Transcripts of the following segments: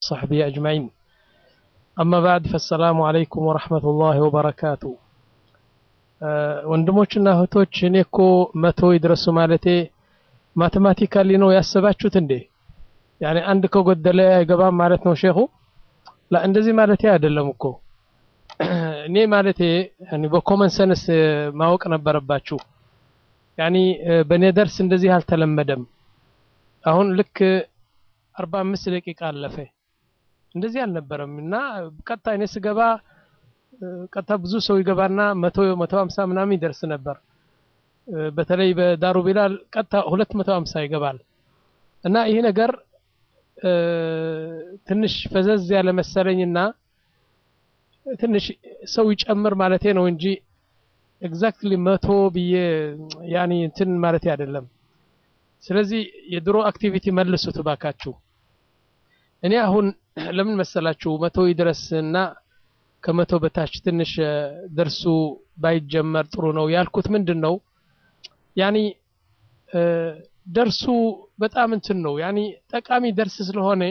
وصحبه أجمعين أما بعد فالسلام عليكم ورحمة الله وبركاته ወንድሞችና እህቶች እኔ እኮ መቶ ይድረሱ ማለቴ ማቴማቲካሊ ነው ያሰባችሁት እንዴ? ያኔ አንድ ከጎደለ አይገባም ማለት ነው ሼኹ? ላ እንደዚህ ማለቴ አይደለም እኮ እኔ ማለቴ በኮመን ሰንስ ማወቅ ነበረባችሁ። ያኒ በእኔ ደርስ እንደዚህ አልተለመደም። አሁን ልክ አርባ አምስት ደቂቃ አለፈ። እንደዚህ አልነበረም እና ቀጥታ እኔ ስገባ ቀጥታ ብዙ ሰው ይገባና መቶ መቶ ሀምሳ ምናምን ይደርስ ነበር። በተለይ በዳሩ ቢላል ቀጥታ ሁለት መቶ ሀምሳ ይገባል እና ይህ ነገር ትንሽ ፈዘዝ ያለ መሰለኝና ትንሽ ሰው ይጨምር ማለቴ ነው እንጂ ኤግዛክትሊ መቶ ብዬ ያኒ እንትን ማለቴ አይደለም። ስለዚህ የድሮ አክቲቪቲ መልሱት ባካችሁ። እኔ አሁን ለምን መሰላችሁ መቶ ይድረስና ከመቶ በታች ትንሽ ደርሱ ባይጀመር ጥሩ ነው ያልኩት ምንድን ነው ያኒ ደርሱ በጣም እንትን ነው ያኒ ጠቃሚ ደርስ ስለሆነ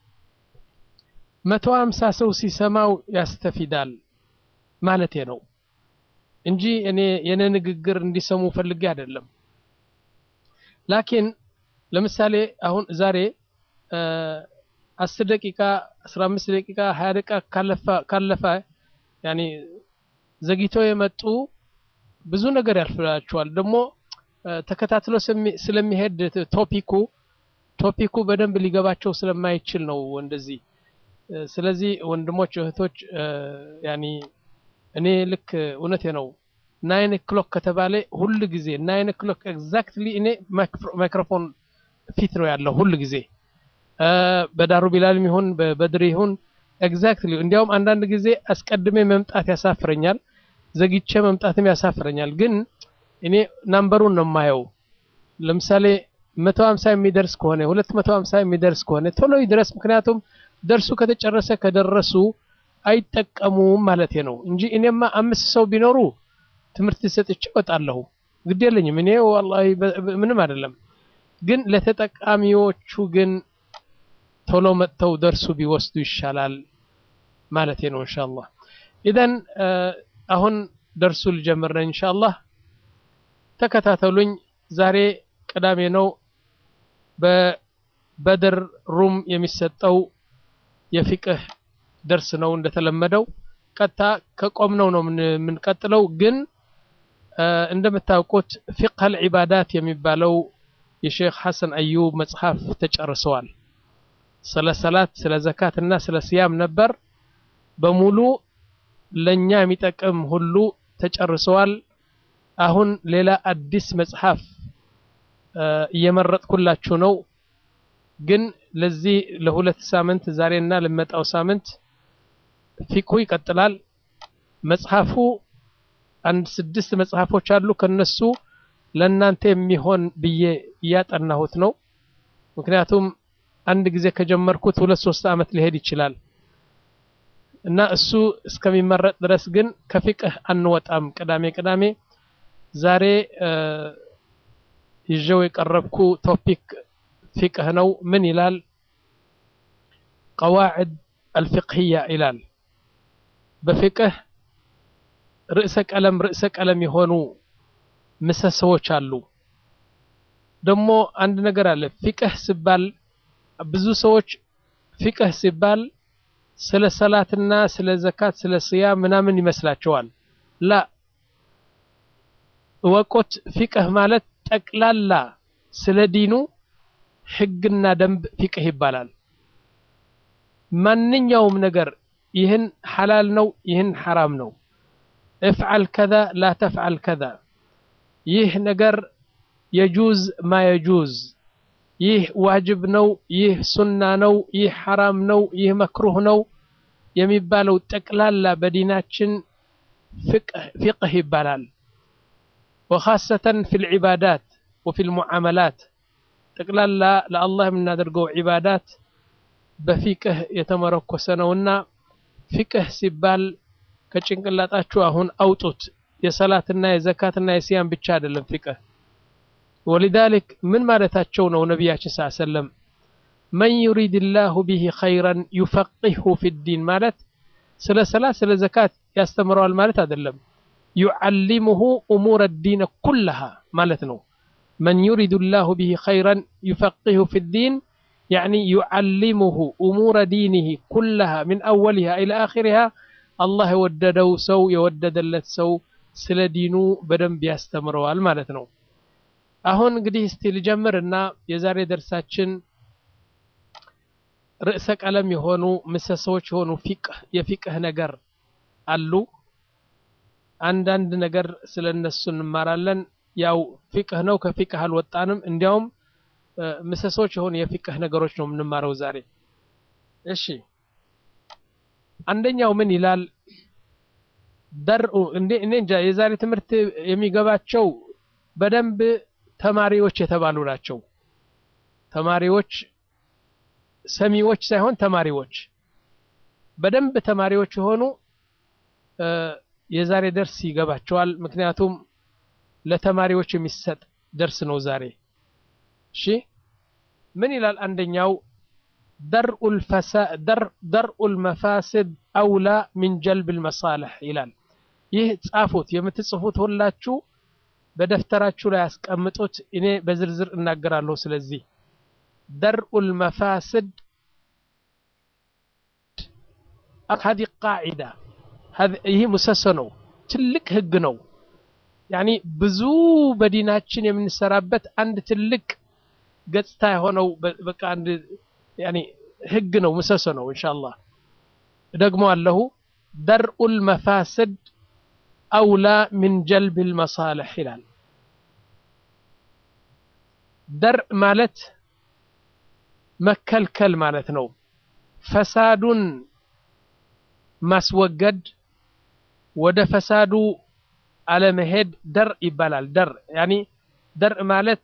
መቶ ሀምሳ ሰው ሲሰማው ያስተፊዳል ማለቴ ነው እንጂ እኔ የኔ ንግግር እንዲሰሙ ፈልጌ አይደለም። ላኪን ለምሳሌ አሁን ዛሬ አስር ደቂቃ አስራ አምስት ደቂቃ ሀያ ደቂቃ ካለፈ ያኔ ዘግይቶ የመጡ ብዙ ነገር ያልፍላቸዋል። ደግሞ ተከታትሎ ስለሚሄድ ቶፒኩ ቶፒኩ በደንብ ሊገባቸው ስለማይችል ነው እንደዚህ። ስለዚህ ወንድሞች እህቶች፣ ያኒ እኔ ልክ እውነቴ ነው ናይን ክሎክ ከተባለ ሁል ጊዜ ናይን ክሎክ ኤግዛክትሊ እኔ ማይክሮፎን ፊት ነው ያለው ሁል ጊዜ በዳሩ ቢላልም ይሁን በበድር ይሁን ኤግዛክትሊ። እንዲያውም አንዳንድ ጊዜ አስቀድሜ መምጣት ያሳፍረኛል፣ ዘግቼ መምጣትም ያሳፍረኛል። ግን እኔ ናምበሩን ነው የማየው። ለምሳሌ መቶ ሀምሳ የሚደርስ ከሆነ ሁለት መቶ ሀምሳ የሚደርስ ከሆነ ቶሎ ይድረስ። ምክንያቱም ደርሱ ከተጨረሰ ከደረሱ አይጠቀሙም ማለቴ ነው እንጂ እኔማ አምስት ሰው ቢኖሩ ትምህርት ሰጥቼ እወጣለሁ። ግድ የለኝም እኔ ወላሂ ምንም አይደለም። ግን ለተጠቃሚዎቹ ግን ቶሎ መጥተው ደርሱ ቢወስዱ ይሻላል ማለቴ ነው። ኢንሻአላህ ኢዘን አሁን ደርሱ ልጀምር ነኝ ኢንሻአላህ። ተከታተሉኝ። ዛሬ ቅዳሜ ነው። በበድር ሩም የሚሰጠው የፊቅህ ደርስ ነው እንደተለመደው። ቀጥታ ከቆምነው ነው የምንቀጥለው። ግን እንደምታውቁት ፊቅህ አልዒባዳት የሚባለው የሼክ ሐሰን አዩብ መጽሐፍ ተጨርሰዋል። ስለ ሰላት፣ ስለ ዘካት እና ስለ ስያም ነበር። በሙሉ ለኛ የሚጠቅም ሁሉ ተጨርሰዋል። አሁን ሌላ አዲስ መጽሐፍ እየመረጥኩላችሁ ነው። ግን ለዚህ ለሁለት ሳምንት ዛሬና ለመጣው ሳምንት ፊቅሁ ይቀጥላል። መጽሐፉ አንድ ስድስት መጽሐፎች አሉ። ከነሱ ለእናንተ የሚሆን ብዬ እያጠናሁት ነው። ምክንያቱም አንድ ጊዜ ከጀመርኩት ሁለት ሶስት ዓመት ሊሄድ ይችላል እና እሱ እስከሚመረጥ ድረስ ግን ከፊቅህ አንወጣም። ቅዳሜ ቅዳሜ ዛሬ ይዤው የቀረብኩ ቶፒክ ፊቅህ ነው። ምን ይላል? ቀዋዕድ አልፊቅህያ ይላል። በፊቅህ ርዕሰ ቀለም ርዕሰ ቀለም የሆኑ ምሰሶዎች አሉ። ደግሞ አንድ ነገር አለ። ፊቅህ ሲባል ብዙ ሰዎች ፊቅህ ሲባል ስለ ሰላትና ስለ ዘካት ስለ ስያም ምናምን ይመስላቸዋል። ላ እወቆት፣ ፊቅህ ማለት ጠቅላላ ስለ ዲኑ ሕግና ደንብ ፊቅህ ይባላል። ማንኛውም ነገር ይህን ሐላል ነው፣ ይህን ሐራም ነው፣ እፍዓል ከዛ ላ ተፍዓል ከዛ፣ ይህ ነገር የጁዝ ማ የጁዝ፣ ይህ ዋጅብ ነው፣ ይህ ሱና ነው፣ ይህ ሐራም ነው፣ ይህ መክሩህ ነው የሚባለው ጠቅላላ በዲናችን ፊቅህ ይባላል። ወኻሰተን ፊል ዒባዳት ወፊል ሙዓመላት ጠቅላላ ለአላህ የምናደርገው ዒባዳት በፊቅህ የተመረኮሰ ነውና ፊቅህ ሲባል ከጭንቅላጣችሁ አሁን አውጡት። የሰላትና የዘካትና የሲያም ብቻ አይደለም ፊቅህ። ወሊዛሊክ ምን ማለታቸው ነው ነቢያችን ስ ሰለም መን ዩሪድ ላሁ ብሂ ኸይረን ዩፈቂሁ ፊ ዲን ማለት ስለ ሰላት ስለ ዘካት ያስተምረዋል ማለት አይደለም። ዩዓሊሙሁ እሙረ ዲን ኩለሃ ማለት ነው። መን ዩሪድ ላሁ ብሂ ኸይረን ዩፈቂሁ ፊ ዲን ያዕኒ ዩዓሊሙሁ እሙረ ዲኒህ ኩለሃ ሚን አወሊሃ ኢላ አኺሪሃ አላህ የወደደው ሰው የወደደለት ሰው ስለ ዲኑ በደንብ ያስተምረዋል ማለት ነው። አሁን እንግዲህ እስቲ ልጀምር እና የዛሬ ደርሳችን ርዕሰ ቀለም የሆኑ ምሰሶዎች የሆኑ ፊቅህ የፊቅህ ነገር አሉ። አንዳንድ ነገር ስለ እነሱ እንማራለን። ያው ፊቅህ ነው፣ ከፊቅህ አልወጣንም። እንዲያውም ምሰሶዎች የሆኑ የፊቅህ ነገሮች ነው የምንማረው ዛሬ። እሺ አንደኛው ምን ይላል? ደርኡ እንዴ እኔ እንጃ የዛሬ ትምህርት የሚገባቸው በደንብ ተማሪዎች የተባሉ ናቸው። ተማሪዎች ሰሚዎች ሳይሆን ተማሪዎች በደንብ ተማሪዎች የሆኑ የዛሬ ደርስ ይገባቸዋል። ምክንያቱም ለተማሪዎች የሚሰጥ ደርስ ነው ዛሬ። እሺ ምን ይላል? አንደኛው ደርኡል መፋስድ አውላ ሚን ጀልብል መሳልሕ ይላል። ይህ ጻፉት፣ የምትጽፉት ሁላችሁ በደፍተራችሁ ላይ ያስቀምጡት። እኔ በዝርዝር እናገራለሁ። ስለዚህ ደርኡል መፋስድ ሀዚ ቃዒዳ ይህ ምሰሶ ነው፣ ትልቅ ህግ ነው። ያኒ ብዙ በዲናችን የምንሰራበት አንድ ትልቅ ገጽታ የሆነው በቃ አንድ ያኒ ህግ ነው፣ ምሰሶ ነው። ኢንሻአላህ ደግሞ አለሁ ደርኡል መፋስድ አውላ ሚን ጀልብል መሳልሕ ይላል። ደርእ ማለት መከልከል ማለት ነው። ፈሳዱን ማስወገድ ወደ ፈሳዱ አለመሄድ ደርእ ይባላል። ደርእ ያኒ ደርእ ማለት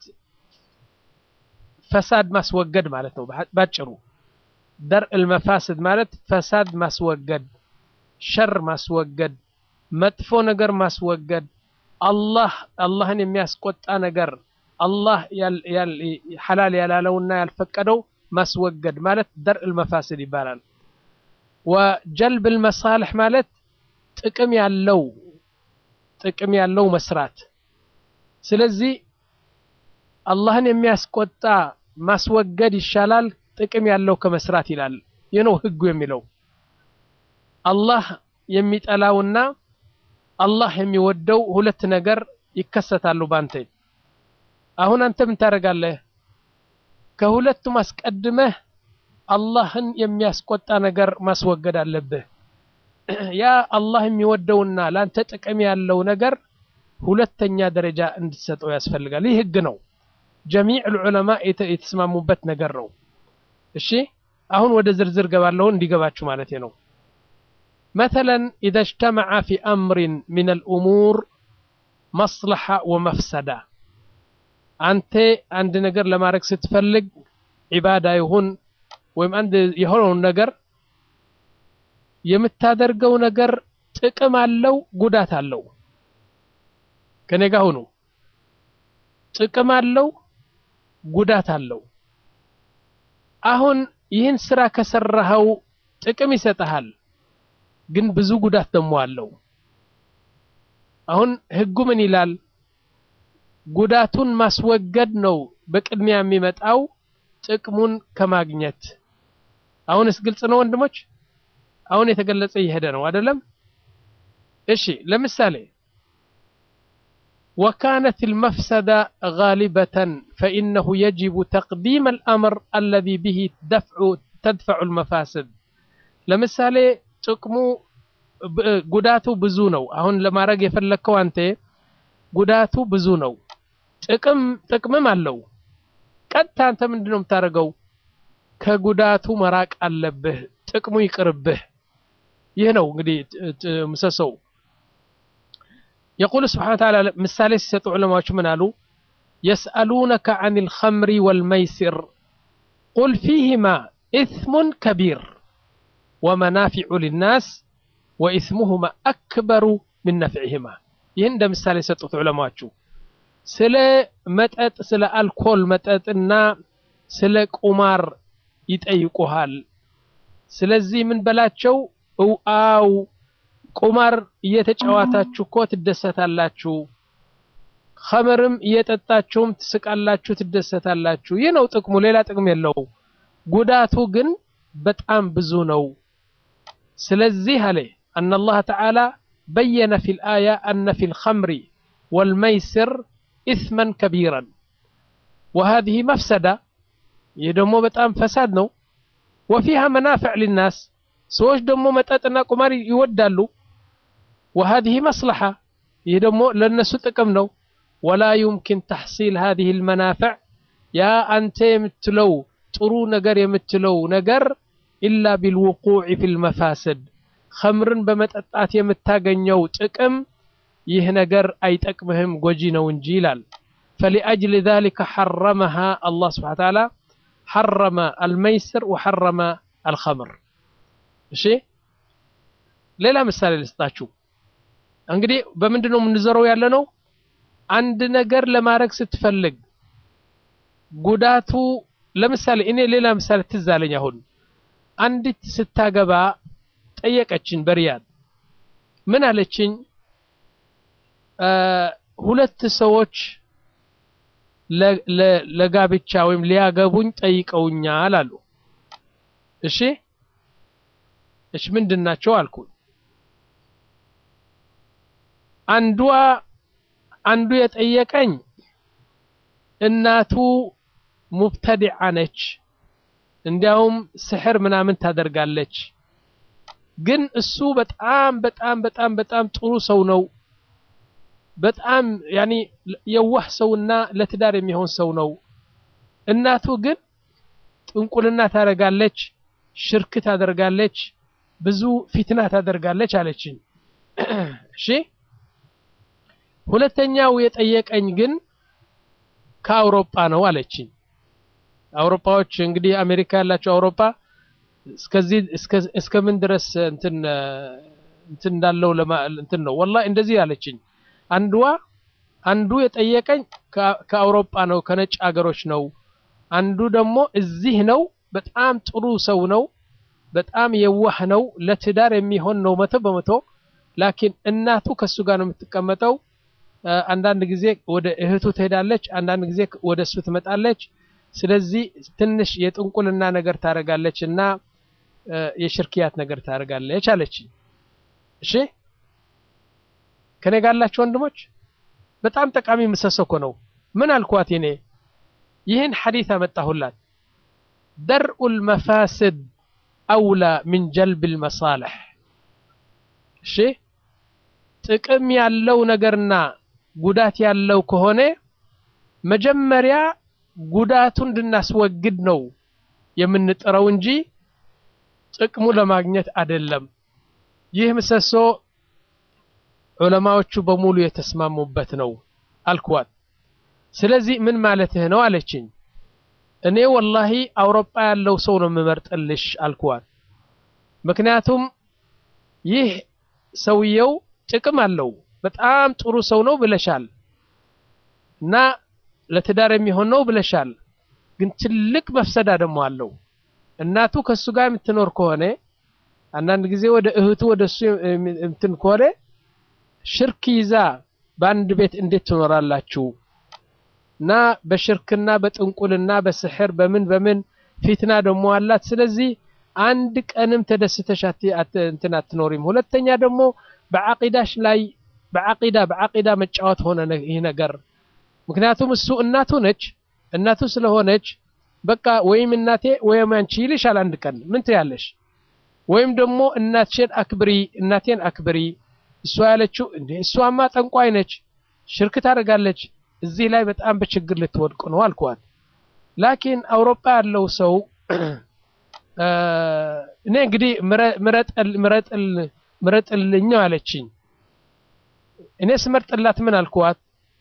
ፈሳድ ማስወገድ ማለት ነው ባጭሩ። ደርእ መፋስድ ማለት ፈሳድ ማስወገድ፣ ሸር ማስወገድ፣ መጥፎ ነገር ማስወገድ፣ አላህ አላህን የሚያስቆጣ ነገር አላህ ሐላል ያላለውና ያልፈቀደው ማስወገድ ማለት ደርእ መፋስድ ይባላል። ወጀልብ መሳልሕ ማለት ጥቅም ያለው ጥቅም ያለው መስራት። ስለዚህ አላህን የሚያስቆጣ ማስወገድ ይሻላል ጥቅም ያለው ከመስራት ይላል። ይህ ነው ህጉ የሚለው። አላህ የሚጠላውና አላህ የሚወደው ሁለት ነገር ይከሰታሉ ባንተ። አሁን አንተ ምን ታደርጋለህ? ከሁለቱም አስቀድመህ አላህን የሚያስቆጣ ነገር ማስወገድ አለብህ። ያ አላህ የሚወደውና ለአንተ ጥቅም ያለው ነገር ሁለተኛ ደረጃ እንድትሰጠው ያስፈልጋል። ይህ ህግ ነው። ጀሚዕ ዑለማ የተስማሙበት ነገር ነው። እሺ አሁን ወደ ዝርዝር ገባለሁ እንዲገባችሁ ማለት ነው። መተለን ኢዘ እጅተመዐ ፊ አምሪን ሚን አልኡሙር መስለሓ ወመፍሰዳ አንተ አንድ ነገር ለማድረግ ስትፈልግ ዒባዳ ይሁን ወይም አንድ የሆነውን ነገር የምታደርገው ነገር ጥቅም አለው፣ ጉዳት አለው። ከኔ ጋር ሁኑ። ጥቅም አለው፣ ጉዳት አለው። አሁን ይህን ስራ ከሰራኸው ጥቅም ይሰጥሃል፣ ግን ብዙ ጉዳት ደግሞ አለው። አሁን ህጉ ምን ይላል? ጉዳቱን ማስወገድ ነው በቅድሚያ የሚመጣው ጥቅሙን ከማግኘት። አሁንስ ግልጽ ነው ወንድሞች? አሁን የተገለጸ እየሄደ ነው አይደለም? እሺ ለምሳሌ ወካነት ልመፍሰዳ ጋሊበተን ፈኢነሁ የጅቡ ተቅዲም አልአምር አለዚ ብሂ ተድፈዑ ልመፋስድ። ለምሳሌ ጥቅሙ ጉዳቱ ብዙ ነው። አሁን ለማድረግ የፈለግከው አንተ ጉዳቱ ብዙ ነው፣ ጥቅም ጥቅምም አለው። ቀጥታ አንተ ምንድን ነው የምታደርገው? ከጉዳቱ መራቅ አለብህ፣ ጥቅሙ ይቅርብህ። ይህ ነው እንግዲህ ምሰሶው። የቁል ስብሓነ ወተዓላ ምሳሌ ሲሰጡ ዑለማዎች ምን አሉ? የስአሉነከ አን ልኸምሪ ወልመይሲር ቁል ፊህማ ኢስሙን ከቢር ወመናፊዑ ሊናስ ወኢስሙሁማ አክበሩ ምን ነፍዕህማ። ይህን እንደ ምሳሌ የሰጡት ዑለማዎቹ ስለ መጠጥ ስለ አልኮል መጠጥና ስለ ቁማር ይጠይቁሃል። ስለዚህ ምን በላቸው እው አው ቁማር እየተጫዋታችሁ እኮ ትደሰታላችሁ፣ ኸምርም እየጠጣችሁም ትስቃላችሁ፣ ትደሰታላችሁ። ይህ ነው ጥቅሙ፣ ሌላ ጥቅም የለው። ጉዳቱ ግን በጣም ብዙ ነው። ስለዚህ አለ አነ አላህ ተዓላ በየነ ፊል አያ አነ ፊል ኸምሪ ወልመይስር ኢስመን ከቢረን ወሃዚህ መፍሰዳ ይህ ደግሞ በጣም ፈሳድ ነው። ወፊሃ መናፍዕ ሊናስ ሰዎች ደግሞ መጠጥና ቁማር ይወዳሉ። ወሃዚህ መስለሓ ይህ ደግሞ ለነሱ ጥቅም ነው። ወላ ዩምኪን ተሕሲል ሃዚህ ልመናፍዕ ያ አንተ የምትለው ጥሩ ነገር የምትለው ነገር ኢላ ቢልውቁዕ ፊ ልመፋስድ ኸምርን በመጠጣት የምታገኘው ጥቅም ይህ ነገር አይጠቅምህም ጎጂ ነው እንጂ ይላል። ፈሊአጅሊ ዛሊከ ሐረመሃ አላህ ስብሓነ ወተዓላ ሐረመ አልመይስር ወሐረመ አልኸምር። እሺ ሌላ ምሳሌ ልስጣችሁ። እንግዲህ በምንድን ነው የምንዘረው ያለ ነው? አንድ ነገር ለማድረግ ስትፈልግ ጉዳቱ ለምሳሌ እኔ ሌላ ምሳሌ ትዝ አለኝ። አሁን አንዲት ስታገባ ጠየቀችኝ በሪያድ ምን አለችኝ? ሁለት ሰዎች ለጋብቻ ወይም ሊያገቡኝ ጠይቀውኛል አሉ። እሺ እሺ ምንድን ናቸው አልኩኝ። አንዷ አንዱ የጠየቀኝ እናቱ ሙብተዲዓ ነች፣ እንዲያውም ስሕር ምናምን ታደርጋለች። ግን እሱ በጣም በጣም በጣም በጣም ጥሩ ሰው ነው። በጣም ያኒ የዋህ ሰውና ለትዳር የሚሆን ሰው ነው። እናቱ ግን ጥንቁልና ታደርጋለች፣ ሽርክ ታደርጋለች፣ ብዙ ፊትና ታደርጋለች አለችኝ። እሺ ሁለተኛው የጠየቀኝ ግን ከአውሮፓ ነው አለችኝ። አውሮፓዎች እንግዲህ አሜሪካ ያላቸው አውሮፓ እስከዚህ እስከ ምን ድረስ እንትን እንትን እንዳለው እንትን ነው ወላሂ እንደዚህ አለችኝ። አንዷ አንዱ የጠየቀኝ ከአውሮፓ ነው ከነጭ ሀገሮች ነው። አንዱ ደግሞ እዚህ ነው። በጣም ጥሩ ሰው ነው። በጣም የዋህ ነው። ለትዳር የሚሆን ነው መቶ በመቶ ላኪን እናቱ ከሱ ጋር ነው የምትቀመጠው። አንዳንድ ጊዜ ወደ እህቱ ትሄዳለች፣ አንዳንድ ጊዜ ወደ እሱ ትመጣለች። ስለዚህ ትንሽ የጥንቁልና ነገር ታደርጋለች እና የሽርክያት ነገር ታደርጋለች አለችኝ። እሺ ከኔ ጋር ያላችሁ ወንድሞች በጣም ጠቃሚ ምሰሶ እኮ ነው። ምን አልኳት? እኔ ይህን ሐዲስ አመጣሁላት። ደርኡል መፋስድ አውላ ሚን ጀልብል መሳልሕ። እሺ ጥቅም ያለው ነገርና ጉዳት ያለው ከሆነ መጀመሪያ ጉዳቱን እንድናስወግድ ነው የምንጥረው እንጂ ጥቅሙ ለማግኘት አይደለም። ይህ ምሰሶ ዑለማዎቹ በሙሉ የተስማሙበት ነው አልኳት። ስለዚህ ምን ማለትህ ነው አለችኝ። እኔ ወላሂ አውሮፓ ያለው ሰው ነው የምመርጥልሽ አልኳት። ምክንያቱም ይህ ሰውየው ጥቅም አለው፣ በጣም ጥሩ ሰው ነው ብለሻል እና ለትዳር የሚሆን ነው ብለሻል። ግን ትልቅ መፍሰዳ ደግሞ አለው። እናቱ ከሱ ጋር የምትኖር ከሆነ አንዳንድ ጊዜ ወደ እህቱ ወደ እሱ እንትን ከሆነ ሽርክ ይዛ በአንድ ቤት እንዴት ትኖራላችሁ? እና በሽርክና በጥንቁልና በስሕር በምን በምን ፊትና ደግሞ አላት። ስለዚህ አንድ ቀንም ተደስተሽ እንትን አትኖሪም። ሁለተኛ ደግሞ በዓቂዳሽ ላይ በዓቂዳ በዓቂዳ መጫወት ሆነ ይህ ነገር። ምክንያቱም እሱ እናቱ ነች። እናቱ ስለሆነች በቃ ወይም እናቴ ወይም አንቺ ይልሻል። አንድ ቀን ምን ትያለሽ? ወይም ደግሞ እናትሽን አክብሪ፣ እናቴን አክብሪ። እሷ ያለችው እንዴ እሷማ ጠንቋይ ነች፣ ሽርክ ታደርጋለች። እዚህ ላይ በጣም በችግር ልትወድቁ ነው አልኳት። ላኪን አውሮፓ ያለው ሰው እኔ እንግዲህ ምረጥልኝ ነው አለችኝ። እኔ ስመርጥላት ምን አልኳት?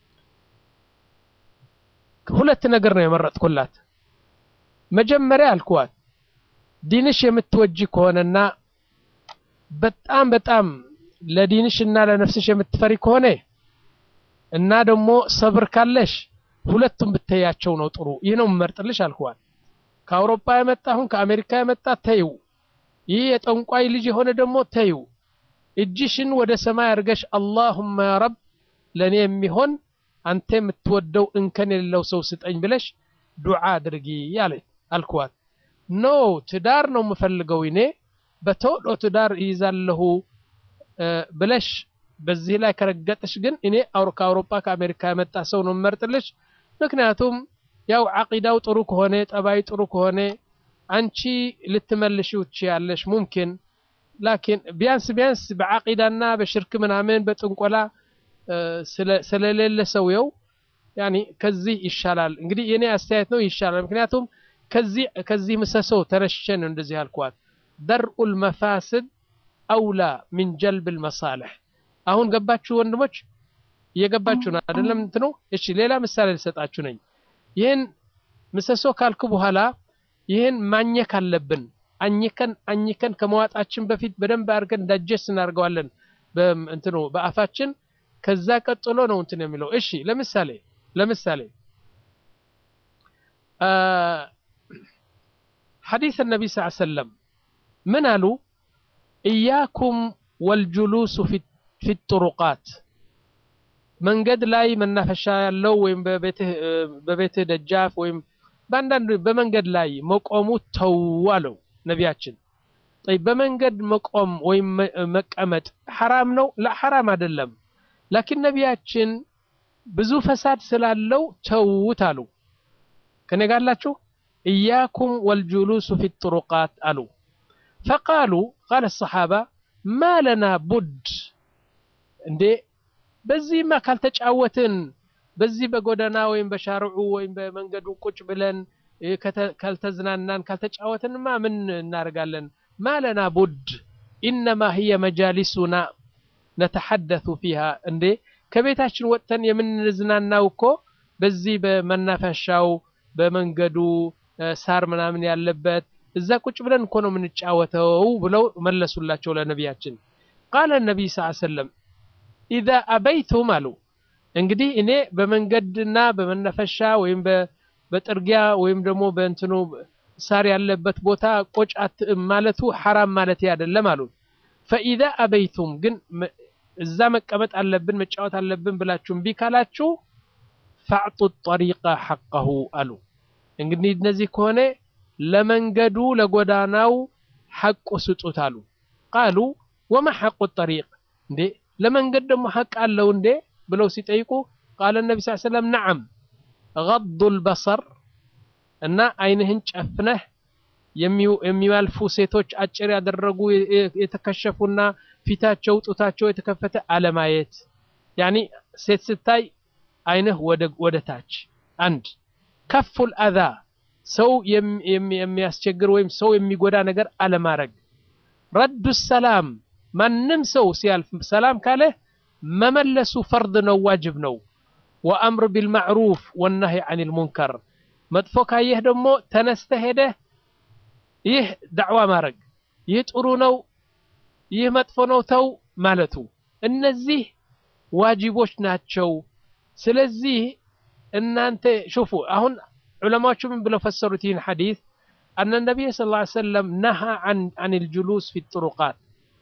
ሁለት ነገር ነው የመረጥኩላት። መጀመሪያ አልኳት ዲንሽ የምትወጂ ከሆነና በጣም በጣም ለዲንሽ እና ለነፍስሽ የምትፈሪ ከሆነ እና ደግሞ ሰብር ካለሽ ሁለቱም ብትያቸው ነው ጥሩ። ይህ ነው የምመርጥልሽ አልኳት። ከአውሮፓ የመጣ አሁን ከአሜሪካ የመጣ ተይው። ይህ የጠንቋይ ልጅ የሆነ ደግሞ ተይው። እጅሽን ወደ ሰማይ አድርገሽ አላሁመ ያ ረብ ለእኔ የሚሆን አንተ የምትወደው እንከን የሌለው ሰው ስጠኝ ብለሽ ዱዓ አድርጊ ያለ አልኳት። ኖ ትዳር ነው የምፈልገው እኔ በቶሎ ትዳር ይይዛለሁ ብለሽ በዚህ ላይ ከረገጥሽ ግን እኔ ከአውሮፓ ከአሜሪካ የመጣ ሰው ነው የምመርጥልሽ። ምክንያቱም ያው ዓቂዳው ጥሩ ከሆነ ጠባይ ጥሩ ከሆነ አንቺ ልትመልሺው ትችያለሽ ሙምኪን ላኪን ቢያንስ ቢያንስ በዓቂዳና በሽርክ ምናምን በጥንቆላ ስለሌለ ሰውየው ያኒ ከዚህ ይሻላል። እንግዲህ የኔ አስተያየት ነው ይሻላል። ምክንያቱም ከዚህ ከዚህ ምሰሶ ተነሽቼ ነው እንደዚህ ያልኳት። ደርኡል መፋስድ አውላ ሚን ጀልብል መሳልሕ። አሁን ገባችሁ ወንድሞች? እየገባችሁ ነው አይደለም? እንትኑ እሺ፣ ሌላ ምሳሌ ልሰጣችሁ ነኝ። ይህን ምሰሶ ካልኩ በኋላ ይህን ማኘክ አለብን። አኝከን አኝከን ከመዋጣችን በፊት በደንብ አድርገን ዳጀስ እናደርገዋለን በእንትኑ በአፋችን። ከዛ ቀጥሎ ነው እንትን የሚለው። እሺ ለምሳሌ ለምሳሌ ሐዲስ ነቢ ስ ሰለም ምን አሉ? እያኩም ወልጁሉሱ ፊ ጥሩቃት መንገድ ላይ መናፈሻ ያለው ወይም በቤትህ ደጃፍ ወይም በአንዳንድ በመንገድ ላይ መቆሙ ተው አለው ነቢያችን። በመንገድ መቆም ወይም መቀመጥ ሐራም ነው? ሐራም አይደለም። ላኪን ነቢያችን ብዙ ፈሳድ ስላለው ተውት አሉ። ከኔ ጋር አላችሁ? እያኩም ወልጁሉሱ ፊ ጥሩቃት አሉ። ፈቃሉ ቃለ ሰሓባ ማ ለና ቡድ እንዴ በዚህማ ካልተጫወትን በዚህ በጎዳና ወይም በሻርዑ ወይም በመንገዱ ቁጭ ብለን ካልተዝናናን ካልተጫወትንማ ምን እናደርጋለን? ማለና ቡድ ኢነማ ህየ መጃሊሱና ነተሐደቱ ፊሃ እንዴ ከቤታችን ወጥተን የምንዝናናው እኮ በዚህ በመናፈሻው በመንገዱ ሳር ምናምን ያለበት እዛ ቁጭ ብለን እኮ ነው የምንጫወተው ብለው መለሱላቸው ለነቢያችን። ቃለ ነቢይ ስ ሰለም ኢዛ አበይቱም አሉ እንግዲህ እኔ በመንገድና በመናፈሻ ወይም በጥርጊያ ወይም ደግሞ በእንትኑ ሳር ያለበት ቦታ ቆጭ ማለቱ ሐራም ማለት አይደለም አሉ። ፈኢዛ አበይቱም ግን እዛ መቀመጥ አለብን መጫወት አለብን ብላችሁ እምቢ ካላችሁ ፈዕጡ ጠሪቃ ሐቀሁ አሉ። እንግዲህ እነዚህ ከሆነ ለመንገዱ ለጎዳናው ሐቁ ስጡት አሉ። ቃሉ ወማ ሐቁ ጠሪቅ እንዴ ለመንገድ ደግሞ ሐቅ አለው እንዴ ብለው ሲጠይቁ ቃለ ነቢ ስ ሰለም ነዓም ገዱል በሰር እና አይንህን ጨፍነህ የሚያልፉ ሴቶች አጭር ያደረጉ የተከሸፉና ፊታቸው ጡታቸው የተከፈተ አለማየት። ያኒ ሴት ስታይ አይንህ ወደ ታች። አንድ ከፉል አዛ ሰው የሚያስቸግር ወይም ሰው የሚጎዳ ነገር አለማድረግ። ረዱ ሰላም ማንም ሰው ሲያልፍ ሰላም ካለ መመለሱ ፈርድ ነው፣ ዋጅብ ነው። ወአምር ቢልማዕሩፍ ወናሂ አኒል ሙንከር መጥፎ ካየህ ደግሞ ተነስተህ ሄደህ ይህ ዳዕዋ ማድረግ ይህ ጥሩ ነው፣ ይህ መጥፎ ነው ተው ማለቱ እነዚህ ዋጅቦች ናቸው። ስለዚህ እናንተ ሹፉ አሁን ዑለማዎቹ ምን ብለው ፈሰሩት ይህን ሐዲስ አነ ነቢይ ሰለላሁ ዐለይሂ ወሰለም ነሃ አን ልጁሉስ ፊ ጥሩቃት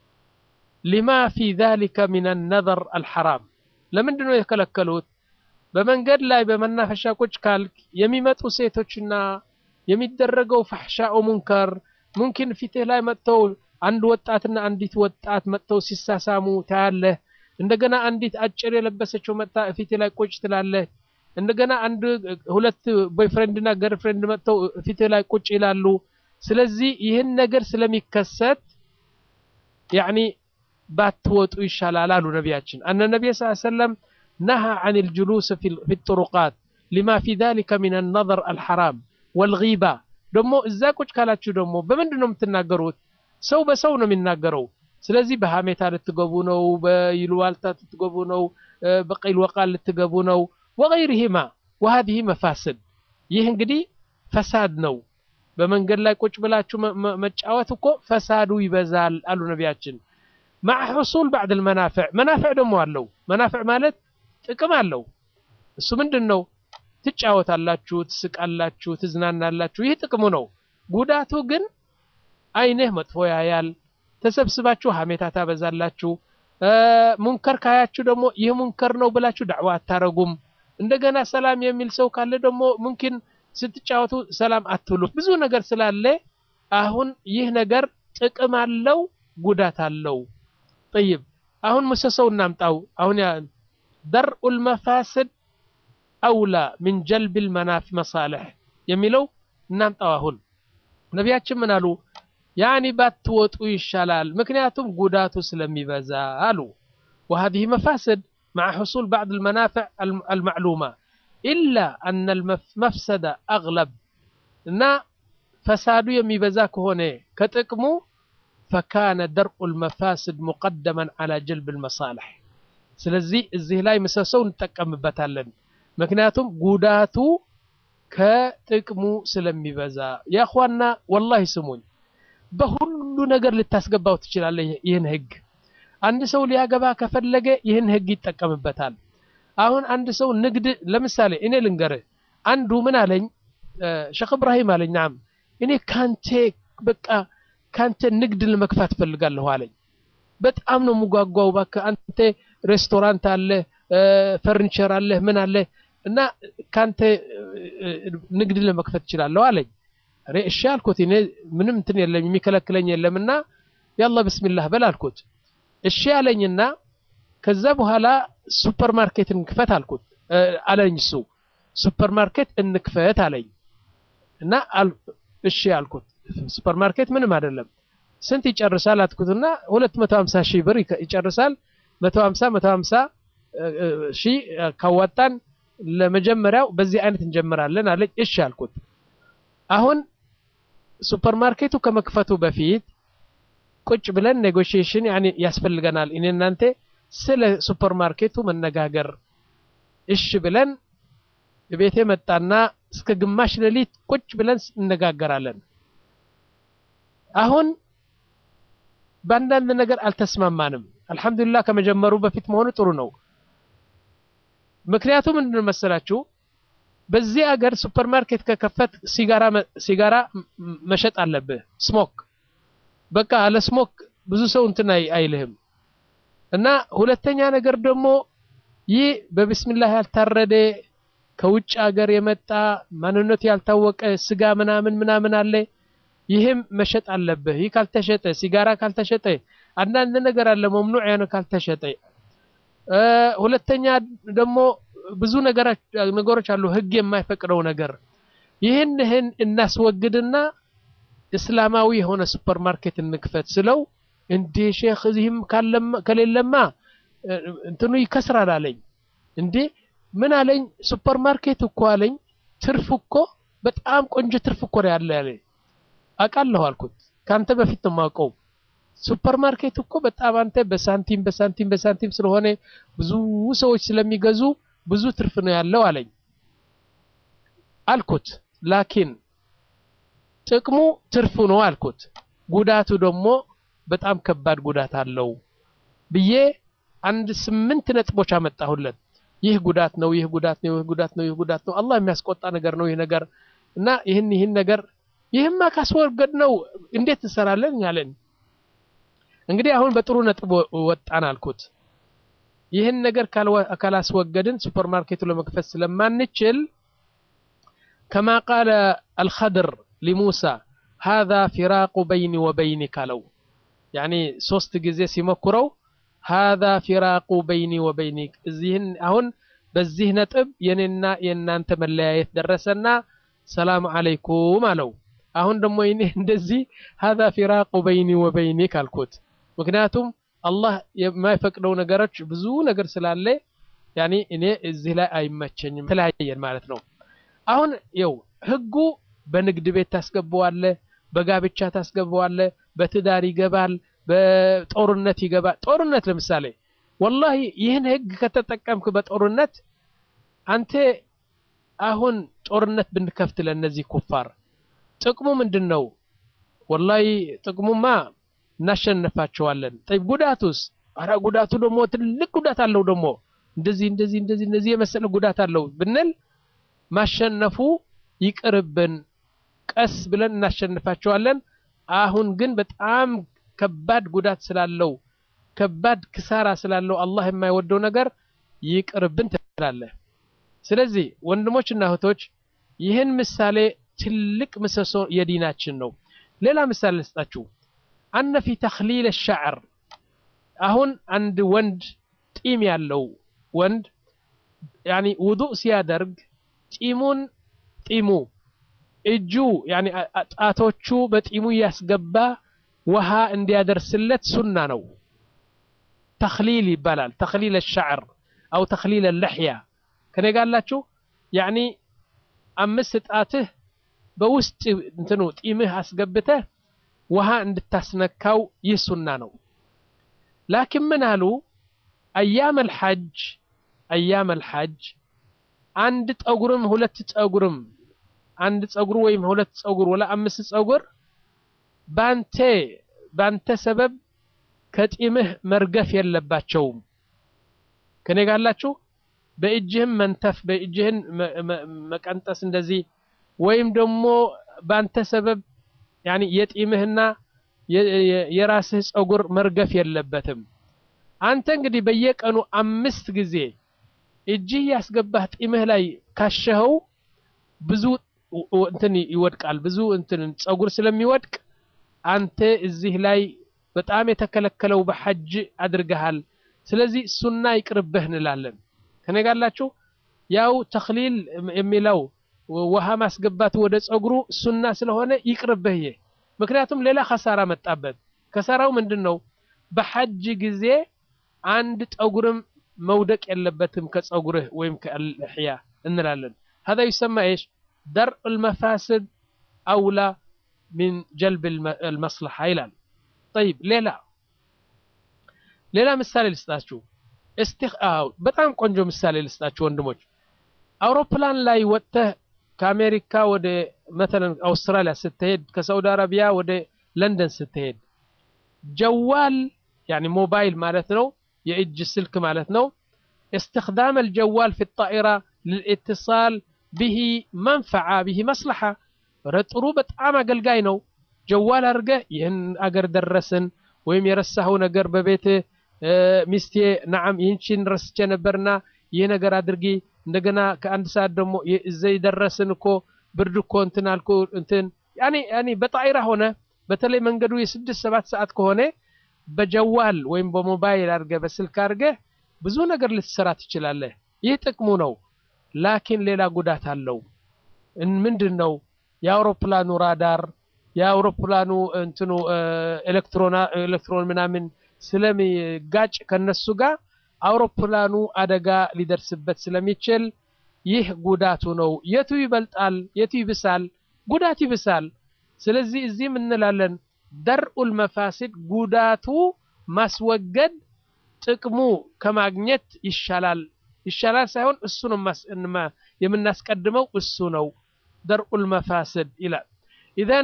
ሊማ ፊ ዛሊከ ሚን ነዘር አልሐራም ለምንድን ነው የከለከሉት? በመንገድ ላይ በመናፈሻ ቁጭ ካልክ የሚመጡ ሴቶችና የሚደረገው ፈሕሻኡ ሙንከር ሙምኪን ፊትህ ላይ መጥተው አንድ ወጣትና አንዲት ወጣት መጥተው ሲሳሳሙ ታያለህ። እንደገና አንዲት አጭር የለበሰችው መጥታ ፊትህ ላይ ቁጭ ትላለህ። እንደገና አንድ ሁለት ቦይፍሬንድና ገርፍሬንድ መጥተው ፊትህ ላይ ቁጭ ይላሉ። ስለዚህ ይህን ነገር ስለሚከሰት ያኒ ባትወጡ ይሻላል አሉ ነቢያችን። አነ ነቢይ ስ ሰለም ነሃ አን ልጁሉስ ፊ ጥሩቃት ሊማ ፊ ዛሊከ ሚን ነዘር አልሐራም ወልጊባ ደግሞ እዛ ቁጭ ካላችሁ ደግሞ በምንድን ነው የምትናገሩት? ሰው በሰው ነው የሚናገረው። ስለዚህ በሀሜታ ልትገቡ ነው፣ በይልዋልታ ልትገቡ ነው፣ በቂል ወቃል ልትገቡ ነው። ወገይሪሂማ ወሀዲሂ መፋስድ ይህ እንግዲህ ፈሳድ ነው። በመንገድ ላይ ቁጭ ብላችሁ መጫወት እኮ ፈሳዱ ይበዛል አሉ ነቢያችን። ማዕ ሕሱል ባዕድ ልመናፍዕ መናፍዕ ደግሞ አለው። መናፍዕ ማለት ጥቅም አለው። እሱ ምንድን ነው? ትጫወታላችሁ፣ ትስቃላችሁ፣ ትዝናናላችሁ። ይህ ጥቅሙ ነው። ጉዳቱ ግን አይንህ መጥፎ ያያል። ተሰብስባችሁ ሀሜታ ታበዛላችሁ። ሙንከር ካያችሁ ደግሞ ይህ ሙንከር ነው ብላችሁ ዳዕዋ አታረጉም። እንደገና ሰላም የሚል ሰው ካለ ደግሞ ሙምኪን ስትጫወቱ ሰላም አትብሉ። ብዙ ነገር ስላለ አሁን ይህ ነገር ጥቅም አለው፣ ጉዳት አለው። ጠይብ አሁን ምሰሰው እናምጣው። አሁን ደርኡል መፋስድ አውላ ምን ጀልብል መናፍ መሳልሕ የሚለው እናምጣው። አሁን ነቢያችን ምን አሉ? ያኒ ባትወጡ ይሻላል፣ ምክንያቱም ጉዳቱ ስለሚበዛ አሉ። ወሀዚህ መፋስድ مع حصول بعض المنافع المعلومة إلا أن المفسدة أغلب እና ፈሳዱ የሚበዛ ከሆነ ከጥቅሙ ፈካነ ደርኡ ልመፋስድ ሙቀደመን ዓላ ጀልብ ልመሳልሕ ስለዚህ እዚህ ላይ ምሰሰው እንጠቀምበታለን ምክንያቱም ጉዳቱ ከጥቅሙ ስለሚበዛ ያኳና ወላሂ ስሙኝ በሁሉ ነገር ልታስገባው ትችላለህ ይህን ህግ አንድ ሰው ሊያገባ ከፈለገ ይህን ህግ ይጠቀምበታል አሁን አንድ ሰው ንግድ ለምሳሌ እኔ ልንገርህ አንዱ ምን አለኝ ሸክ እብራሂም አለኝ ናም እኔ ካንተ በቃ ካንተ ንግድ ለመክፋት ፈልጋለሁ አለኝ በጣም ነው የምጓጓው እባክህ አንተ ሬስቶራንት አለ ፈርኒቸር አለ ምን አለ እና ካንተ ንግድ ለመክፈት እችላለሁ አለኝ እሺ አልኩት እኔ ምንም እንትን የለም የሚከለክለኝ የለምና ያላ ብስሚላህ በል አልኩት እሺ አለኝና ከዛ በኋላ ሱፐር ማርኬት እንክፈት አልኩት አለኝ እሱ ሱፐር ማርኬት እንክፈት አለኝ እና እሺ አልኩት ሱፐር ማርኬት ምንም አይደለም ስንት ይጨርሳል አትኩትና 250 ሺህ ብር ይጨርሳል 150 150 ሺህ ካዋጣን ለመጀመሪያው በዚህ አይነት እንጀምራለን አለኝ እሺ አልኩት አሁን ሱፐር ማርኬቱ ከመክፈቱ በፊት ቁጭ ብለን ኔጎሽዬሽን ያኔ ያስፈልገናል እኔ እናንተ ስለ ሱፐር ማርኬቱ መነጋገር እሺ ብለን ቤቴ መጣና እስከ ግማሽ ሌሊት ቁጭ ብለን እነጋገራለን አሁን በአንዳንድ ነገር አልተስማማንም አልহামዱሊላህ ከመጀመሩ በፊት መሆኑ ጥሩ ነው ምክንያቱም ምንድን መሰላችሁ በዚህ አገር ሱፐር ማርኬት ከከፈት ሲጋራ ሲጋራ መሸጥ አለብህ ስሞክ በቃ አለ ስሞክ ብዙ ሰው እንትን አይልህም እና ሁለተኛ ነገር ደግሞ ይህ በብስሚላህ ያልታረደ ከውጭ ሀገር የመጣ ማንነቱ ያልታወቀ ስጋ ምናምን ምናምን አለ ይህም መሸጥ አለብህ ይህ ካልተሸጠ ሲጋራ ካልተሸጠ አንዳንድ ነገር አለ መምኑዕ ያነ ካልተሸጠ ሁለተኛ ደግሞ ብዙ ነገሮች አሉ ህግ የማይፈቅደው ነገር ይህን ይህን እናስወግድና እስላማዊ የሆነ ሱፐር ማርኬት እንክፈት ስለው እንዴ ሼክ እዚህም ከሌለማ እንትኑ ይከስራል አለኝ እንዴ ምን አለኝ ሱፐር ማርኬት እኮ አለኝ ትርፍ እኮ በጣም ቆንጆ ትርፍ እኮ ነው ያለ ያለኝ አውቃለሁ አልኩት ከአንተ በፊት ነው የማውቀው ሱፐር ማርኬት እኮ በጣም አንተ በሳንቲም በሳንቲም በሳንቲም ስለሆነ ብዙ ሰዎች ስለሚገዙ ብዙ ትርፍ ነው ያለው አለኝ አልኩት ላኪን ጥቅሙ ትርፉ ነው አልኩት ጉዳቱ ደግሞ በጣም ከባድ ጉዳት አለው ብዬ አንድ ስምንት ነጥቦች አመጣሁለት ይህ ጉዳት ነው ይህ ጉዳት ነው ይህ ጉዳት ነው ይህ ጉዳት ነው አላህ የሚያስቆጣ ነገር ነው ይህ ነገር እና ይህን ይህን ነገር ይህማ ካስወገድ ነው እንዴት እንሰራለን ያለን እንግዲህ አሁን በጥሩ ነጥብ ወጣን አልኩት ይህን ነገር ካላስወገድን ሱፐር ማርኬቱ ለመክፈት ስለማንችል ከማ ቃለ አልኸድር ሊሙሳ هذا فراق بيني وبينك አለው ያኒ ሶስት ጊዜ ሲሞክረው هذا فراق بيني وبينك እዚህን አሁን በዚህ ነጥብ የኔና የእናንተ መለያየት ደረሰና ሰላም አለይኩም አለው አሁን ደግሞ እኔ እንደዚህ هذا فراق بيني وبينك አልኩት ምክንያቱም አላህ የማይፈቅደው ነገሮች ብዙ ነገር ስላለ ያኒ እኔ እዚህ ላይ አይመቸኝም ተለያየን ማለት ነው አሁን ይው ህጉ በንግድ ቤት ታስገባዋለ በጋብቻ ታስገባዋለ በትዳር ይገባል በጦርነት ይገባል ጦርነት ለምሳሌ ወላሂ ይህን ህግ ከተጠቀምክ በጦርነት አንተ አሁን ጦርነት ብንከፍት ለእነዚህ ኩፋር ጥቅሙ ምንድን ነው ወላሂ ጥቅሙማ እናሸንፋቸዋለን ጠይብ ጉዳቱስ አረ ጉዳቱ ደግሞ ትልቅ ጉዳት አለው ደግሞ እንደዚህ እንደዚህ እንደዚህ እንደዚህ የመሰለ ጉዳት አለው ብንል ማሸነፉ ይቅርብን ቀስ ብለን እናሸንፋቸዋለን። አሁን ግን በጣም ከባድ ጉዳት ስላለው ከባድ ክሳራ ስላለው አላህ የማይወደው ነገር ይቅርብን ትላለህ። ስለዚህ ወንድሞችና እህቶች ይህን ምሳሌ ትልቅ ምሰሶ የዲናችን ነው። ሌላ ምሳሌ ልስጣችሁ። አነ ፊ ተኽሊል ሻዕር አሁን አንድ ወንድ ጢም ያለው ወንድ ያኒ ውዱእ ሲያደርግ ጢሙን ጢሙ እጁ ያኒ ጣቶቹ በጢሙ እያስገባ ውሃ እንዲያደርስለት ሱና ነው። ተኽሊል ይባላል። ተኽሊል ሻዕር አው ተኽሊል ለሕያ ከኔ ጋላችሁ ያኒ አምስት ጣትህ በውስጥ እንትኑ ጢምህ አስገብተህ ውሃ እንድታስነካው ይህ ሱና ነው። ላኪን ምን አሉ አያም አልሐጅ አያም አልሐጅ አንድ ጠጉርም ሁለት ጠጉርም አንድ ጸጉር ወይም ሁለት ጸጉር ወላ አምስት ጸጉር ባንተ ባንተ ሰበብ ከጢምህ መርገፍ የለባቸውም። ከኔ ጋላችሁ በእጅህም መንተፍ በእጅህን መቀንጠስ እንደዚህ ወይም ደግሞ ባንተ ሰበብ ያኒ የጢምህና የራስህ ጸጉር መርገፍ የለበትም። አንተ እንግዲህ በየቀኑ አምስት ጊዜ እጅህ ያስገባህ ጢምህ ላይ ካሸኸው ብዙ እንትን ይወድቃል። ብዙ እንትን ጸጉር ስለሚወድቅ አንተ እዚህ ላይ በጣም የተከለከለው በሐጅ አድርገሃል። ስለዚህ ሱና ይቅርብህ እንላለን። ከነጋላችሁ ያው ተኽሊል የሚለው ውሃ ማስገባት ወደ ጸጉሩ ሱና ስለሆነ ይቅርብህ። ይሄ ምክንያቱም ሌላ ከሳራ መጣበት። ከሳራው ምንድን ነው? በሐጅ ጊዜ አንድ ጠጉርም መውደቅ የለበትም ከጸጉርህ ወይም ከልሕያ እንላለን። هذا يسمى ايش درء المفاسد اولى من جلب المصلحه ይላል طيب ሌላ ሌላ ምሳሌ ልስጣችሁ እስቲኽ አው በጣም ቆንጆ ምሳሌ ልስጣችሁ ወንድሞች አውሮፕላን ላይ ወጥተህ ከአሜሪካ ወደ መተለን አውስትራሊያ ስትሄድ ከሳውዲ አረቢያ ወደ ለንደን ስትሄድ ጀዋል ያኒ ሞባይል ማለት ነው የእጅ ስልክ ማለት ነው استخدام الجوال في الطائرة للاتصال به منفعة به مصلحة ጥሩ በጣም አገልጋይ ነው ጀዋል አድርገህ ይህን አገር ደረስን ወይም የረሳኸው ነገር በቤት ሚስቴ ናዓም ይህችን ረስቼ ነበርና ይህ ነገር አድርጊ እንደገና ከአንድ ሰዓት ደግሞ እዘይ ደረስን እኮ ብርድ እኮ እንትን አልኩ እንትን ያኔ ያኔ በጣይራ ሆነ በተለይ መንገዱ የስድስት ሰባት ሰዓት ከሆነ በጀዋል ወይም በሞባይል አድርገ በስልክ አድርገ ብዙ ነገር ልትሰራ ትችላለህ። ይህ ጥቅሙ ነው። ላኪን ሌላ ጉዳት አለው። ምንድን ነው? የአውሮፕላኑ ራዳር የአውሮፕላኑ እንትኑ ኤሌክትሮን ምናምን ስለሚጋጭ ከነሱ ጋር አውሮፕላኑ አደጋ ሊደርስበት ስለሚችል ይህ ጉዳቱ ነው። የቱ ይበልጣል? የቱ ይብሳል? ጉዳት ይብሳል። ስለዚህ እዚህም እንላለን ደርኡል መፋሲድ ጉዳቱ ማስወገድ ጥቅሙ ከማግኘት ይሻላል። ይሻላል ሳይሆን እሱ ነው የምናስቀድመው እሱ ነው ደርኡል መፋሲድ ይላል። ኢዘን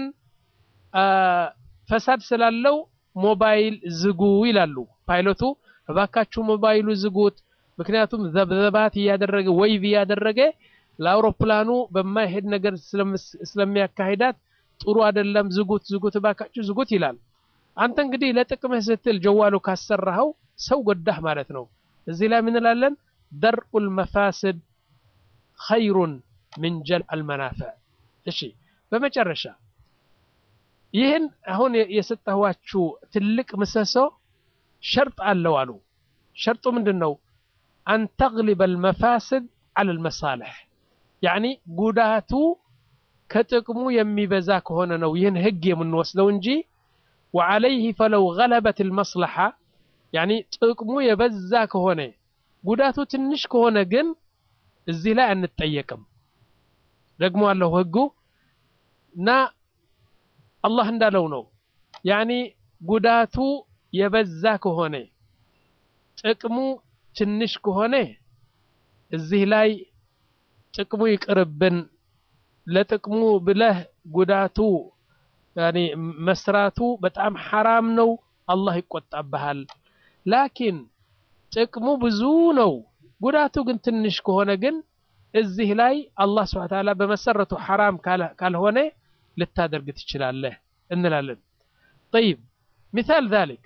ፈሳድ ስላለው ሞባይል ዝጉ ይላሉ ፓይሎቱ። እባካችሁ ሞባይሉ ዝጉት፣ ምክንያቱም ዘብዘባት እያደረገ ወይቭ እያደረገ ለአውሮፕላኑ በማይሄድ ነገር ስለሚያካሂዳት ጥሩ አይደለም፣ ዝጉት ዝጉት፣ እባካችሁ ዝጉት ይላል። አንተ እንግዲህ ለጥቅምህ ስትል ጀዋሉ ካሰራኸው ሰው ጎዳህ ማለት ነው። እዚህ ላይ ምን እንላለን? ደርኡል መፋስድ ኸይሩን ምን ጀልብ አልመናፈዕ። እሺ፣ በመጨረሻ ይህን አሁን የሰጠኋችሁ ትልቅ ምሰሶ ሸርጥ አለው አሉ። ሸርጡ ምንድን ነው? አን ተግሊበ አልመፋስድ ዐለ አልመሳልሕ ያዕኒ ጉዳቱ ከጥቅሙ የሚበዛ ከሆነ ነው ይህን ህግ የምንወስደው እንጂ ወዐለይህ ፈለው ገለበት አልመስለሓ ያኒ ጥቅሙ የበዛ ከሆነ ጉዳቱ ትንሽ ከሆነ ግን እዚህ ላይ አንጠየቅም። ደግሞ አለው ህጉ እና አላህ እንዳለው ነው። ያኒ ጉዳቱ የበዛ ከሆነ ጥቅሙ ትንሽ ከሆነ እዚህ ላይ ጥቅሙ ይቅርብን፣ ለጥቅሙ ብለህ ጉዳቱ ያኒ መስራቱ በጣም ሐራም ነው፣ አላህ ይቆጣብሃል። ላኪን ጥቅሙ ብዙ ነው፣ ጉዳቱ ግን ትንሽ ከሆነ ግን እዚህ ላይ አላህ ስብሐ ወተዓላ በመሰረቱ ሐራም ካልሆነ ልታደርግ ትችላለህ እንላለን። ጠይብ ሚታል ዛሊክ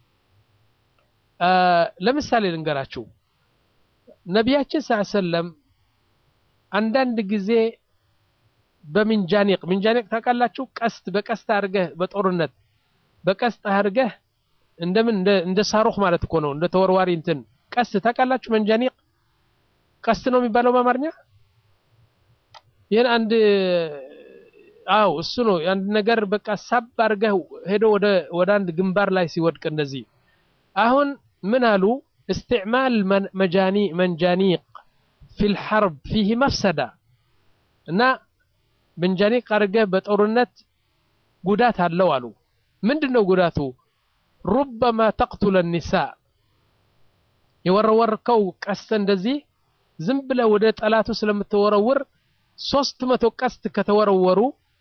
ለምሳሌ ልንገራችሁ። ነቢያችን ስ ሰለም አንዳንድ ጊዜ በምንጃኒቅ ምንጃኒቅ ታውቃላችሁ? ቀስት በቀስት አድርገህ በጦርነት በቀስት አድርገህ እንደምን እንደ ሳሩክ ማለት እኮ ነው። እንደ ተወርዋሪ እንትን ቀስት ታውቃላችሁ? መንጃኒቅ ቀስት ነው የሚባለው በአማርኛ። ይህን አንድ አው እሱ ነው አንድ ነገር በቃ ሳብ አድርገህ ሄዶ ወደ ወደ አንድ ግንባር ላይ ሲወድቅ እንደዚህ። አሁን ምን አሉ? استعمال مجاني منجانيق في الحرب فيه مفسدة እና መንጃኒቅ አድርገህ በጦርነት ጉዳት አለው አሉ። ምንድን ነው ጉዳቱ? ሩበማ ተቅቱለ ኒሳ የወረወርከው ቀስት እንደዚህ ዝም ብለህ ወደ ጠላቱ ስለምትወረውር ሶስት መቶ ቀስት ከተወረወሩ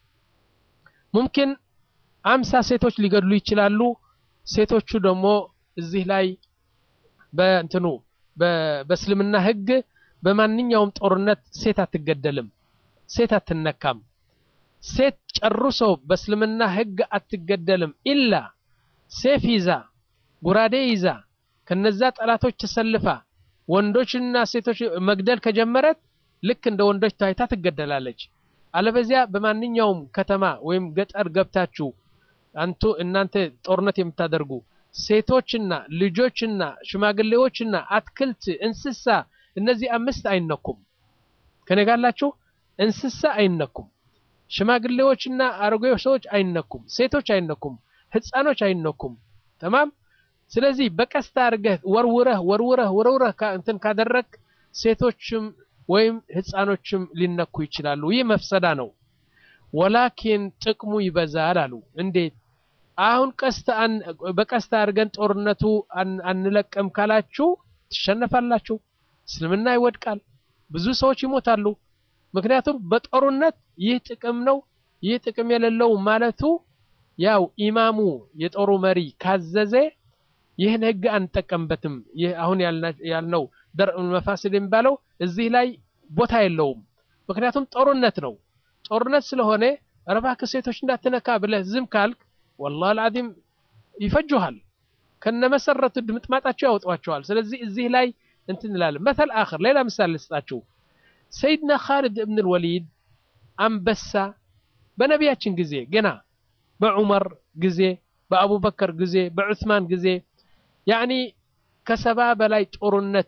ሙምኪን አምሳ ሴቶች ሊገድሉ ይችላሉ። ሴቶቹ ደግሞ እዚህ ላይ በእንትኑ በእስልምና ሕግ በማንኛውም ጦርነት ሴት አትገደልም፣ ሴት አትነካም። ሴት ጨርሶ በእስልምና ሕግ አትገደልም። ኢላ ሴፍ ይዛ ጉራዴ ይዛ ከነዛ ጠላቶች ተሰልፋ ወንዶችና ሴቶች መግደል ከጀመረት ልክ እንደ ወንዶች ታይታ ትገደላለች። አለበዚያ በማንኛውም ከተማ ወይም ገጠር ገብታችሁ አንቱ እናንተ ጦርነት የምታደርጉ ሴቶችና ልጆችና ሽማግሌዎችና አትክልት፣ እንስሳ እነዚህ አምስት አይነኩም። ከነጋላችሁ እንስሳ አይነኩም። ሽማግሌዎችና አረጋዊ ሰዎች አይነኩም። ሴቶች አይነኩም። ህፃኖች አይነኩም። ተማም። ስለዚህ በቀስታ አድርገህ ወርውረህ ወርውረህ ወርውረህ እንትን ካደረግ ሴቶችም ወይም ህፃኖችም ሊነኩ ይችላሉ። ይህ መፍሰዳ ነው። ወላኪን ጥቅሙ ይበዛል አሉ። እንዴት? አሁን ቀስት በቀስታ አድርገን ጦርነቱ አንለቅም ካላችሁ ትሸነፋላችሁ። እስልምና ይወድቃል። ብዙ ሰዎች ይሞታሉ። ምክንያቱም በጦርነት ይህ ጥቅም ነው ይህ ጥቅም የሌለው ማለቱ ያው ኢማሙ የጦሩ መሪ ካዘዘ ይህን ህግ አንጠቀምበትም። ይህ አሁን ያልነው ደርእ መፋስድ የሚባለው እዚህ ላይ ቦታ የለውም። ምክንያቱም ጦርነት ነው። ጦርነት ስለሆነ እባክህ ሴቶች እንዳትነካ ብለህ ዝም ካልክ ወላሂ አልዓዚም ይፈጁሃል። ከነመሰረቱ ድምጥማጣቸው ያወጧቸዋል። ስለዚህ እዚህ ላይ እንትን እንላለን። መተል አኽር ሌላ ምሳሌ ልስጣችሁ። ሰይድና ኻልድ እብን ልወሊድ አንበሳ በነቢያችን ጊዜ ገና በዑመር ጊዜ፣ በአቡበከር ጊዜ፣ በዑስማን ጊዜ ያኒ ከሰባ በላይ ጦርነት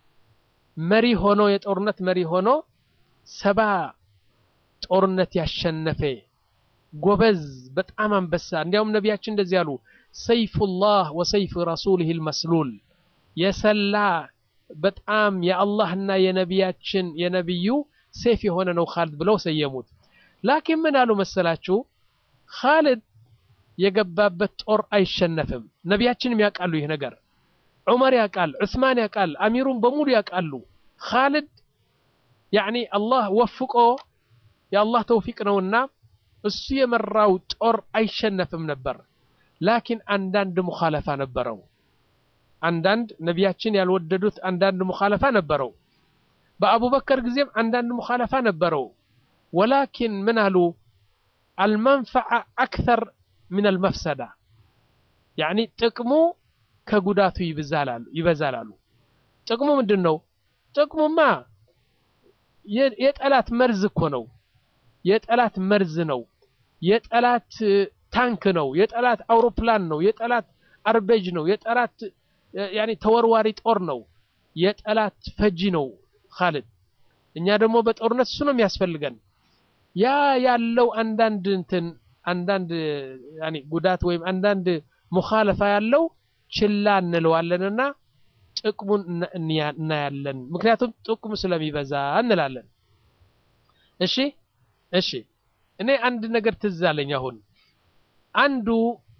መሪ ሆኖ የጦርነት መሪ ሆኖ ሰባ ጦርነት ያሸነፈ ጎበዝ በጣም አንበሳ። እንዲያውም ነቢያችን እንደዚህ አሉ፣ ሰይፉላህ ወሰይፍ ረሱሊህ ልመስሉል የሰላ በጣም የአላህና የነቢያችን የነቢዩ ሴፍ የሆነ ነው ኻልድ ብለው ሰየሙት። ላኪን ምን አሉ መሰላችሁ? ኻልድ የገባበት ጦር አይሸነፍም። ነቢያችንም ያውቃሉ ይህ ነገር። ዑመር ያውቃል፣ ዑስማን ያውቃል፣ አሚሩን በሙሉ ያውቃሉ። ኻልድ ያዕኒ አላህ ወፍቆ የአላህ ተውፊቅ ነውና እሱ የመራው ጦር አይሸነፍም ነበር። ላኪን አንዳንድ ሙኻለፋ ነበረው። አንዳንድ ነቢያችን ያልወደዱት አንዳንድ ሙኻለፋ ነበረው። በአቡበከር ጊዜም አንዳንድ ሙኻለፋ ነበረው። ወላኪን ምን አሉ አልመንፈዓ አክተር ምን አልመፍሰዳ ያዕኒ ጥቅሙ ከጉዳቱ ይበዛል አሉ። ጥቅሙ ምንድን ነው? ጥቅሙማ የጠላት መርዝ እኮ ነው። የጠላት መርዝ ነው። የጠላት ታንክ ነው። የጠላት አውሮፕላን ነው። የጠላት አርበጅ ነው። የጠላት ያኔ ተወርዋሪ ጦር ነው። የጠላት ፈጂ ነው ኻልድ። እኛ ደግሞ በጦርነት እሱ ነው የሚያስፈልገን። ያ ያለው አንዳንድ እንትን አንዳንድ ያኔ ጉዳት ወይም አንዳንድ ሙኻለፋ ያለው ችላ እንለዋለንና ጥቅሙን እናያለን። ምክንያቱም ጥቅሙ ስለሚበዛ እንላለን። እሺ እሺ፣ እኔ አንድ ነገር ትዝ አለኝ። አሁን አንዱ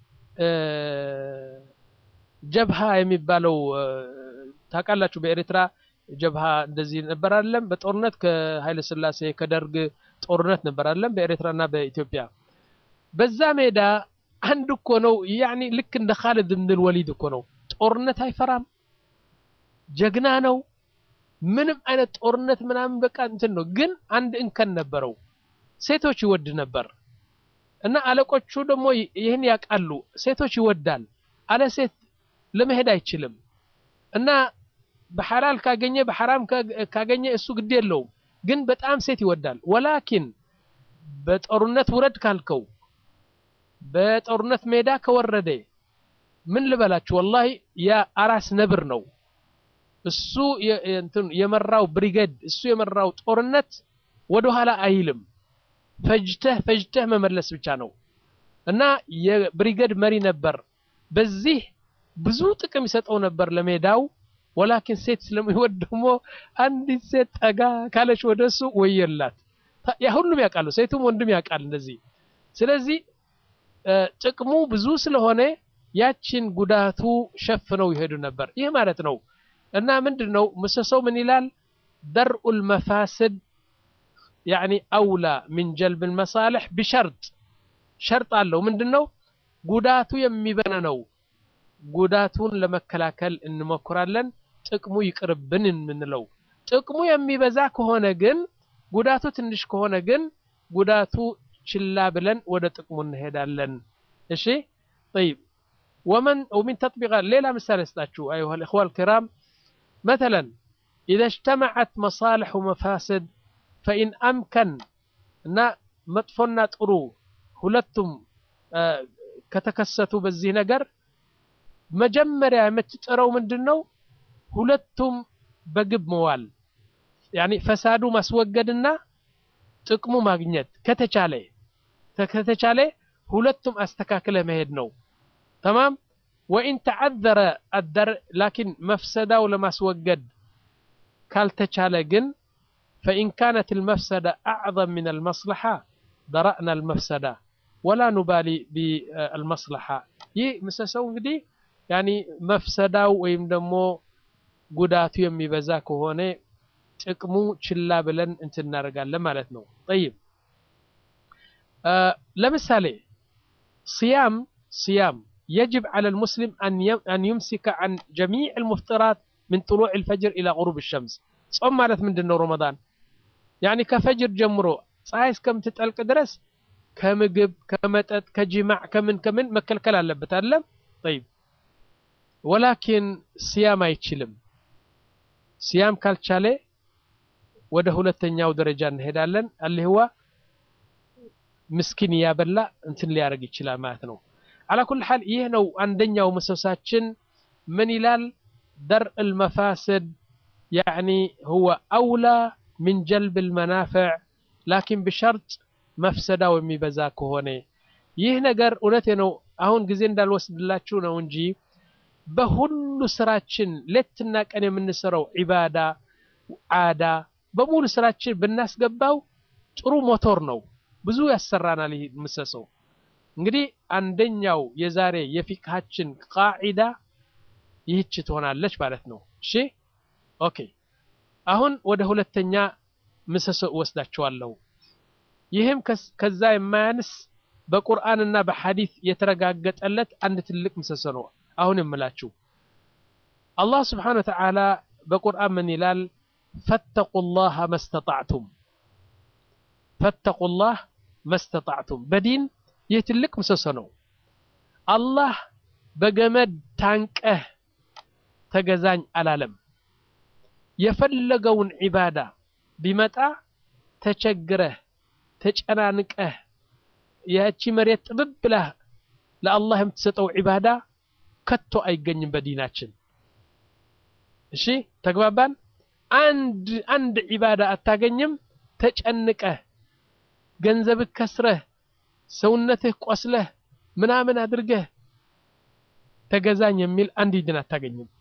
ጀብሃ የሚባለው ታውቃላችሁ፣ በኤርትራ ጀብሃ እንደዚህ ነበር አይደለም? በጦርነት ከኃይለ ሥላሴ ከደርግ ጦርነት ነበር አይደለም? በኤርትራና በኢትዮጵያ በዛ ሜዳ አንድ እኮ ነው ያኒ ልክ እንደ ኻልድ ብን ወሊድ እኮ ነው። ጦርነት አይፈራም፣ ጀግና ነው። ምንም አይነት ጦርነት ምናምን በቃ እንትን ነው። ግን አንድ እንከን ነበረው፣ ሴቶች ይወድ ነበር። እና አለቆቹ ደግሞ ይህን ያውቃሉ። ሴቶች ይወዳል፣ አለ ሴት ለመሄድ አይችልም። እና በሐላል ካገኘ በሐራም ካገኘ እሱ ግድ የለውም፣ ግን በጣም ሴት ይወዳል። ወላኪን በጦርነት ውረድ ካልከው በጦርነት ሜዳ ከወረደ ምን ልበላችሁ፣ ወላሂ የአራስ ነብር ነው እሱ የመራው ብሪጌድ እሱ የመራው ጦርነት ወደኋላ አይልም። ፈጅተህ ፈጅተህ መመለስ ብቻ ነው እና የብሪጌድ መሪ ነበር። በዚህ ብዙ ጥቅም ይሰጠው ነበር ለሜዳው። ወላኪን ሴት ስለሚወድ ደግሞ አንዲት ሴት ጠጋ ካለች ወደ እሱ ወየላት። ያ ሁሉም ያውቃሉ፣ ሴቱም ወንድም ያውቃል እንደዚህ። ስለዚህ ጥቅሙ ብዙ ስለሆነ ያችን ጉዳቱ ሸፍነው ይሄዱ ነበር። ይህ ማለት ነው እና ምንድን ነው ምሰሶው ምን ይላል? ደርኡል መፋስድ ያዕኒ አውላ ሚን ጀልብል መሳልሕ ቢሸርጥ ሸርጥ አለው። ምንድን ነው ጉዳቱ የሚበነ ነው። ጉዳቱን ለመከላከል እንሞክራለን፣ ጥቅሙ ይቅርብን የምንለው። ጥቅሙ የሚበዛ ከሆነ ግን ጉዳቱ ትንሽ ከሆነ ግን ጉዳቱ ችላ ብለን ወደ ጥቅሙ እንሄዳለን። እሺ ጠይብ ወመን ወሚን ተጥቢቃ ሌላ ምሳሌ ስጣችሁ አዩሃ ልእኽዋ ልኪራም መተለን ኢዘ እጅተመዐት መሳልሕ ወመፋስድ ፈኢን አምከን እና መጥፎና ጥሩ ሁለቱም ከተከሰቱ በዚህ ነገር መጀመሪያ የምትጥረው ምንድን ነው? ሁለቱም በግብ መዋል ያኒ ፈሳዱ ማስወገድና ጥቅሙ ማግኘት ከተቻለ ከተቻለ ሁለቱም አስተካክለ መሄድ ነው። ተማም ወኢን ተዓዘረ አደር ላኪን መፍሰዳው ለማስወገድ ካልተቻለ ግን ፈኢን ካነት ልመፍሰዳ አዕظም ምን አልመስለሓ ደረእና አልመፍሰዳ ወላ ኑባሊ ቢአልመስለሓ። ይህ ምሰሰው እንግዲህ ያኒ መፍሰዳው ወይም ደግሞ ጉዳቱ የሚበዛ ከሆነ ጥቅሙ ችላ ብለን እንትን እናደርጋለን ማለት ነው። ጠይብ ለምሳሌ ስያም ስያም የጅብ ዐለ ልሙስሊም አን ዩምሲከ ዐን ጀሚዕ ልሙፍጥራት ምን ጥሉዕ ልፈጅር ኢላ ጉሩብ ሸምስ። ጾም ማለት ምንድን ነው? ረመዳን ያኒ ከፈጅር ጀምሮ ፀሐይ እስከምትጠልቅ ድረስ ከምግብ፣ ከመጠጥ፣ ከጅማዕ ከምን ከምን መከልከል አለበት አለም ጠይብ ወላኪን ስያም አይችልም። ስያም ካልቻለ ወደ ሁለተኛው ደረጃ እንሄዳለን። አልህዋ ምስኪን እያበላ እንትን ሊያደርግ ይችላል ማለት ነው። አላ ኩል ሓል ይህ ነው አንደኛው ምሰሳችን። ምን ይላል? ደርእ ልመፋስድ ያዕኒ ሁወ አውላ ምን ጀልብ ልመናፍዕ ላኪን ብሸርጥ መፍሰዳው የሚበዛ ከሆነ ይህ ነገር እውነቴ ነው። አሁን ጊዜ እንዳልወስድላችሁ ነው እንጂ በሁሉ ስራችን ሌትና ቀን የምንሰራው ዒባዳ ዓዳ በሙሉ ስራችን ብናስገባው ጥሩ ሞቶር ነው። ብዙ ያሰራናል። ይህ ምሰሰው እንግዲህ አንደኛው የዛሬ የፊቅሃችን ቃዒዳ ይህች ትሆናለች ማለት ነው። እሺ ኦኬ። አሁን ወደ ሁለተኛ ምሰሶ እወስዳቸዋለሁ። ይህም ከዛ የማያንስ በቁርአንና በሐዲስ የተረጋገጠለት አንድ ትልቅ ምሰሶ ነው። አሁን የምላችሁ አላህ ስብሓነሁ ወተዓላ በቁርአን ምን ይላል? ፈተቁላህ መስተጣዕቱም ፈተቁላህ መስተጣዕቱም። በዲን ይህ ትልቅ ምሰሶ ነው። አላህ በገመድ ታንቀህ ተገዛኝ አላለም። የፈለገውን ዒባዳ ቢመጣ ተቸግረህ ተጨናንቀህ ያቺ መሬት ጥብብ ብለህ ለአላህ የምትሰጠው ዒባዳ ከቶ አይገኝም በዲናችን። እሺ ተግባባን? አንድ አንድ ዒባዳ አታገኝም ተጨንቀህ ገንዘብህ ከስረህ ሰውነትህ ቆስለህ ምናምን አድርገህ ተገዛኝ የሚል አንድ ዲን አታገኝም።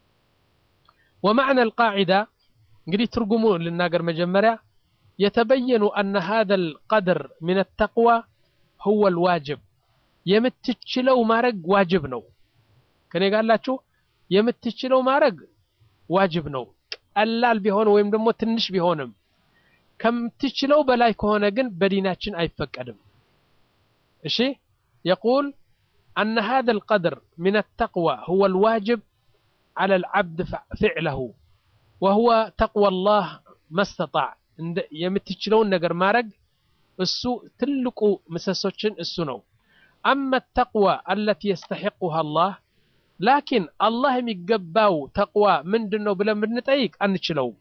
ወማዕና አልቃዒዳ እንግዲህ ትርጉሙ ልናገር መጀመሪያ የተበየኑ አነ ሃذا القدر من التقوى هو الواجب የምትችለው ማድረግ ዋጅብ ነው። ከኔ ጋላችሁ የምትችለው ማድረግ ዋጅብ ነው። ቀላል ቢሆን ወይም ደግሞ ትንሽ ቢሆንም ከምትችለው በላይ ከሆነ ግን በዲናችን አይፈቀድም። እሺ የቁል አነ ሃذا القدر من التقوى هو الواجب على العبد فعله وهو تقوى الله ما استطاع የምትችለውን ነገር ማድረግ እሱ ትልቁ ምሰሶችን እሱ ነው። አመ ተቅዋ አለቲ የስተሒቁሃ አላህ ላኪን አላህ የሚገባው ተቅዋ ምንድን ነው ብለን ብንጠይቅ አንችለውም።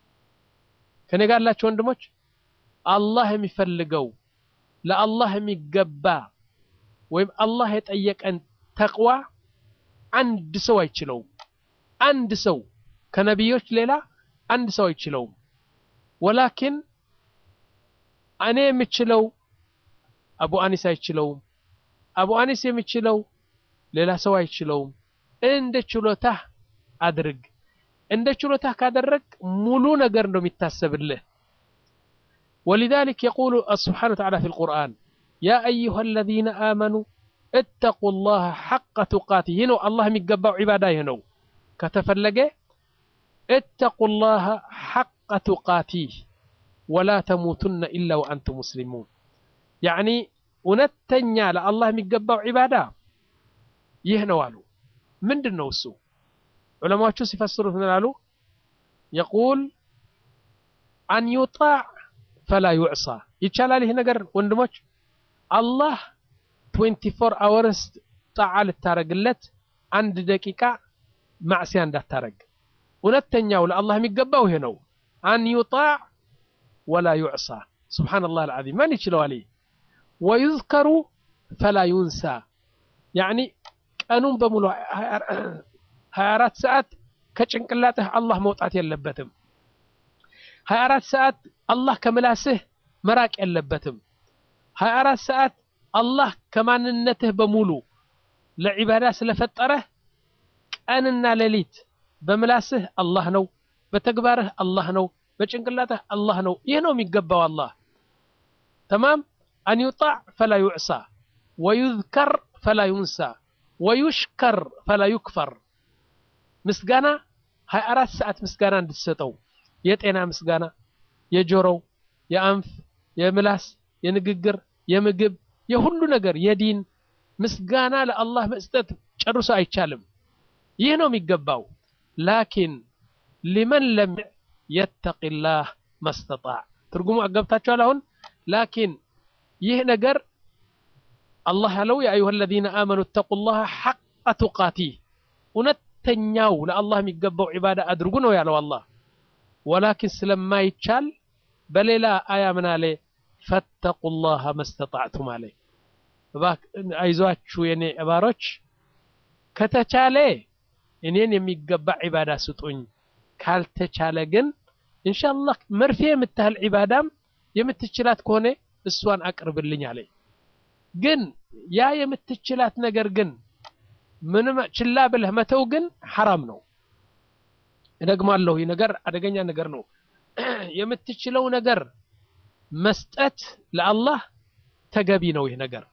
ከኔ ጋር ያላችሁ ወንድሞች አላህ የሚፈልገው ለአላህ የሚገባ ወይም አላህ የጠየቀን ተቅዋ አንድ ሰው አይችለውም። አንድ ሰው ከነቢዮች ሌላ አንድ ሰው አይችለውም። ወላኪን እኔ የምችለው አቡ አኒስ አይችለውም። አቡ አኒስ የሚችለው ሌላ ሰው አይችለውም። እንደ ችሎታህ አድርግ። እንደ ችሎታህ ካደረግ ሙሉ ነገር ነው የሚታሰብልህ። ወሊዛሊክ የቁሉ ስብሓነሁ ወተዓላ ፊል ቁርአን ያ አዩሃ አለዚነ አመኑ እተቁ ላህ ሐቀ ቱቃቲ። ይህ ነው አላህ የሚገባው ዒባዳ ይህ ነው። ከተፈለገ እተቁ ላህ ሐቀ ቱቃቲህ ወላ ተሙቱነ ኢላ ወአንቱም ሙስሊሙን። ያዕኒ እውነተኛ ለአላህ የሚገባው ዒባዳ ይህ ነው አሉ። ምንድን ነው እሱ? ዑለማዎቹ ሲፈስሩት ምን አሉ? የቁል አን ዩጣዕ ፈላ ዩዕሳ። ይቻላል ይህ ነገር ወንድሞች? አላህ 24 አወርስ ጣዓ ልታረግለት አንድ ደቂቃ ማዕስያ እንዳታረግ። እውነተኛው ለአላህ የሚገባው ይሄ ነው። አን ዩጣዕ ወላ ዩዕሳ። ሱብሓነላህ አልዓዚም ማን ይችለዋል? ወዩዝከሩ ፈላ ዩንሳ። ያዕኒ ቀኑን በሙሉ 24 ሰዓት ከጭንቅላትህ አላህ መውጣት የለበትም። 24 ሰዓት አላህ ከምላስህ መራቅ የለበትም። 24 ሰዓት አላህ ከማንነትህ በሙሉ ለዒባዳ ስለፈጠረህ ቀንና ሌሊት በምላስህ አላህ ነው፣ በተግባርህ አላህ ነው፣ በጭንቅላትህ አላህ ነው። ይህ ነው የሚገባው አላህ ተማም አን ዩጣዕ ፈላ ዩዕሳ ወዩዝከር ፈላ ዩንሳ ወዩሽከር ፈላ ዩክፈር። ምስጋና 24 ሰዓት ምስጋና እንድትሰጠው የጤና ምስጋና፣ የጆሮው፣ የአንፍ፣ የምላስ፣ የንግግር፣ የምግብ፣ የሁሉ ነገር የዲን ምስጋና ለአላህ መስጠት ጨርሶ አይቻልም። ይህ ነው የሚገባው። ላኪን ሊመን ለም የተቂላህ መስተጣዕ ትርጉሙ አገብታችኋል አሁን ላኪን ይህ ነገር አላህ ያለው ያ አዩሃ አለዚነ አመኑ እተቁላህ ሐቀ ቱቃቲህ እውነተኛው ለአላህ የሚገባው ዒባዳ አድርጉ ነው ያለው አላህ። ወላኪን ስለማይቻል በሌላ አያ ምን አለ? ፈተቁላህ መስተጣዕቱም አለ። አይዟችሁ የኔ እባሮች ከተቻለ እኔን የሚገባ ዒባዳ ስጡኝ፣ ካልተቻለ ግን ኢንሻአላህ መርፌ የምታህል ዒባዳም የምትችላት ከሆነ እሷን አቅርብልኝ አለ። ግን ያ የምትችላት ነገር ግን ምንም ችላ ብለህ መተው ግን ሐራም ነው። እደግማለሁ፣ ይህ ነገር አደገኛ ነገር ነው። የምትችለው ነገር መስጠት ለአላህ ተገቢ ነው። ይህ ነገር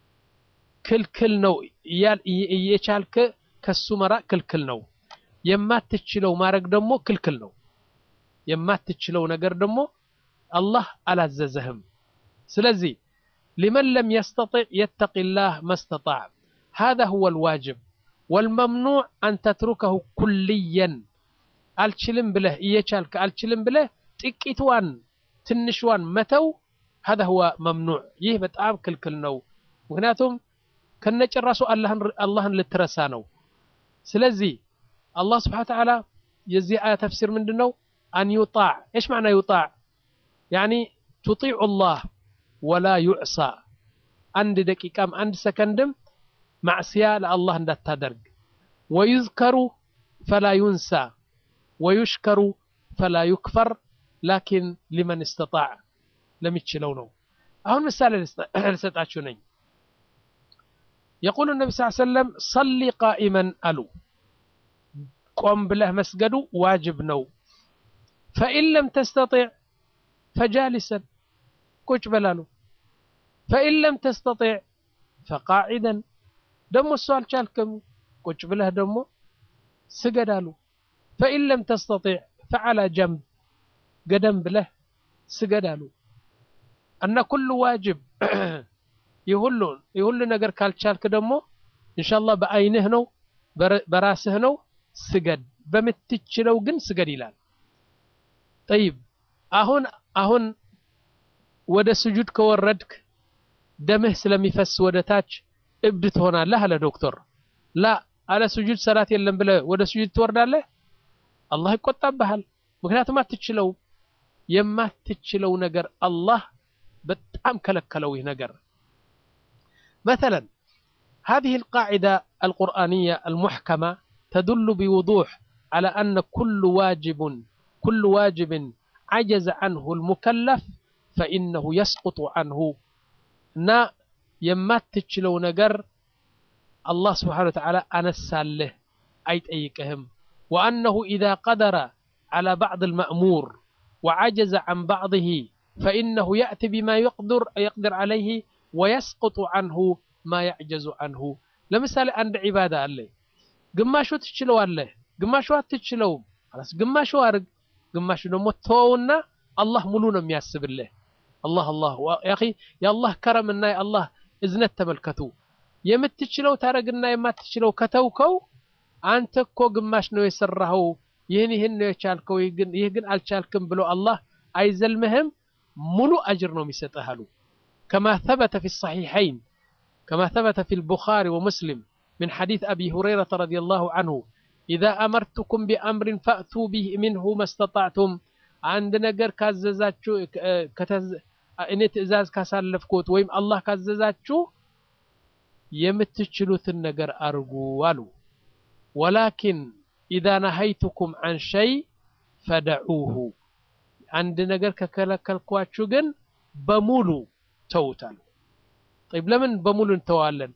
ክልክል ነው። እየቻልክ ከሱ መራቅ ክልክል ነው። የማትችለው ማድረግ ደግሞ ክልክል ነው። የማትችለው ነገር ደግሞ አላህ አላዘዘህም። ስለዚህ ሊመን ለም የስተጢዕ የተቂላህ መስተጣዕ ሃዛ ሁወ ልዋጅብ ወልመምኑዕ አን ተትሩከሁ ኩልየን አልችልም ብለህ እየቻልክ አልችልም ብለህ ጥቂትዋን ትንሽዋን መተው ሃዛ ሁወ መምኑዕ ይህ በጣም ክልክል ነው። ምክንያቱም ከነጭራሱ አላህን ልትረሳ ነው። ስለዚህ አላህ ስብሓነ ወተዓላ የዚህ አያ ተፍሲር ምንድን ነው? አን ዩጣዕ እሽ ማዕና ዩጣዕ ያኒ ቱጢዑ ላህ ወላ ዩዕሳ አንድ ደቂቃም አንድ ሰከንድም ማዕስያ ለአላህ እንዳታደርግ። ወዩዝከሩ ፈላ ዩንሳ ወዩሽከሩ ፈላ ዩክፈር ላኪን ሊመን እስተጣዕ ለሚችለው ነው። አሁን ምሳሌ ልሰጣችሁ ነኝ። የቁሉ ነቢ ስ ሰለም ሰሊ ቃኢመን አሉ። ቆም ብለህ መስገዱ ዋጅብ ነው። ፈኢን ለም ተስተጢዕ ፈጃሊሰን ቁጭ በላሉ። ፈኢን ለም ተስተጢዕ ፈቃዒደን ደሞ እሱ አልቻልክም ቁጭ ብለህ ደግሞ ስገድ አሉ። ፈኢን ለም ተስተጢዕ ፈዓላ ጀንብ ገደም ብለህ ስገድ አሉ። እና ኩሉ ዋጅብ የሁሉ ነገር ካልቻልክ ደግሞ ኢንሻአላህ በአይንህ ነው በራስህ ነው ስገድ፣ በምትችለው ግን ስገድ ይላል። ጠይብ አሁን አሁን ወደ ስጁድ ከወረድክ ደምህ ስለሚፈስ ወደ ታች እብድ ትሆናለህ አለ ዶክተር። ላ አለ ስጁድ ሰላት የለም ብለህ ወደ ስጁድ ትወርዳለህ፣ አላህ ይቆጣብሃል። ምክንያቱም አትችለውም። የማትችለው ነገር አላህ በጣም ከለከለው ይህ ነገር። መተለን هذه القاعدة القرآنية المحكمة تدل بوضوح على أن كل واجب كل واجب عجز عنه المكلف فإنه يسقط عنه نا የማትችለው ነገር አላህ ስብሓነ ወተዓላ አነሳልህ አይጠይቅህም። ወአነሁ ኢዛ ቀደረ ዐላ ባዕድ አልመእሙር ወዐጀዘ ዐን ባዕድህ ፈኢነሁ የእቲ ቢማ የቅድር ዐለይህ ወየስቅጡ ዐንሁ ማ የዕጀዙ ዐንሁ። ለምሳሌ አንድ ዒባዳ አለ፣ ግማሹ ትችለዋለህ፣ ግማሹ አትችለውም። ግማሹ አድርግ፣ ግማሹ ደግሞ ተወውና አላህ ሙሉ ነው የሚያስብልህ። አላህ አላህ ያ የአላህ ከረምና የአላህ እዝነት ተመልከቱ። የምትችለው ታረግና የማትችለው ከተውከው አንተ እኮ ግማሽ ነው የሰራኸው፣ ይህን ይህን ነው የቻልከው፣ ይህ ግን አልቻልክም ብሎ አላህ አይዘልምህም፣ ሙሉ አጅር ነው የሚሰጥህ አሉ። ከማ ተበተ ፊ ሰሒሐይን ከማ ተበተ ፊ ልቡኻሪ ወሙስሊም ምን ሐዲስ አቢ ሁረይረተ ረዲየላሁ አንሁ ኢዛ አመርቱኩም ቢአምሪን ፈእቱ ሚንሁ መስተጣዕቱም አንድ ነገር ካዘዛችሁ እኔ ትእዛዝ ካሳለፍኩት ወይም አላህ ካዘዛችሁ የምትችሉትን ነገር አርጉ አሉ። ወላኪን ኢዛ ነሀይቱኩም አን ሸይ ፈደዑሁ አንድ ነገር ከከለከልኳችሁ ግን በሙሉ ተውታል። ጠይብ ለምን በሙሉ እንተዋለን?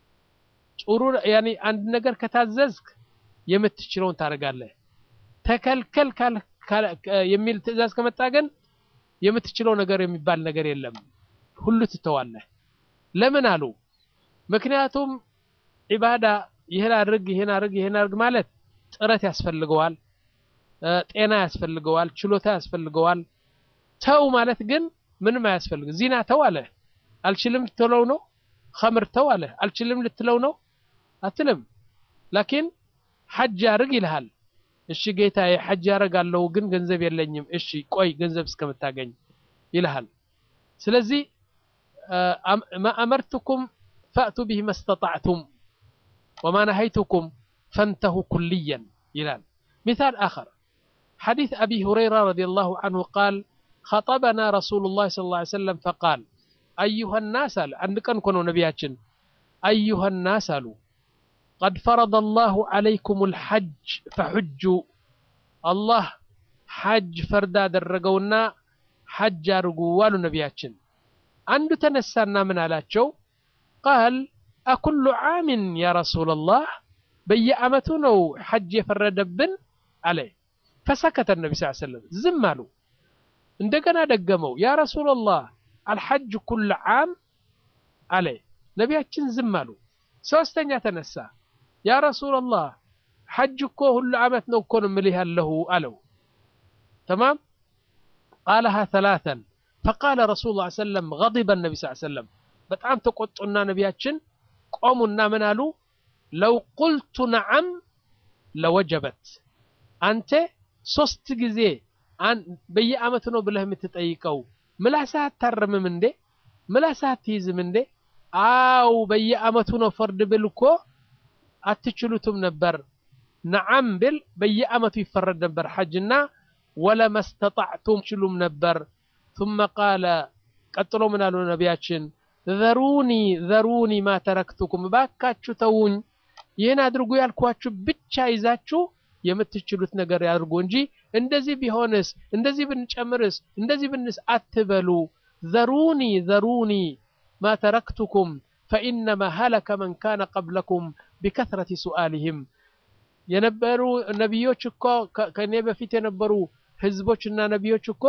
ጥሩ ያኔ አንድ ነገር ከታዘዝክ የምትችለውን ታደርጋለህ። ተከልከል የሚል ትእዛዝ ከመጣ ግን የምትችለው ነገር የሚባል ነገር የለም፣ ሁሉ ትተዋለህ። ለምን አሉ? ምክንያቱም ዒባዳ ይህን አድርግ ይህን አድርግ ይህን አድርግ ማለት ጥረት ያስፈልገዋል፣ ጤና ያስፈልገዋል፣ ችሎታ ያስፈልገዋል። ተው ማለት ግን ምንም አያስፈልግ። ዚና ተው አለ አልችልም ልትለው ነው። ኸምር ተው አለ አልችልም ልትለው ነው አትልም። ላኪን ሐጅ አድርግ ይልሃል። እሺ ጌታዬ ሐጅ ያደርጋለሁ ግን ገንዘብ የለኝም። እሺ ቆይ ገንዘብ እስከምታገኝ ይልሃል። ስለዚህ ማ አመርቱኩም ፈእቱ ቢሂ መስተጣዕቱም ወማ ነሀይቱኩም ፈንተሁ ኩልየን ይላል። ሚሳል አኸር ሐዲስ አቢ ሁረይራ ረዲየላሁ ዐንሁ ቃል ኸጠበና ረሱሉላህ ሰለላሁ ዐለይሂ ወሰለም ፈቃል አዩሃ ናስ አለ። አንድ ቀን እኮ ነው ነቢያችን አዩሃ ናስ አሉ ቀድ ፈረደ አላሁ ዐለይኩሙል ሐጅ ፈሑጁ አላህ ሐጅ ፈርድ አደረገውና ሐጅ አድርጉ አሉ ነቢያችን። አንዱ ተነሳና ምን አላቸው? ቃል አኩሉ ዓሚን ያ ረሱለላህ በየዓመቱ ነው ሐጅ የፈረደብን አለ። ፈሰከተ ነቢ ስ ሰለም ዝም አሉ። እንደገና ደገመው ያ ረሱለላህ አልሐጅ ኩል ዓም አለ። ነቢያችን ዝም አሉ። ሶስተኛ ተነሳ ያ ረሱለላህ ሐጅ እኮ ሁሉ ዓመት ነው እኮ ነው የምልህ ያለሁ አለው። ተማም ቃለሃ ተላተን ፈቃለ ረሱሉ ላ ሰለም ገዲበ ነቢ ስ ሰለም በጣም ተቆጡና ነቢያችን ቆሙና ምን አሉ? ለው ቁልቱ ነዓም ለወጀበት አንተ ሶስት ጊዜ በየዓመቱ ነው ብለህ የምትጠይቀው ምላስህ አታረምም እንዴ? ምላስህ አትይዝም እንዴ? አው በየዓመቱ ነው ፈርድ ብል እኮ አትችሉትም ነበር። ነዓም ብል በየዓመቱ ይፈረድ ነበር ሐጅና ወለመስተጣዕቱም ችሉም ነበር። ثم ቃለ ቀጥሎ ምን አሉ ነቢያችን ዘሩኒ ዘሩኒ ማ ተረክቱኩም ባካችሁ ተውኝ፣ ይህን አድርጉ ያልኳችሁ ብቻ ይዛችሁ የምትችሉት ነገር ያድርጉ እንጂ እንደዚህ ቢሆንስ እንደዚህ ብንጨምርስ እንደዚህ ብንስ አትበሉ። ዘሩኒ ዘሩኒ ማ ተረክቱኩም ፈኢነማ ሀለከ መን ካነ ቀብለኩም ቢከትረቲ ሱአሊህም የነበሩ ነቢዮች እኮ ከእኔ በፊት የነበሩ ህዝቦችና ነቢዮች እኮ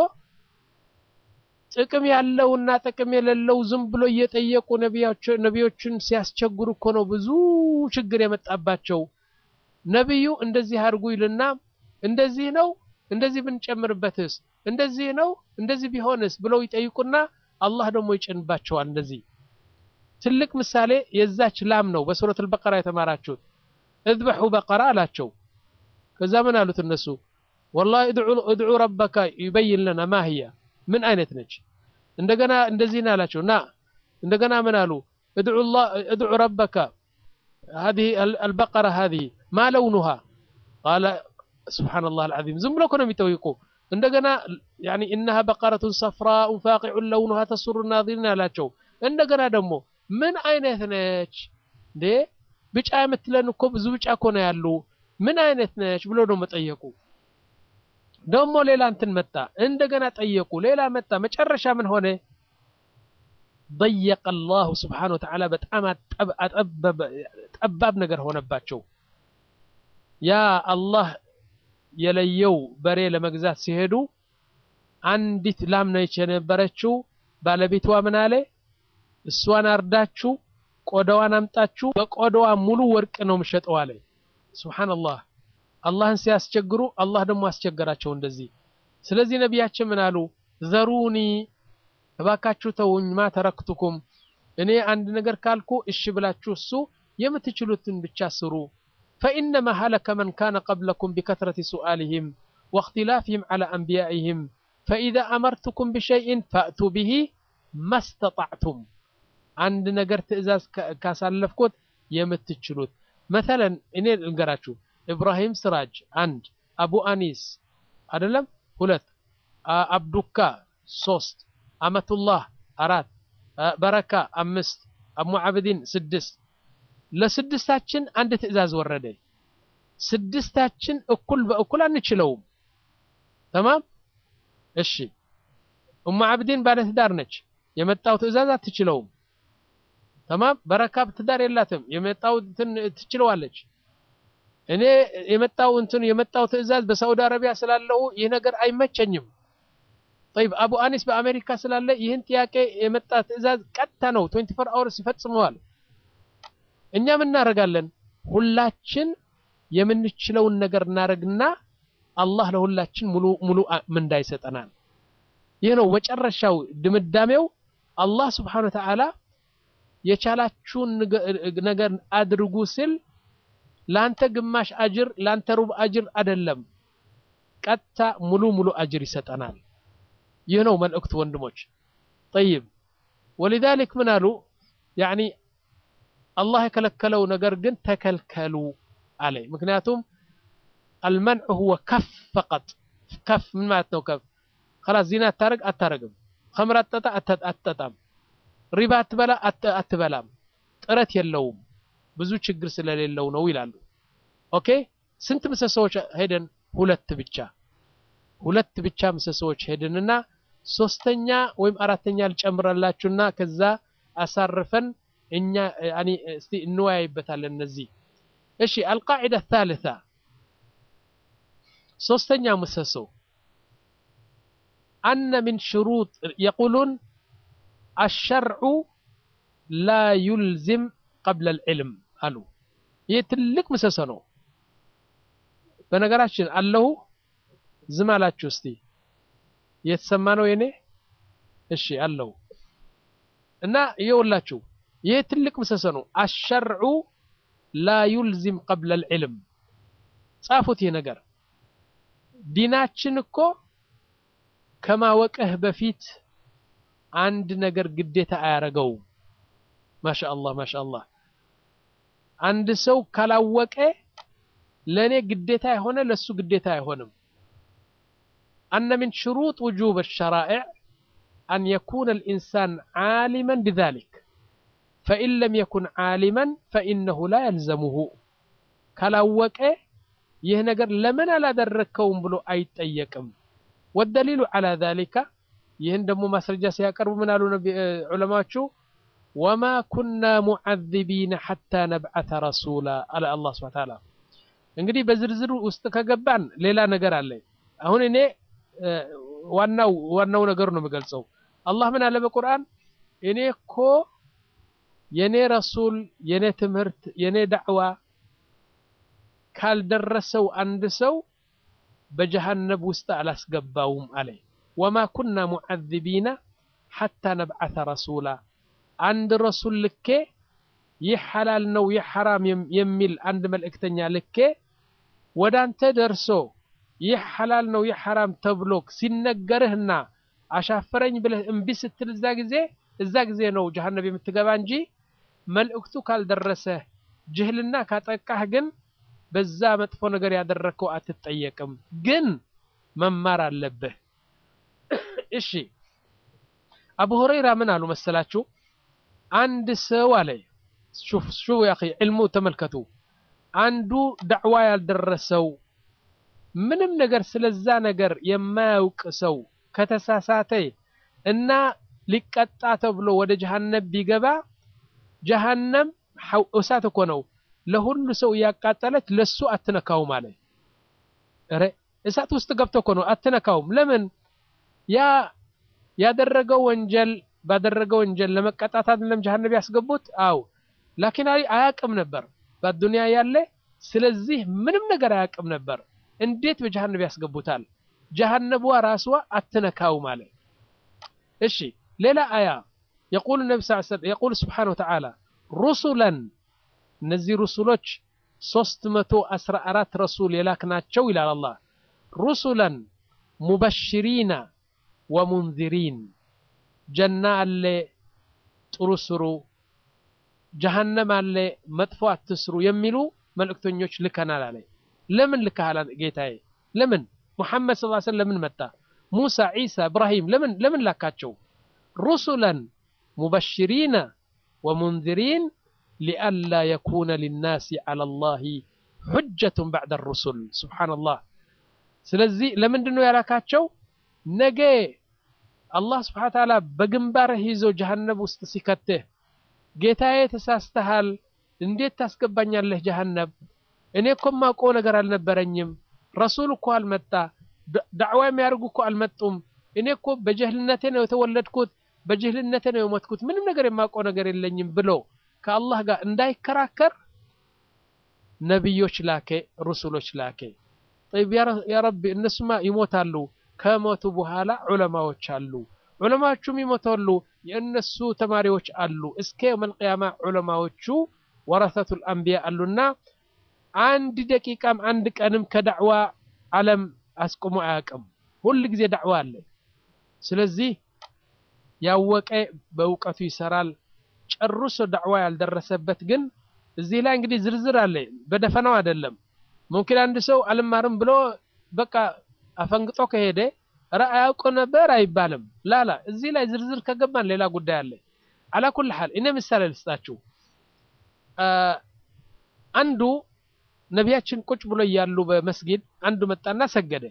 ጥቅም ያለውና ጥቅም የሌለው ዝም ብሎ እየጠየቁ ነቢዮችን ሲያስቸግሩ እኮ ነው ብዙ ችግር የመጣባቸው። ነቢዩ እንደዚህ አድርጉ ይልና እንደዚህ ነው እንደዚህ ብንጨምርበትስ እንደዚህ ነው እንደዚህ ቢሆንስ ብለው ይጠይቁና አላህ ደግሞ ይጭንባቸዋል። እንደዚህ ትልቅ ምሳሌ የዛች ላም ነው በሱረቱል በቀራ የተማራችሁት። እዝበሑ በቀራ አላቸው። ከዛ ምን አሉት እነሱ ወላሂ እድዑ ረበከ ዩበይን ለና ማህያ ምን አይነት ነች? እንደገና እንደዚህ ነው ያላቸው ና እንደገና ምን አሉ እድዑ ረበከ هذه البقرة هذه ما لونها قال سبحان الله العظيم ዝም ብሎ እኮ ነው የሚጠይቁ እንደገና يعني إنها بقرة صفراء فاقع لونها تسر الناظرين ያላቸው እንደገና ደግሞ ምን አይነት ነች እንዴ ብጫ የምትለን እኮ ብዙ ብጫ እኮ ነው ያሉ ምን አይነት ነች ብሎ ነው መጠየቁ ደግሞ ሌላ እንትን መጣ እንደገና ጠየቁ ሌላ መጣ መጨረሻ ምን ሆነ ضيق الله سبحانه وتعالى በጣም ጠባብ ነገር ሆነባቸው ያ አላህ የለየው በሬ ለመግዛት ሲሄዱ አንዲት ላም ነች የነበረችው ባለቤቷ ምን አለ እሷን አርዳችሁ ቆዳዋን አምጣችሁ በቆዳዋ ሙሉ ወርቅ ነው የምሸጠው አለ ሱብሃንአላህ አላህን ሲያስቸግሩ አላህ ደግሞ አስቸገራቸው እንደዚህ ስለዚህ ነቢያችን ምን አሉ ዘሩኒ እባካችሁ ተውኝ ማ ተረክቱኩም እኔ አንድ ነገር ካልኩ እሺ ብላችሁ እሱ የምትችሉትን ብቻ ስሩ ፈኢነማ ሀለከ መን ካነ ቀብለኩም ቢከትረት ሱአልህም واختلافهم على أنبيائهم فإذا أمرتكم بشيء فأتوا به ما استطعتم عند نجر تئزاز كاسالفكوت يمتتشلوت مثلا إني القراتشو إبراهيم سراج عند أبو أنيس أدلم هلت أبدوكا ሶስት አመቱላህ አራት በረካ አምስት አሙ አብዲን ስድስት ለስድስታችን አንድ ትዕዛዝ ወረደ ስድስታችን እኩል በእኩል አንችለውም ተማም እሺ እሙ አብዲን ባለትዳር ነች የመጣው ትዕዛዝ አትችለውም ተማም በረካ ትዳር የላትም የመጣው ትችለዋለች እኔ የመጣው እንትን የመጣው ትዕዛዝ በሳውዲ አረቢያ ስላለው ይህ ነገር አይመቸኝም طيب አቡ አኒስ በአሜሪካ ስላለ ይህን ጥያቄ የመጣ ትዕዛዝ ቀጥታ ነው 24 አወርስ ይፈጽመዋል እኛም እናደርጋለን ሁላችን የምንችለውን ነገር እናደርግና አላህ ለሁላችን ሙሉ ሙሉ ምንዳ ይሰጠናል ይህ ነው መጨረሻው ድምዳሜው አላህ ስብሓን ወተዓላ የቻላችሁን ነገር አድርጉ ሲል ለአንተ ግማሽ አጅር ለአንተ ሩብ አጅር አይደለም ቀጥታ ሙሉ ሙሉ አጅር ይሰጠናል ይህ ነው መልእክቱ ወንድሞች ጠይብ ወሊዛሊክ ምን አሉ ያኒ አላህ የከለከለው ነገር ግን ተከልከሉ አለ ምክንያቱም አልመንዕ ሁወ ከፍ ፈቀጥ ከፍ ምን ማለት ነው ከፍ خلاص ዚና አታረግ አታረግም ከምር አትጠጣ አትጠጣም ሪባ አትበላ አትበላም ጥረት የለውም ብዙ ችግር ስለሌለው ነው ይላሉ ኦኬ ስንት ምሰሶዎች ሄደን ሁለት ብቻ ሁለት ብቻ ምሰሶዎች ሄድንና ሶስተኛ ወይም አራተኛ ልጨምራላችሁና ከዛ አሳርፈን እኛ ያኒ እስቲ እንወያይበታለን እነዚህ እሺ አልቃዒዳ الثالثة ሶስተኛ ምሰሶ أن من شروط يقولون الشرع لا يلزم قبل العلم አሉ ይህ ትልቅ ምሰሶ ነው በነገራችን አለሁ ዝም አላችሁ እስቲ እየተሰማ ነው የኔ እሺ አለው እና ይኸውላችሁ ይህ ትልቅ ምሰሶ ነው አሸርዑ ላ ዩልዚም ቀብለ ልዕልም ጻፉት ይህ ነገር ዲናችን እኮ ከማወቅህ በፊት አንድ ነገር ግዴታ አያረገውም ማሻ አላህ ማሻ አላህ አንድ ሰው ካላወቀ ለእኔ ግዴታ የሆነ ለእሱ ግዴታ አይሆንም أن من شروط وجوب الشرائع أن يكون الإنسان عالما بذلك فإن لم يكن عالما فإنه لا يلزمه كلاوك يهنجر لمن لا دركهم بلو أي تأيكم والدليل على ذلك يهندم مسرجة سيقرب من علماء شو وما كنا معذبين حتى نبعث رسولا على الله سبحانه وتعالى እንግዲህ በዝርዝሩ ውስጥ ከገባን ሌላ ነገር አለ አሁን እኔ ዋናው ዋናው ነገር ነው የምገልጸው አላህ ምን አለ በቁርአን እኔ እኮ የኔ ረሱል የኔ ትምህርት የኔ ዳዕዋ ካልደረሰው አንድ ሰው በጀሃነብ ውስጥ አላስገባውም አለ ወማ ኩና ሙዓذቢና ሐታ ነብዓተ ረሱላ አንድ ረሱል ልኬ ይህ ሐላል ነው ይህ ሐራም የሚል አንድ መልእክተኛ ልኬ ወደ አንተ ደርሶ ይህ ሐላል ነው ይህ ሐራም ተብሎ ሲነገርህና አሻፈረኝ ብለህ እምቢ ስትል እዛ ጊዜ እዛ ጊዜ ነው ጀሃነብ የምትገባ እንጂ መልእክቱ ካልደረሰህ ጅህልና ካጠቃህ ግን በዛ መጥፎ ነገር ያደረግከው አትጠየቅም። ግን መማር አለብህ። እሺ አቡ ሁረይራ ምን አሉ መሰላችሁ? አንድ ሰው አለ ሹፍ ሹ ያ ዕልሙ ተመልከቱ። አንዱ ዳዕዋ ያልደረሰው ምንም ነገር ስለዛ ነገር የማያውቅ ሰው ከተሳሳተ እና ሊቀጣ ተብሎ ወደ ጀሃነም ቢገባ ጀሃነም እሳት እኮ ነው ለሁሉ ሰው እያቃጠለች ለሱ አትነካውም አለ። ኧረ እሳት ውስጥ ገብቶ እኮ ነው አትነካውም። ለምን ያ ያደረገው ወንጀል ባደረገው ወንጀል ለመቀጣት አይደለም ጀሃነም ያስገቡት? አው ላኪን አያቅም ነበር በዱንያ ያለ ስለዚህ ምንም ነገር አያቅም ነበር። እንዴት በጀሃነም ያስገቡታል? ጀሃነቧ ራስዋ አትነካውም አለ። እሺ ሌላ አያ የቁል ነቢ ስ የቁል ስብሓነ ወተዓላ ሩሱለን እነዚህ ሩሱሎች ሶስት መቶ አስራ አራት ረሱል የላክናቸው ይላል አላህ ሩሱለን ሙበሽሪና ወሙንዚሪን ጀና አለ ጥሩ ስሩ፣ ጀሃነም አለ መጥፎ አትስሩ የሚሉ መልእክተኞች ልከናል አለ። ለምን ልከሃል ጌታዬ? ለምን ሙሐመድ ስ ሰለም ለምን መጣ? ሙሳ፣ ዒሳ፣ እብራሂም ለምን ለምን ላካቸው? ሩሱለን ሙበሽሪና ወሙንዚሪን ሊአላ የኩነ ሊናሲ ዐላ ላሂ ሑጀቱን ባዕደ ሩሱል። ሱብሓነላህ። ስለዚህ ለምንድን ነው ያላካቸው? ነገ አላህ ስብሓነ ወተዓላ በግንባርህ ይዞ ጀሃነብ ውስጥ ሲከትህ ጌታዬ ተሳስተሃል፣ እንዴት ታስገባኛለህ ጀሃነብ? እኔ እኮ የማውቀው ነገር አልነበረኝም። ረሱል እኮ አልመጣ፣ ዳዕዋ የሚያደርጉ እኮ አልመጡም። እኔ እኮ በጀህልነቴ ነው የተወለድኩት፣ በጀህልነቴ ነው የሞትኩት፣ ምንም ነገር የማውቀው ነገር የለኝም ብሎ ከአላህ ጋር እንዳይከራከር ነቢዮች ላኬ፣ ሩሱሎች ላኬ። ጠይብ ያ ረቢ እነሱማ ይሞታሉ። ከሞቱ በኋላ ዑለማዎች አሉ። ዑለማዎቹም ይሞታሉ። የእነሱ ተማሪዎች አሉ። እስከ የውመል ቂያማ ዑለማዎቹ ወረሰቱል አንቢያ አሉና አንድ ደቂቃም አንድ ቀንም ከዳዕዋ ዓለም አስቆሞ አያውቅም። ሁል ጊዜ ዳዕዋ አለ። ስለዚህ ያወቀ በእውቀቱ ይሰራል። ጨርሶ ዳዕዋ ያልደረሰበት ግን እዚህ ላይ እንግዲህ ዝርዝር አለ። በደፈናው አይደለም። ሙምኪን አንድ ሰው አልማርም ብሎ በቃ አፈንግጦ ከሄደ ኧረ አያውቅ ነበር አይባልም። ላላ እዚህ ላይ ዝርዝር ከገባን ሌላ ጉዳይ አለ። አላ ኩል ሐል እኔ ምሳሌ ልስጣችሁ። አንዱ ነቢያችን ቁጭ ብሎ እያሉ በመስጊድ አንዱ መጣና ሰገደ።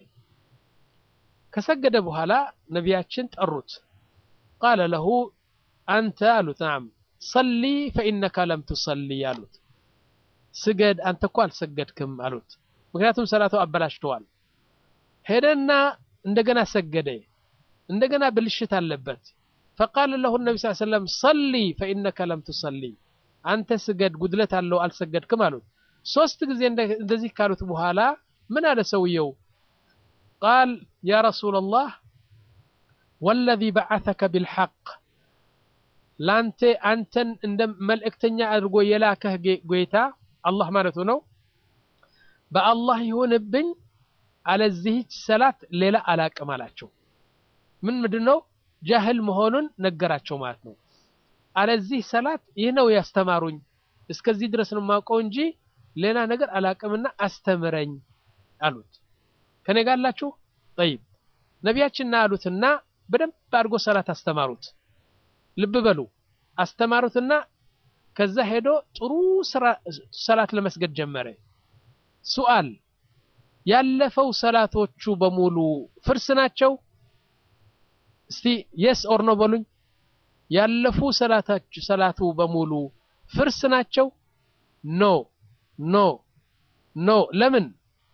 ከሰገደ በኋላ ነቢያችን ጠሩት። ቃለ ለሁ አንተ አሉት ናም ሰሊ ፈኢነካ ለም ቱሰሊ አሉት። ስገድ አንተ እኮ አልሰገድክም አሉት። ምክንያቱም ሰላቱ አበላሽተዋል። ሄደና እንደገና ሰገደ። እንደገና ብልሽት አለበት። ፈቃለ ለሁ ነቢ ስ ሰለም ሰሊ ፈኢነከ ለም ቱሰሊ አንተ ስገድ ጉድለት አለው አልሰገድክም አሉት። ሶስት ጊዜ እንደዚህ ካሉት በኋላ ምን አለ ሰውየው? ቃል ያ ረሱላላህ ወለዚ በዓተከ ቢልሐቅ ላንተ አንተን እንደ መልእክተኛ አድርጎ የላከህ ጌታ አላህ ማለቱ ነው። በአላህ ይሁንብኝ አለዚህች ሰላት ሌላ አላቅም አላቸው። ምን ምንድን ነው ጃህል መሆኑን ነገራቸው ማለት ነው። አለዚህ ሰላት ይህ ነው ያስተማሩኝ፣ እስከዚህ ድረስ ነው የማውቀው እንጂ ሌላ ነገር አላቅምና አስተምረኝ አሉት። ከኔ ጋር አላችሁ? ጠይብ ነቢያችንና አሉትና በደንብ አድርጎ ሰላት አስተማሩት። ልብ በሉ አስተማሩትና ከዛ ሄዶ ጥሩ ሰላት ለመስገድ ጀመረ። ሱአል ያለፈው ሰላቶቹ በሙሉ ፍርስ ናቸው? እስቲ የስ ኦር ኖ በሉኝ። ያለፉ ሰላቱ በሙሉ ፍርስ ናቸው? ኖ ኖ ኖ። ለምን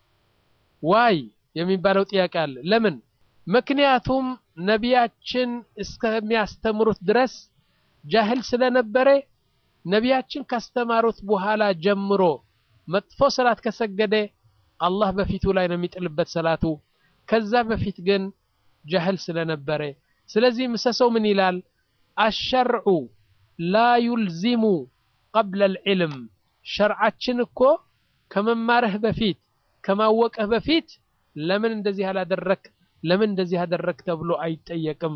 ዋይ የሚባለው ጥያቄ አለ። ለምን? ምክንያቱም ነቢያችን እስከሚያስተምሩት ድረስ ጃህል ስለነበረ ነቢያችን ካስተማሩት በኋላ ጀምሮ መጥፎ ሰላት ከሰገደ አላህ በፊቱ ላይ ነው የሚጥልበት ሰላቱ። ከዛ በፊት ግን ጃህል ስለነበረ፣ ስለዚህ ምሰሰው ምን ይላል? አሸርዑ ላ ዩልዚሙ ቀብለ ልዕልም። ሸርዓችን እኮ ከመማርህ በፊት ከማወቅህ በፊት ለምን እንደዚህ አላደረክ ለምን እንደዚህ አደረግ ተብሎ አይጠየቅም።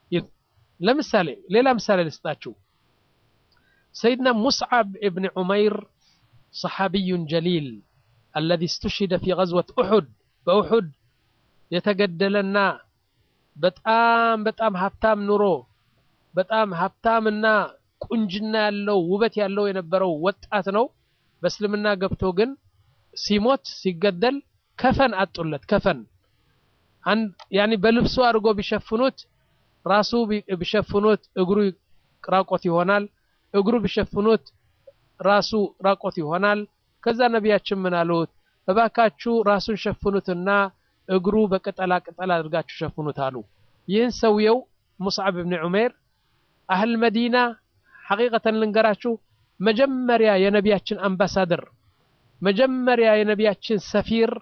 ለምሳሌ ሌላ ምሳሌ ልስጣችሁ። ሰይድና ሙስዓብ እብን ዑመይር ሰሓቢዩን ጀሊል አለዚ ስተሽሂደ ፊ ገዝወት ኡሑድ በኡሑድ የተገደለና በጣም በጣም ሀብታም ኑሮ በጣም ሀብታምና ቁንጅና ያለው ውበት ያለው የነበረው ወጣት ነው። በእስልምና ገብቶ ግን ሲሞት ሲገደል ከፈን አጡለት። ከፈን ያኒ በልብሱ አድርጎ ቢሸፍኑት ራሱ ቢሸፍኑት እግሩ ራቆት ይሆናል። እግሩ ቢሸፍኑት ራሱ ራቆት ይሆናል። ከዛ ነቢያችን ምን አሉት? እባካችሁ ራሱን ሸፍኑትና እግሩ በቅጠላ ቅጠል አድርጋችሁ ሸፍኑት አሉ። ይህን ሰውየው ሙስዓብ ብን ዑሜር አህል መዲና ሐቂቀተን ልንገራችሁ መጀመሪያ የነቢያችን አምባሳደር መጀመሪያ የነቢያችን ሰፊር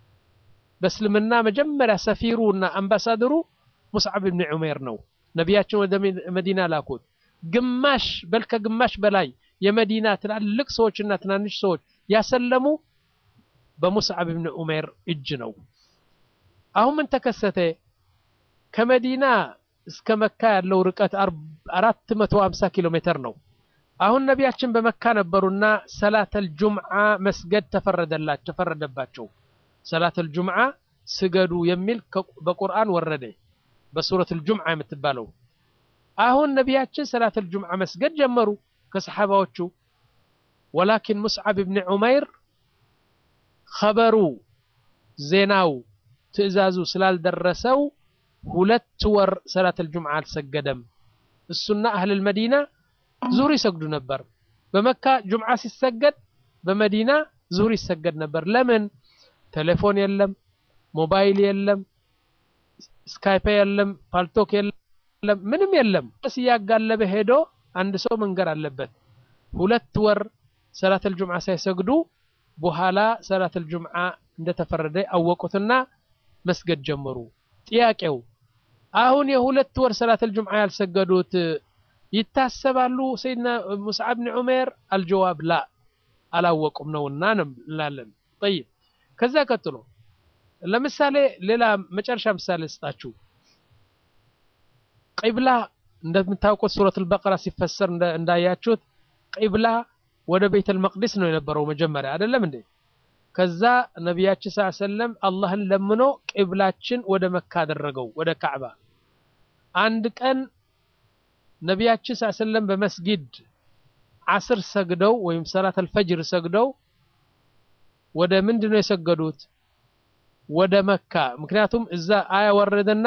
በእስልምና መጀመሪያ ሰፊሩ እና አምባሳደሩ ሙስዓብ ብን ዑሜር ነው። ነቢያችን ወደ መዲና ላኩት። ግማሽ በል ከግማሽ በላይ የመዲና ትላልቅ ሰዎችና ትናንሽ ሰዎች ያሰለሙ በሙስዓብ ብን ዑሜር እጅ ነው። አሁን ምን ተከሰተ? ከመዲና እስከ መካ ያለው ርቀት 450 ኪሎ ሜትር ነው። አሁን ነቢያችን በመካ ነበሩና ሰላተል ጁምዓ መስገድ ተፈረደላቸው ተፈረደባቸው። ሰላተል ጁምዓ ስገዱ የሚል በቁርአን ወረደ፣ በሱረቱል ጁምዓ የምትባለው። አሁን ነቢያችን ሰላተል ጁምዓ መስገድ ጀመሩ ከሰሓባዎቹ። ወላኪን ሙስዓብ ብን ዑመይር ኸበሩ ዜናው ትዕዛዙ ስላልደረሰው ሁለት ወር ሰላተል ጁምዓ አልሰገደም። እሱና አህለል መዲና ዙሁር ይሰግዱ ነበር። በመካ ጁምዓ ሲሰገድ በመዲና ዙሁር ይሰገድ ነበር። ለምን? ቴሌፎን የለም፣ ሞባይል የለም፣ ስካይፕ የለም፣ ፓልቶክ የለም፣ ምንም የለም። ስ እያጋለበ ሄዶ አንድ ሰው መንገር አለበት። ሁለት ወር ሰላተል ጁምዓ ሳይሰግዱ በኋላ ሰላተል ጁምዓ እንደተፈረደ አወቁትና መስገድ ጀመሩ። ጥያቄው አሁን የሁለት ወር ሰላተል ጁምዓ ያልሰገዱት ይታሰባሉ ሰይድና ሙስዓብ ብን ዑሜር? አልጀዋብ ላ አላወቁም ነውና እንላለን። ጠይብ ከዛ ቀጥሎ ለምሳሌ ሌላ መጨረሻ ምሳሌ ስጣችሁ። ቂብላ እንደምታውቁት ሱረቱል በቀራ ሲፈሰር እንዳያችሁት ቂብላ ወደ ቤተል መቅዲስ ነው የነበረው መጀመሪያ አይደለም እንዴ? ከዛ ነቢያችን ሰለላሁ ዐለይሂ ወሰለም አላህን ለምኖ ቂብላችን ወደ መካ አደረገው ወደ ካዕባ። አንድ ቀን ነቢያችን ሰለላሁ ዐለይሂ ወሰለም በመስጊድ ዓስር ሰግደው ወይም ሰላተል ፈጅር ሰግደው ወደ ምንድን ነው የሰገዱት? ወደ መካ። ምክንያቱም እዛ አያ ወረደና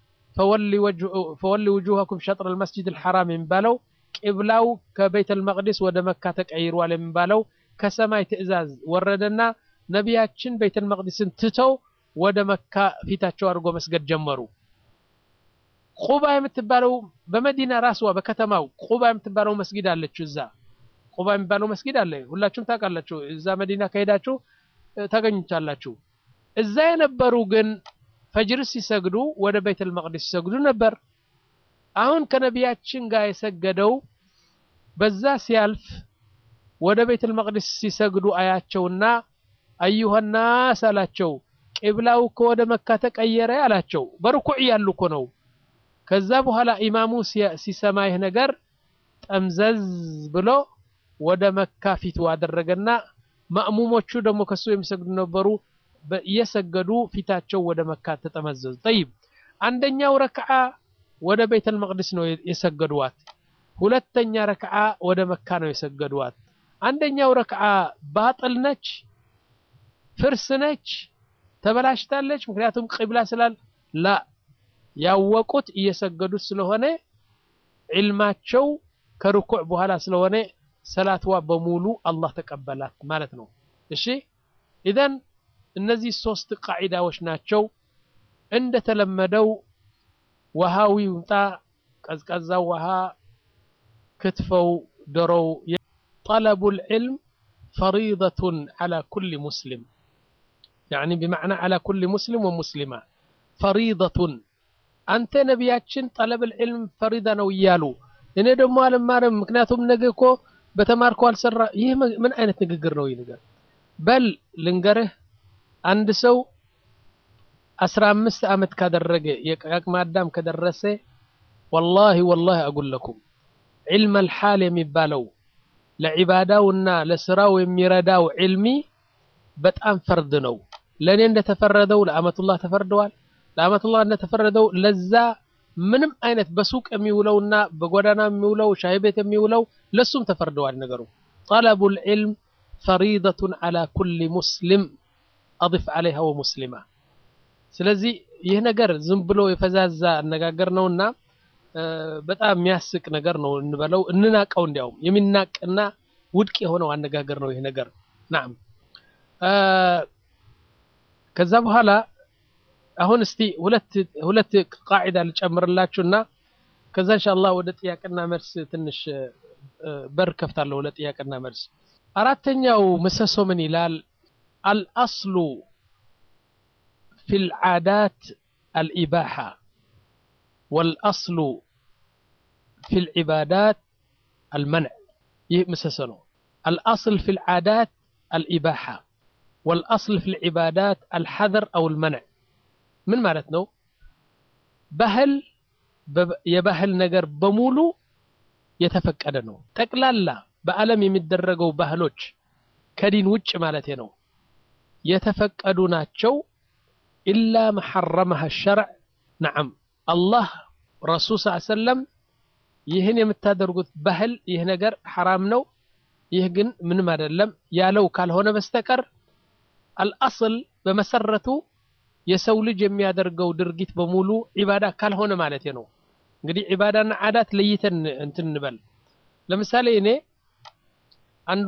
ፈወሊ ውጁሃኩም ሸጥረል መስጂድል ሐራም የሚባለው ቂብላው ከቤተል መቅዲስ ወደ መካ ተቀይሯል የሚባለው ከሰማይ ትዕዛዝ ወረደና ነቢያችን ቤተል መቅዲስን ትተው ወደ መካ ፊታቸው አድርጎ መስገድ ጀመሩ። ቁባ የምትባለው በመዲና ራስዋ በከተማው ቁባ የምትባለው መስጊድ አለችው። እዛ ቁባ የሚባለው መስጊድ አለ፣ ሁላችሁም ታውቃላችሁ። እዛ መዲና ከሄዳችሁ ታገኙታላችሁ። እዛ የነበሩ ግን ፈጅር ሲሰግዱ ወደ ቤተል መቅዲስ ሲሰግዱ ነበር። አሁን ከነቢያችን ጋር የሰገደው በዛ ሲያልፍ ወደ ቤተል መቅዲስ ሲሰግዱ አያቸውና አዩሃናስ አላቸው። ቂብላው እኮ ወደ መካ ተቀየረ አላቸው። በርኩዕ ያሉ እኮ ነው። ከዛ በኋላ ኢማሙ ሲሰማ ይህ ነገር ጠምዘዝ ብሎ ወደ መካ ፊቱ አደረገና ማእሙሞቹ ደግሞ ከሱ የሚሰግዱ ነበሩ። እየሰገዱ ፊታቸው ወደ መካ ተጠመዘዙ። ጠይብ አንደኛው ረክዓ ወደ ቤተል መቅዲስ ነው የሰገዱዋት። ሁለተኛ ረክዓ ወደ መካ ነው የሰገዱዋት። አንደኛው ረክዓ ባጥል ነች፣ ፍርስ ነች፣ ተበላሽታለች። ምክንያቱም ቂብላ ስላል ላ ያወቁት እየሰገዱት ስለሆነ ዒልማቸው ከርኩዕ በኋላ ስለሆነ ሰላትዋ በሙሉ አላህ ተቀበላት ማለት ነው። እሺ ኢዘን እነዚህ ሶስት ቃዒዳዎች ናቸው። እንደተለመደው ውሃው ይምጣ፣ ቀዝቃዛው ውሃ፣ ክትፈው፣ ዶሮው ጠለቡል ዒልም ፈሪደቱን ዐላ ኩሊ ሙስሊም ያዕኒ ቢመዕና ዐላ ኩሊ ሙስሊም ወሙስሊማ ፈሪደቱን አንተ ነቢያችን ጠለብል ዒልም ፈሪዳ ነው እያሉ እኔ ደግሞ አልማርም ምክንያቱም ነገ እኮ በተማርኮ አልሰራ። ይህ ምን አይነት ንግግር ነው? ይህ ነገር በል ልንገርህ፣ አንድ ሰው አስራ አምስት ዓመት ካደረገ የአቅመ አዳም ከደረሰ ወላሂ ወላሂ አጉለኩም ዒልም አልሓል የሚባለው ለዒባዳውና ለስራው የሚረዳው ዒልሚ በጣም ፈርድ ነው። ለእኔ እንደተፈረደው ለአመቱላህ ተፈርደዋል። ለአመቱላህ እንደተፈረደው ለዛ ምንም አይነት በሱቅ የሚውለውና በጎዳና የሚውለው ሻይ ቤት የሚውለው ለሱም ተፈርደዋል ነገሩ። ጠለቡል ዒልም ፈሪደቱን ዐላ ኩሊ ሙስሊም አድፍ ዐለይሃ ወሙስሊማ። ስለዚህ ይህ ነገር ዝም ብሎ የፈዛዛ አነጋገር ነውና በጣም የሚያስቅ ነገር ነው እንበለው፣ እንናቀው። እንዲያውም የሚናቅና ውድቅ የሆነው አነጋገር ነው ይህ ነገር። ናም ከዛ በኋላ አሁን እስቲ ሁለት ሁለት ቃዒዳ ልጨምርላችሁና ከዛ ኢንሻአላህ ወደ ጥያቄና መልስ ትንሽ በር ከፍታለሁ ለጥያቄና መልስ። አራተኛው ምሰሶ ምን ይላል? አልአስሉ ፊል ዓዳት አልኢባሓ ወልአስሉ ፊል ዒባዳት አልመንዕ። ይህ ምሰሶ ነው። አልአስል ፊል ዓዳት አልኢባሓ ወልአስል ፊል ዒባዳት አልሐዘር አው አልመንዕ። ምን ማለት ነው? ባህል የባህል ነገር በሙሉ የተፈቀደ ነው። ጠቅላላ በዓለም የሚደረገው ባህሎች ከዲን ውጭ ማለት ነው የተፈቀዱ ናቸው። ኢላ መሐረመሃ ሸርዕ ነዓም አላህ ረሱል ስ ሰለም ይህን የምታደርጉት ባህል ይህ ነገር ሐራም ነው፣ ይህ ግን ምንም አይደለም ያለው ካልሆነ በስተቀር አልአስል በመሰረቱ የሰው ልጅ የሚያደርገው ድርጊት በሙሉ ዒባዳ ካልሆነ ማለት ነው። እንግዲህ ዒባዳና ዓዳት ለይተን እንትን እንበል። ለምሳሌ እኔ አንዱ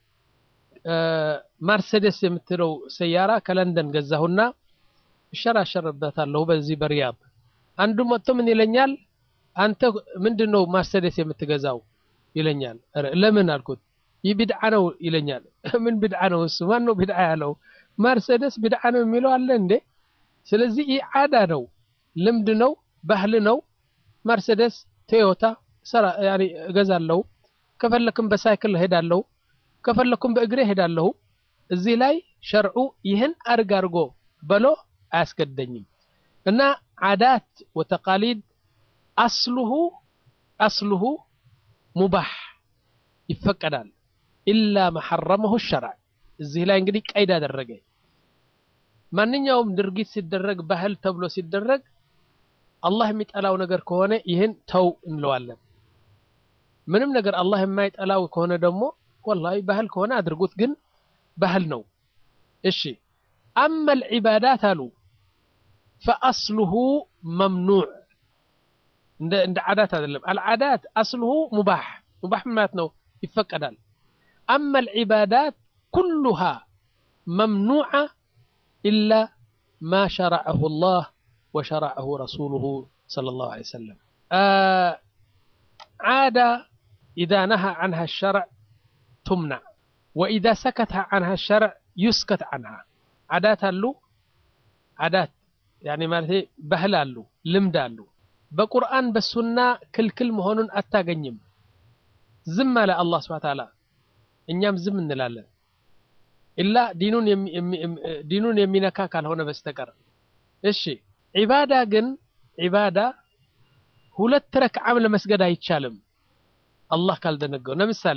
ማርሴዴስ የምትለው ሰያራ ከለንደን ገዛሁና እሸራሸርበታለሁ በዚህ በሪያድ። አንዱ መጥቶ ምን ይለኛል፣ አንተ ምንድን ነው ማርሴዴስ የምትገዛው ይለኛል። ለምን አልኩት። ይህ ቢድዓ ነው ይለኛል። ምን ቢድዓ ነው? እሱ ማን ነው ቢድዓ ያለው? ማርሴዴስ ቢድዓ ነው የሚለው አለ እንዴ? ስለዚህ ይህ ዓዳ ነው፣ ልምድ ነው፣ ባህል ነው። መርሴደስ ቶዮታ ሰራ ያኒ እገዛለሁ። ከፈለኩም በሳይክል ሄዳለሁ፣ ከፈለኩም በእግሬ ሄዳለሁ። እዚህ ላይ ሸርዑ ይህን አርግ አርጎ በሎ አያስገደኝም። እና ዓዳት ወተቃሊድ አስሉሁ አስሉሁ ሙባህ ይፈቀዳል። ኢላ መሐረመሁ ሸርዕ። እዚህ ላይ እንግዲህ ቀይድ አደረገ። ማንኛውም ድርጊት ሲደረግ ባህል ተብሎ ሲደረግ አላህ የሚጠላው ነገር ከሆነ ይህን ተው እንለዋለን። ምንም ነገር አላህ የማይጠላው ከሆነ ደግሞ ወላሂ ባህል ከሆነ አድርጉት፣ ግን ባህል ነው። እሺ አመል ዒባዳት አሉ ፈአስሉሁ መምኑዕ እንደ ዓዳት አይደለም። አልዓዳት አስሉሁ ሙባሕ ሙባሕ ማለት ነው ይፈቀዳል። አመል ዒባዳት ኩሉሃ መምኑዓ ኢላ ማ ሸረዐሁ ላህ ወሸረዐሁ ረሱሉሁ ሰለላሁ ዐለይሂ ወሰለም። ዓዳ ኢዛ ነሃ ዐንሃ ሸርዕ ቱምናዕ ወኢዛ ሰከተ ዐንሃ ሸርዕ ዩስከት ዐንሃ። ዓዳት አሉ ዓዳት ያኔ ማለት ባህል አሉ ልምድ አሉ። በቁርአን በሱና ክልክል መሆኑን አታገኝም። ዝም አለ አላህ ሱብሓነሁ ወተዓላ፣ እኛም ዝም እንላለን። ኢላ ዲኑን የሚነካ ካልሆነ በስተቀር እሺ ዒባዳ ግን ዒባዳ ሁለት ረክዓም ለመስገድ አይቻልም አላህ ካልደነገው። ለምሳሌ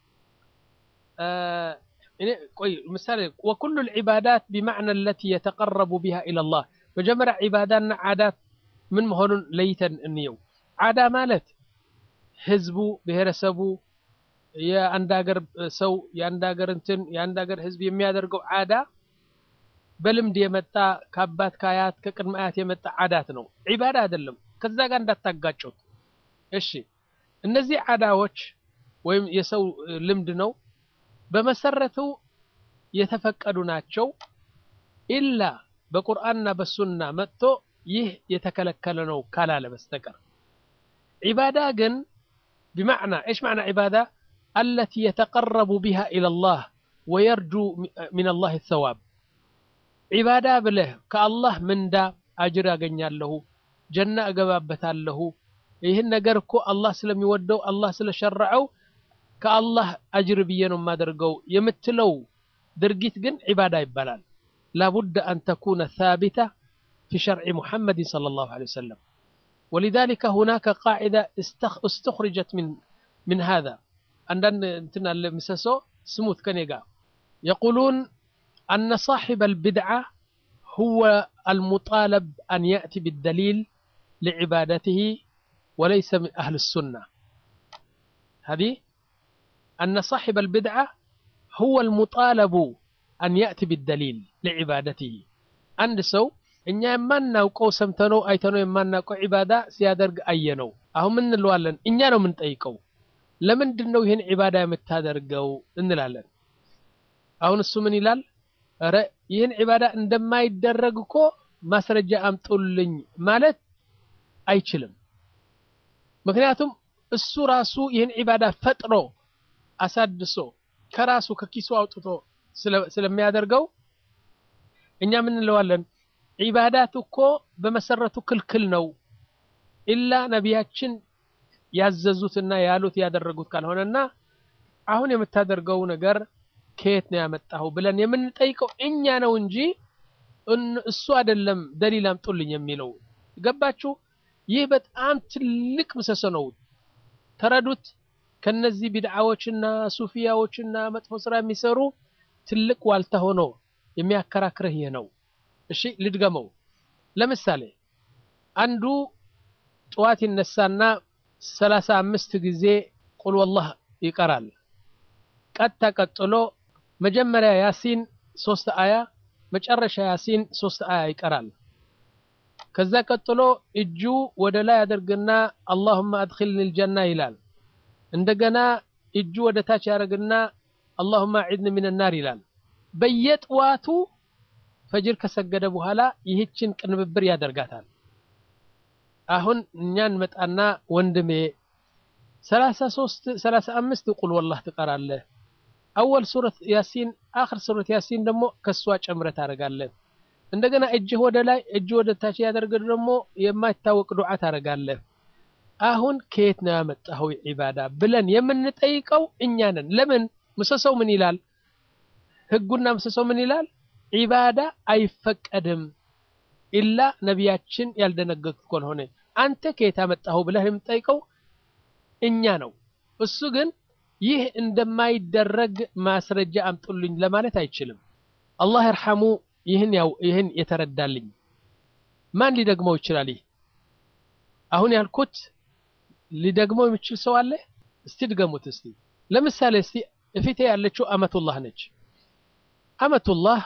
እኔ ቆይ ምሳሌ ወኩሉ ልዒባዳት ቢማዕና አለቲ የተቀረቡ ቢሃ ኢለላህ። መጀመሪያ ዒባዳና ዓዳት ምን መሆኑን ለይተን እንየው። ዓዳ ማለት ህዝቡ፣ ብሔረሰቡ፣ የአንድ ሀገር ሰው፣ የአንድ ሀገር እንትን የአንድ ሀገር ህዝብ የሚያደርገው ዓዳ በልምድ የመጣ ከአባት ከአያት ከቅድመ አያት የመጣ ዓዳት ነው። ዒባዳ አይደለም። ከዛ ጋር እንዳታጋጩት እሺ። እነዚህ ዓዳዎች ወይም የሰው ልምድ ነው በመሰረቱ የተፈቀዱ ናቸው። ኢላ በቁርአንና በሱና መጥቶ ይህ የተከለከለ ነው ካላለ በስተቀር ዒባዳ ግን ቢማዕና እሽ ማዕና ዒባዳ አለቲ የተቀረቡ ቢሃ ኢለላህ ወየርጁ ሚነላህ ሰዋብ ዒባዳ ብለህ ከአላህ ምንዳ አጅር ያገኛለሁ ጀና እገባበታለሁ ይህን ነገር እኮ አላህ ስለሚወደው አላህ ስለሸረዐው ከአላህ አጅር ብዬ ነው የማደርገው የምትለው ድርጊት ግን ዒባዳ ይባላል። ላቡድ አን ተኩነ ሳቢታ في شرع محمد صلى الله عليه وسلم ولذلك هناك قاعدة استخرجت من من هذا عندنا انتنا المسسو سموث كنيغا يقولون أن صاحب البدعة هو المطالب أن يأتي بالدليل لعبادته وليس من أهل السنة هذه أن صاحب البدعة هو المطالب أن يأتي بالدليل لعبادته عند سو እኛ የማናውቀው ሰምተነው አይተነው የማናውቀው ዒባዳ ሲያደርግ አየነው። አሁን ምን እንለዋለን? እኛ ነው የምንጠይቀው። ለምንድን ነው ይህን ዒባዳ የምታደርገው እንላለን። አሁን እሱ ምን ይላል? ኧረ ይህን ዒባዳ እንደማይደረግ እኮ ማስረጃ አምጡልኝ ማለት አይችልም። ምክንያቱም እሱ ራሱ ይህን ዒባዳ ፈጥሮ አሳድሶ ከራሱ ከኪሱ አውጥቶ ስለሚያደርገው እኛ ምን እንለዋለን? ዒባዳት እኮ በመሰረቱ ክልክል ነው ኢላ ነቢያችን ያዘዙትና ያሉት ያደረጉት ካልሆነና አሁን የምታደርገው ነገር ከየት ነው ያመጣኸው ብለን የምንጠይቀው እኛ ነው እንጂ እሱ አይደለም ደሊል አምጡልኝ የሚለው ገባችሁ ይህ በጣም ትልቅ ምሰሶ ነው ተረዱት ከነዚህ ቢድዓዎችና ሱፊያዎችና መጥፎ ስራ የሚሰሩ ትልቅ ዋልታ ሆኖ የሚያከራክርህ ይህ ነው እሺ ልድገመው ለምሳሌ አንዱ ጠዋት ይነሳና ሰላሳ አምስት ጊዜ ቁል ወላህ ይቀራል ቀጥታ ቀጥሎ መጀመሪያ ያሲን ሶስት አያ መጨረሻ ያሲን ሶስት አያ ይቀራል ከዛ ቀጥሎ እጁ ወደ ላይ አድርግና አላሁመ አድኺልኒ ልጀና ይላል እንደገና እጁ ወደ ታች ያደርግና አላሁመ አዒድኒ ሚን ናር ይላል በየጥዋቱ ፈጅር ከሰገደ በኋላ ይህችን ቅንብብር ያደርጋታል አሁን እኛን መጣና ወንድሜ ሰላሳ ሶስት ሰላሳ አምስት ቁል ወላህ ትቀራለህ አወል ሱረት ያሲን አኽር ሱረት ያሲን ደግሞ ከሷ ጨምረህ ታደርጋለህ እንደገና እጅህ ወደ ላይ እጅ ወደ ታች ያደርግ ደግሞ የማይታወቅ ዱዓ ታደርጋለህ አሁን ከየት ነው ያመጣኸው ዒባዳ ብለን የምንጠይቀው እኛ ነን ለምን ምሰሶው ምን ይላል ህጉና ምሰሶው ምን ይላል ዒባዳ አይፈቀድም ኢላ ነቢያችን ያልደነገጉት ካልሆነ አንተ ከየት አመጣኸው ብለህ የምትጠይቀው እኛ ነው እሱ ግን ይህ እንደማይደረግ ማስረጃ አምጡልኝ ለማለት አይችልም አላህ ይርሐሙ ይህን ያው ይህን የተረዳልኝ ማን ሊደግመው ይችላል ይህ አሁን ያልኩት ሊደግመው የሚችል ሰው አለ እስቲ ድገሙት እስቲ ለምሳሌ እስቲ እፊቴ ያለችው አመቱላህ ነች አመቱላህ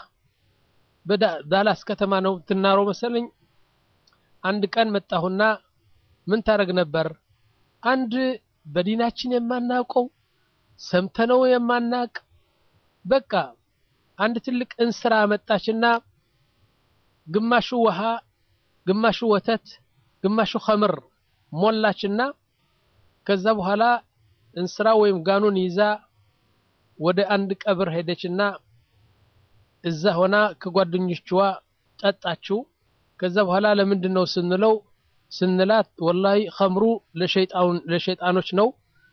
በዳላስ ከተማ ነው ትናረው መሰለኝ አንድ ቀን መጣሁና ምን ታደረግ ነበር አንድ በዲናችን የማናውቀው ሰምተነው የማናቅ በቃ አንድ ትልቅ እንስራ መጣችና ግማሹ ውሃ ግማሹ ወተት ግማሹ ኸምር ሞላችና ከዛ በኋላ እንስራ ወይም ጋኑን ይዛ ወደ አንድ ቀብር ሄደችና እዛ ሆና ከጓደኞችዋ ጠጣችው ከዛ በኋላ ለምንድን ነው ስንለው ስንላት ወላሂ ኸምሩ ለሸይጣኖች ነው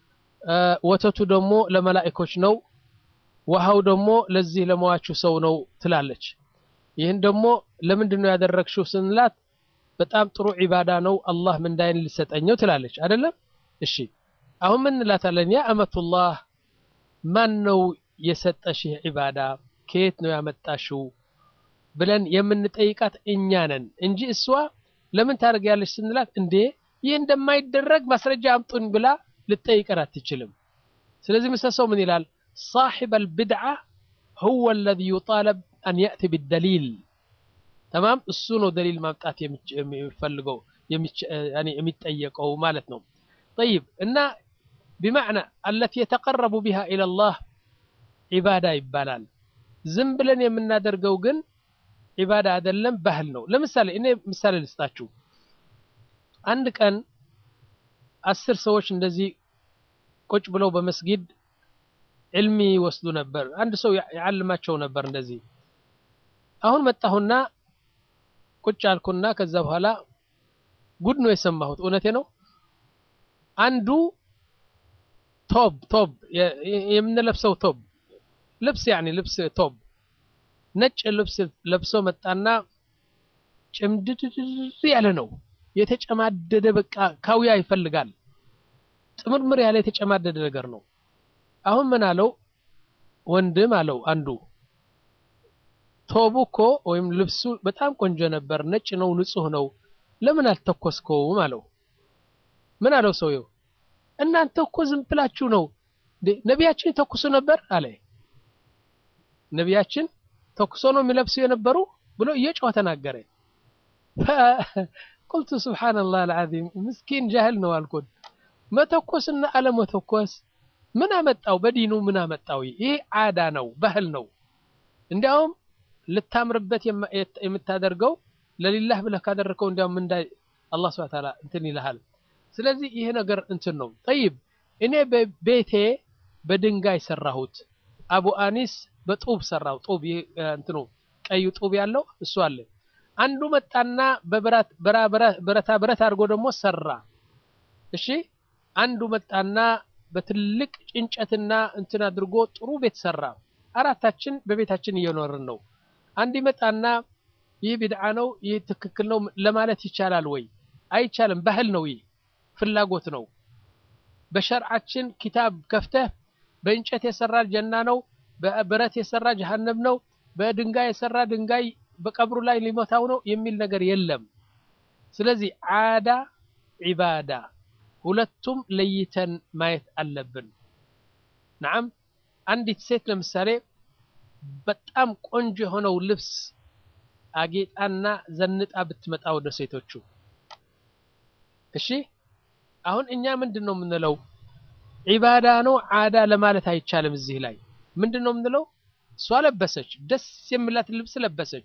ወተቱ ደግሞ ለመላእኮች ነው ውሃው ደግሞ ለዚህ ለመዋችሁ ሰው ነው ትላለች ይህን ደግሞ ለምንድን ነው ያደረግሽው ስንላት በጣም ጥሩ ዒባዳ ነው አላህ ምንዳይን ሊሰጠኘው ትላለች አይደለም እሺ አሁን ምን እንላታለን ያ አመቱላህ ማን ነው የሰጠሽ ይህ ዒባዳ ከየት ነው ያመጣሽው ብለን የምንጠይቃት እኛ ነን እንጂ እሷ ለምን ታደርጊያለሽ ስንላት እንዴ ይህ እንደማይደረግ ማስረጃ አምጡን ብላ ልጠይቀን አትችልም ስለዚህ ምሰሰው ምን ይላል صاحب البدعة هو الذي يطالب أن يأتي بالدليل تمام السنو دليل ما بتاعت يفلقوا يعني يمتأيقوا مالتنا طيب إن بمعنى التي يتقرب بها إلى الله عبادة يبالال ዝም ብለን የምናደርገው ግን ዒባዳ አይደለም ባህል ነው ለምሳሌ እኔ ምሳሌ ልስጣችሁ አንድ ቀን አስር ሰዎች እንደዚህ ቁጭ ብለው በመስጊድ ዕልሚ ይወስዱ ነበር አንድ ሰው ያዓልማቸው ነበር እንደዚህ አሁን መጣሁና ቁጭ አልኩና ከዛ በኋላ ጉድ ነው የሰማሁት እውነቴ ነው አንዱ ቶብ ቶብ የምንለብሰው ቶብ ልብስ ያኒ ልብስ ቶብ ነጭ ልብስ ለብሶ መጣና ጭምድድድ ያለ ነው የተጨማደደ በቃ ካውያ ይፈልጋል ጥምርምር ያለ የተጨማደደ ነገር ነው አሁን ምን አለው ወንድም አለው አንዱ ቶቡ እኮ ወይም ልብሱ በጣም ቆንጆ ነበር ነጭ ነው ንጹህ ነው ለምን አልተኮስከውም አለው ምን አለው ሰውየው እናንተ እኮ ዝም ብላችሁ ነው ነቢያችን ተኩሱ ነበር አለ ነቢያችን ተኩሶ ነው የሚለብሱ የነበሩ ብሎ እየጮኸ ተናገረ ቁልቱ ስብሓንላህ አልዓዚም ምስኪን ጃህል ነው አልኩት መተኮስና አለመተኮስ ምን አመጣው በዲኑ ምን አመጣው ይህ አዳ ነው ባህል ነው እንዲያውም ልታምርበት የምታደርገው ለሊላህ ብለህ ካደረከው እንዲያውም ምንዳ አላህ ስብሐ ተዓላ እንትን ይልሃል ስለዚህ ይሄ ነገር እንትን ነው ጠይብ እኔ በቤቴ በድንጋይ ሰራሁት አቡ አኒስ በጡብ ሰራው ጡብ እንትኑ ቀዩ ጡብ ያለው እሱ አለ አንዱ መጣና በብረታ ብረት አድርጎ ደግሞ ሰራ እሺ አንዱ መጣና በትልቅ ጭንጨትና እንትን አድርጎ ጥሩ ቤት ሰራ አራታችን በቤታችን እየኖርን ነው አንድ ይመጣና ይህ ቢድዓ ነው ይህ ትክክል ነው ለማለት ይቻላል ወይ አይቻልም ባህል ነው ይህ ፍላጎት ነው በሸርዓችን ኪታብ ከፍተህ በእንጨት የሰራ ጀና ነው በብረት የሰራ ጀሃነም ነው በድንጋይ የሰራ ድንጋይ በቀብሩ ላይ ሊሞታው ነው የሚል ነገር የለም ስለዚህ ዓዳ ዒባዳ ሁለቱም ለይተን ማየት አለብን ናም አንዲት ሴት ለምሳሌ በጣም ቆንጆ የሆነው ልብስ አጌጣና ዘንጣ ብትመጣ ወደ ሴቶቹ እሺ አሁን እኛ ምንድን ነው የምንለው ዒባዳ ነው ዓዳ ለማለት አይቻልም እዚህ ላይ ምንድን ነው የምንለው እሷ ለበሰች ደስ የሚላት ልብስ ለበሰች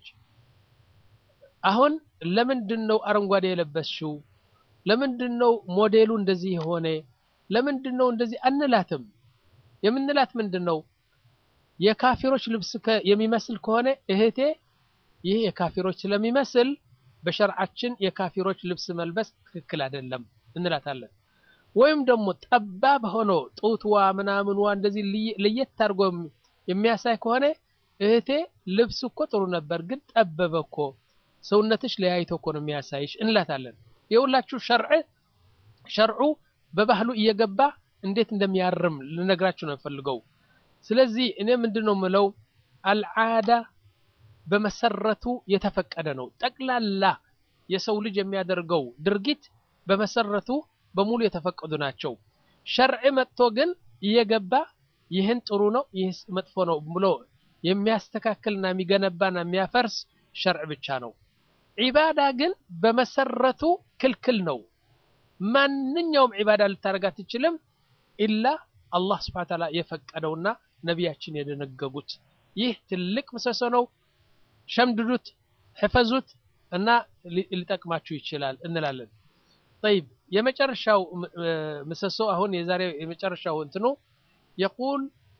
አሁን ለምንድን ነው አረንጓዴ የለበስሽው ለምንድን ነው ሞዴሉ እንደዚህ የሆነ ለምንድን ነው እንደዚህ አንላትም የምንላት ምንድን ነው የካፊሮች ልብስ የሚመስል ከሆነ እህቴ ይህ የካፊሮች ስለሚመስል በሸርዓችን የካፊሮች ልብስ መልበስ ትክክል አይደለም እንላታለን ወይም ደግሞ ጠባብ ሆኖ ጡትዋ ምናምንዋ እንደዚህ ለየት አድርጎ የሚያሳይ ከሆነ እህቴ ልብስ እኮ ጥሩ ነበር ግን ጠበበ እኮ ሰውነትሽ ለያይቶ እኮ ነው የሚያሳይሽ እንላታለን የሁላችሁ ሸርዕ ሸርዑ በባህሉ እየገባ እንዴት እንደሚያርም ልነግራችሁ ነው የፈልገው ስለዚህ እኔ ምንድን ነው የምለው አልዓዳ በመሰረቱ የተፈቀደ ነው ጠቅላላ የሰው ልጅ የሚያደርገው ድርጊት በመሰረቱ በሙሉ የተፈቀዱ ናቸው ሸርዕ መጥቶ ግን እየገባ ይህን ጥሩ ነው ይህ መጥፎ ነው ብሎ የሚያስተካክልና የሚገነባና የሚያፈርስ ሸርዕ ብቻ ነው ዒባዳ ግን በመሰረቱ ክልክል ነው ማንኛውም ዒባዳ ልታደርግ አትችልም ኢላ አላህ ስብሐ ተዓላ የፈቀደውና ነቢያችን የደነገጉት ይህ ትልቅ ምሰሶ ነው ሸምድዱት ሕፈዙት እና ሊጠቅማችሁ ይችላል እንላለን طيب የመጨረሻው ምሰሶ አሁን የዛሬ የመጨረሻው እንትኑ يقول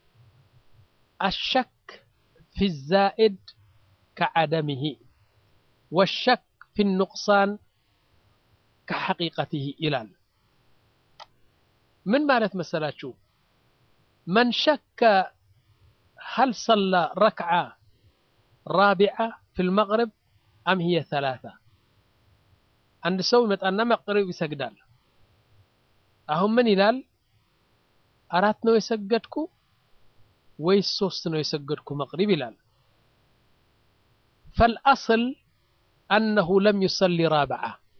الشك في الزائد كعدمه والشك في النقصان كحقيقته ይላል ምን ማለት መሰላችሁ من شك هل صلى ركعة رابعة في المغرب أم هي ثلاثة አንድ ሰው ይመጣና መቅሪብ ይሰግዳል አሁን ምን ይላል አራት ነው የሰገድኩ ወይስ ሶስት ነው የሰገድኩ መቅሪብ ይላል ፈልአስል አነሁ ለም ዩሰሊ ራብዓ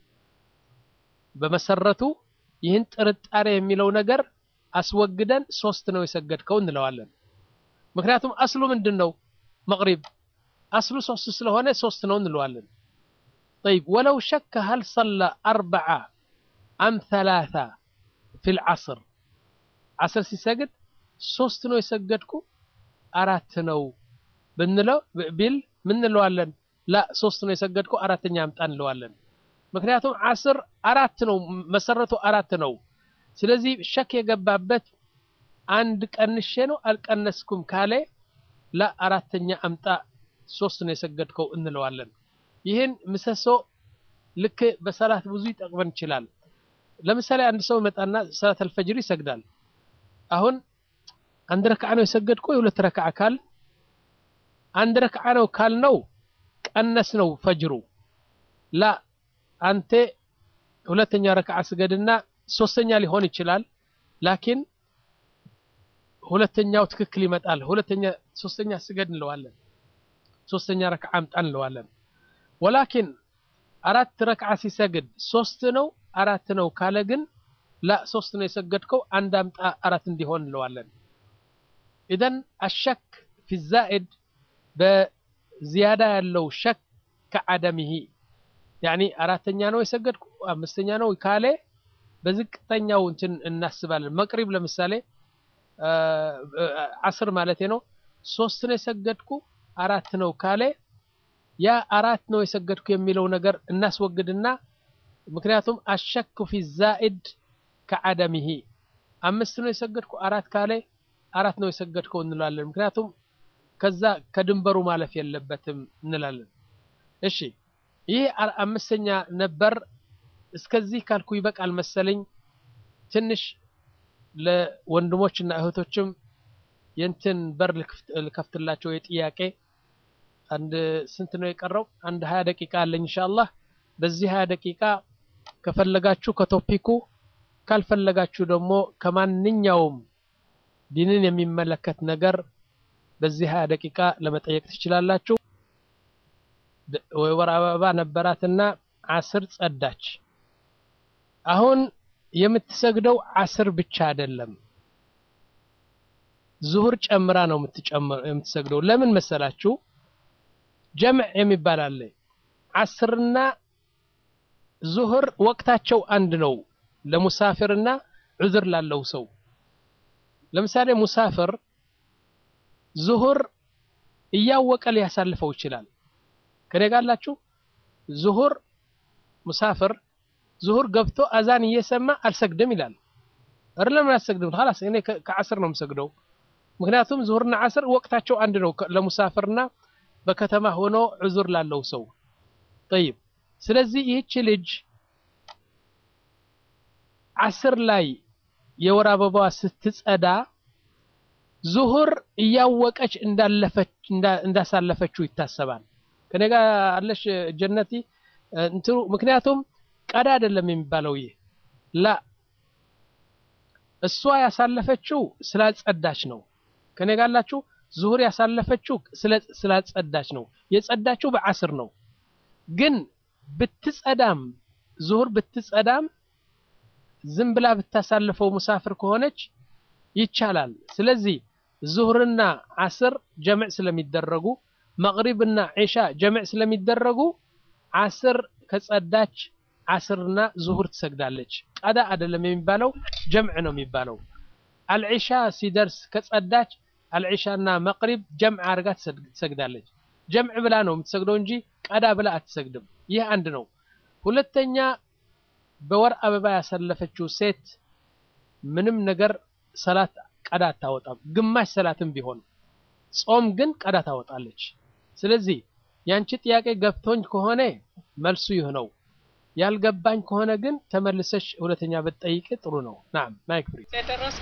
በመሰረቱ ይህን ጥርጣሬ የሚለው ነገር አስወግደን ሶስት ነው የሰገድከው እንለዋለን ምክንያቱም አስሉ ምንድን ነው መቅሪብ አስሉ ሶስት ስለሆነ ሶስት ነው እንለዋለን طيب ولو شك هل صلى أربعة أم ثلاثة في العصر عصر سيسجد ሶስት ነው የሰገድኩ አራት ነው ብንለው ቢል ምን እንለዋለን ላ ሶስት ነው የሰገድኩ አራተኛ አምጣ እንለዋለን ምክንያቱም አስር አራት ነው መሰረቱ አራት ነው ስለዚህ ሸክ የገባበት አንድ ቀንሼ ነው አልቀነስኩም ካለ ላ አራተኛ አምጣ ሶስት ነው የሰገድከው እንለዋለን ይህን ምሰሶ ልክ በሰላት ብዙ ይጠቅመን ይችላል ለምሳሌ አንድ ሰው መጣና ሰላት አልፈጅር ይሰግዳል አሁን አንድ ረክዓ ነው የሰገድኩ የሁለት ረክዓ ካል አንድ ረክዓ ነው ካልነው ቀነስ ነው ፈጅሩ ላ አንተ ሁለተኛ ረክዓ ስገድና ሶስተኛ ሊሆን ይችላል ላኪን ሁለተኛው ትክክል ይመጣል ሁለተኛ ሶስተኛ ስገድ እንለዋለን ሶስተኛ ረክዓ አምጣ እንለዋለን ወላኪን አራት ረክዓ ሲሰግድ ሶስት ነው አራት ነው ካለ ግን ላ ሶስት ነው የሰገድከው አንድ አምጣ አራት እንዲሆን እንለዋለን ኢዘን አሸክ ፊ ዛኢድ በዚያዳ ያለው ሸክ ከዓደምሂ ያኒ አራተኛ ነው የሰገድኩ አምስተኛ ነው ካለ በዝቅተኛው እንትን እናስባለን መቅሪብ ለምሳሌ አስር ማለት ነው ሶስት ነው የሰገድኩ አራት ነው ካለ ያ አራት ነው የሰገድኩ የሚለው ነገር እናስወግድና ምክንያቱም አሸኩ ፊ ዛኢድ ከዓደምሂ አምስት ነው የሰገድኩ አራት ካለ አራት ነው የሰገድከው እንላለን ምክንያቱም ከዛ ከድንበሩ ማለፍ የለበትም እንላለን እሺ ይህ አምስተኛ ነበር እስከዚህ ካልኩ ይበቃል መሰለኝ ትንሽ ለወንድሞችና እህቶችም የንትን በር ልከፍትላቸው የጥያቄ አንድ ስንት ነው የቀረው አንድ ሀያ ደቂቃ አለኝ ኢንሻአላህ በዚህ ሀያ ደቂቃ ከፈለጋችሁ ከቶፒኩ ካልፈለጋችሁ ደግሞ ከማንኛውም ዲንን የሚመለከት ነገር በዚህ ሀያ ደቂቃ ለመጠየቅ ትችላላችሁ ወር አበባ ነበራትና አስር ጸዳች አሁን የምትሰግደው አስር ብቻ አይደለም ዙሁር ጨምራ ነው የምትሰግደው ለምን መሰላችሁ ጀምዕ የሚባል አለ አስርና ዙሁር ወቅታቸው አንድ ነው ለሙሳፊርና ዑዝር ላለው ሰው ለምሳሌ ሙሳፍር ዙሁር እያወቀ ሊያሳልፈው ይችላል ከኔ ጋላችሁ ዙሁር ሙሳፍር ዙሁር ገብቶ አዛን እየሰማ አልሰግድም ይላል እር ለምን አልሰግድም خلاص እኔ ከአስር ነው የምሰግደው ምክንያቱም ዙሁርና አስር ወቅታቸው አንድ ነው ለሙሳፍርና በከተማ ሆኖ ዑዙር ላለው ሰው طيب ስለዚህ ይህች ልጅ አስር ላይ የወር አበባዋ ስትጸዳ ዙሁር እያወቀች እንዳለፈች እንዳሳለፈችው ይታሰባል ከኔ ጋር አለሽ ጀነቲ እንትኑ ምክንያቱም ቀዳ አይደለም የሚባለው ይህ ላ እሷ ያሳለፈችው ስላጸዳች ነው ከኔ ጋር አላችሁ ዙሁር ያሳለፈችው ስላጸዳች ነው የጸዳችው በአስር ነው ግን ብትጸዳም ዙሁር ብትጸዳም ዝም ብላ ብታሳልፈው ሙሳፍር ከሆነች ይቻላል ስለዚህ ዙሁርና አስር ጀምዕ ስለሚደረጉ መቅሪብና ዒሻ ጀምዕ ስለሚደረጉ አስር ከጸዳች አስርና ዙሁር ትሰግዳለች ቀዳ አይደለም የሚባለው ጀምዕ ነው የሚባለው አልዒሻ ሲደርስ ከጸዳች አልዒሻና መቅሪብ ጀምዕ አድርጋ ትሰግዳለች ጀምዕ ብላ ነው የምትሰግደው እንጂ ቀዳ ብላ አትሰግድም ይህ አንድ ነው ሁለተኛ በወር አበባ ያሳለፈችው ሴት ምንም ነገር ሰላት ቀዳ አታወጣም ግማሽ ሰላትም ቢሆን ጾም ግን ቀዳ ታወጣለች ስለዚህ ያንቺ ጥያቄ ገብቶኝ ከሆነ መልሱ ይህ ነው ያልገባኝ ከሆነ ግን ተመልሰሽ ሁለተኛ ብትጠይቅ ጥሩ ነው ናም ማይክ ፍሪ የደረሰ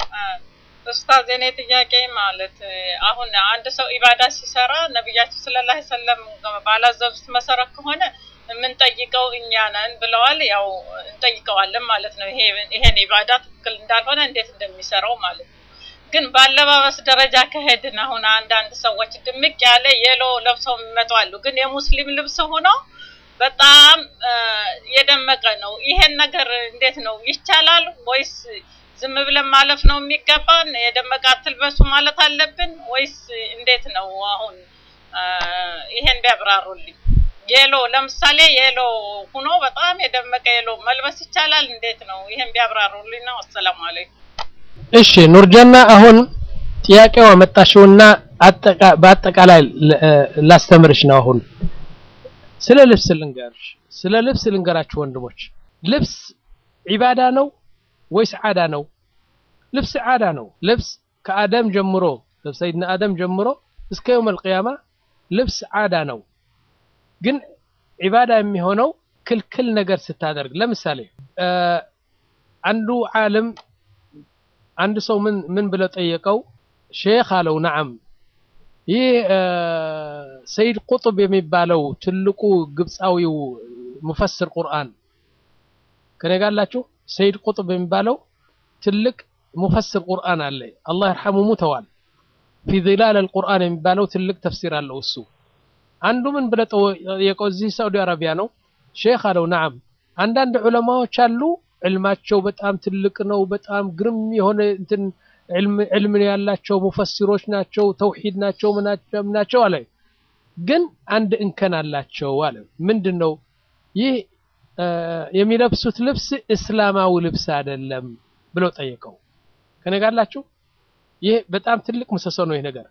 ኡስታዝ የኔ ጥያቄ ማለት አሁን አንድ ሰው ኢባዳ ሲሰራ ነቢያችን ሰለላሁ ዐለይሂ ወሰለም ባላዘዙት መሰረት ከሆነ የምንጠይቀው እኛ ነን ብለዋል። ያው እንጠይቀዋለን ማለት ነው። ይሄ ይሄን ኢባዳ ትክክል እንዳልሆነ እንዴት እንደሚሰራው ማለት ነው። ግን በአለባበስ ደረጃ ከሄድን አሁን አንዳንድ ሰዎች ድምቅ ያለ የሎ ለብሰው የሚመጡ አሉ። ግን የሙስሊም ልብስ ሆኖ በጣም የደመቀ ነው። ይሄን ነገር እንዴት ነው ይቻላል ወይስ ዝም ብለን ማለፍ ነው የሚገባን? የደመቀ አትልበሱ ማለት አለብን ወይስ እንዴት ነው? አሁን ይሄን ቢያብራሩልኝ። የሎ ለምሳሌ የሎ ሁኖ በጣም የደመቀ የሎ መልበስ ይቻላል? እንዴት ነው? ይሄን ቢያብራሩልኝ ነው። አሰላሙ አለይኩም። እሺ ኑርጀና አሁን ጥያቄው አመጣሽውና በአጠቃላይ ላስተምርሽ ነው። አሁን ስለ ልብስ ልንገርሽ፣ ስለ ልብስ ልንገራችሁ ወንድሞች። ልብስ ዒባዳ ነው ወይስ ዓዳ ነው? ልብስ ዓዳ ነው። ልብስ ከአደም ጀምሮ ሰይድና አደም ጀምሮ እስከ የውም አልቅያማ ልብስ ዓዳ ነው። ግን ዒባዳ የሚሆነው ክልክል ነገር ስታደርግ፣ ለምሳሌ አንዱ ዓለም አንድ ሰው ምን ምን ብለው ጠየቀው? ሼክ አለው ነዓም ይህ ሰይድ ቁጥብ የሚባለው ትልቁ ግብፃዊው ሙፈስር ቁርአን ከኔ ጋር አላችሁ። ሰይድ ቁጥብ የሚባለው ትልቅ ሙፈስር ቁርአን አለ። አላህ ይርሐሙ ሙተዋል። ፊ ዚላል አልቁርአን የሚባለው ትልቅ ተፍሲር አለው እሱ አንዱ ምን ብለህ ጠየቀው። እዚህ ሳዑዲ አረቢያ ነው ሼክ አለው። ነዓም አንዳንድ ዑለማዎች አሉ ዕልማቸው በጣም ትልቅ ነው። በጣም ግርም የሆነ እንትን ዕልም ያላቸው ሙፈሲሮች ናቸው፣ ተውሂድ ናቸው፣ ምናቸው አለ። ግን አንድ እንከን አላቸው አለ። ምንድን ነው ይህ? የሚለብሱት ልብስ እስላማዊ ልብስ አይደለም ብለው ጠየቀው። ከኔ ጋር አላችሁ? ይህ በጣም ትልቅ ምሰሶ ነው። ይህ ነገር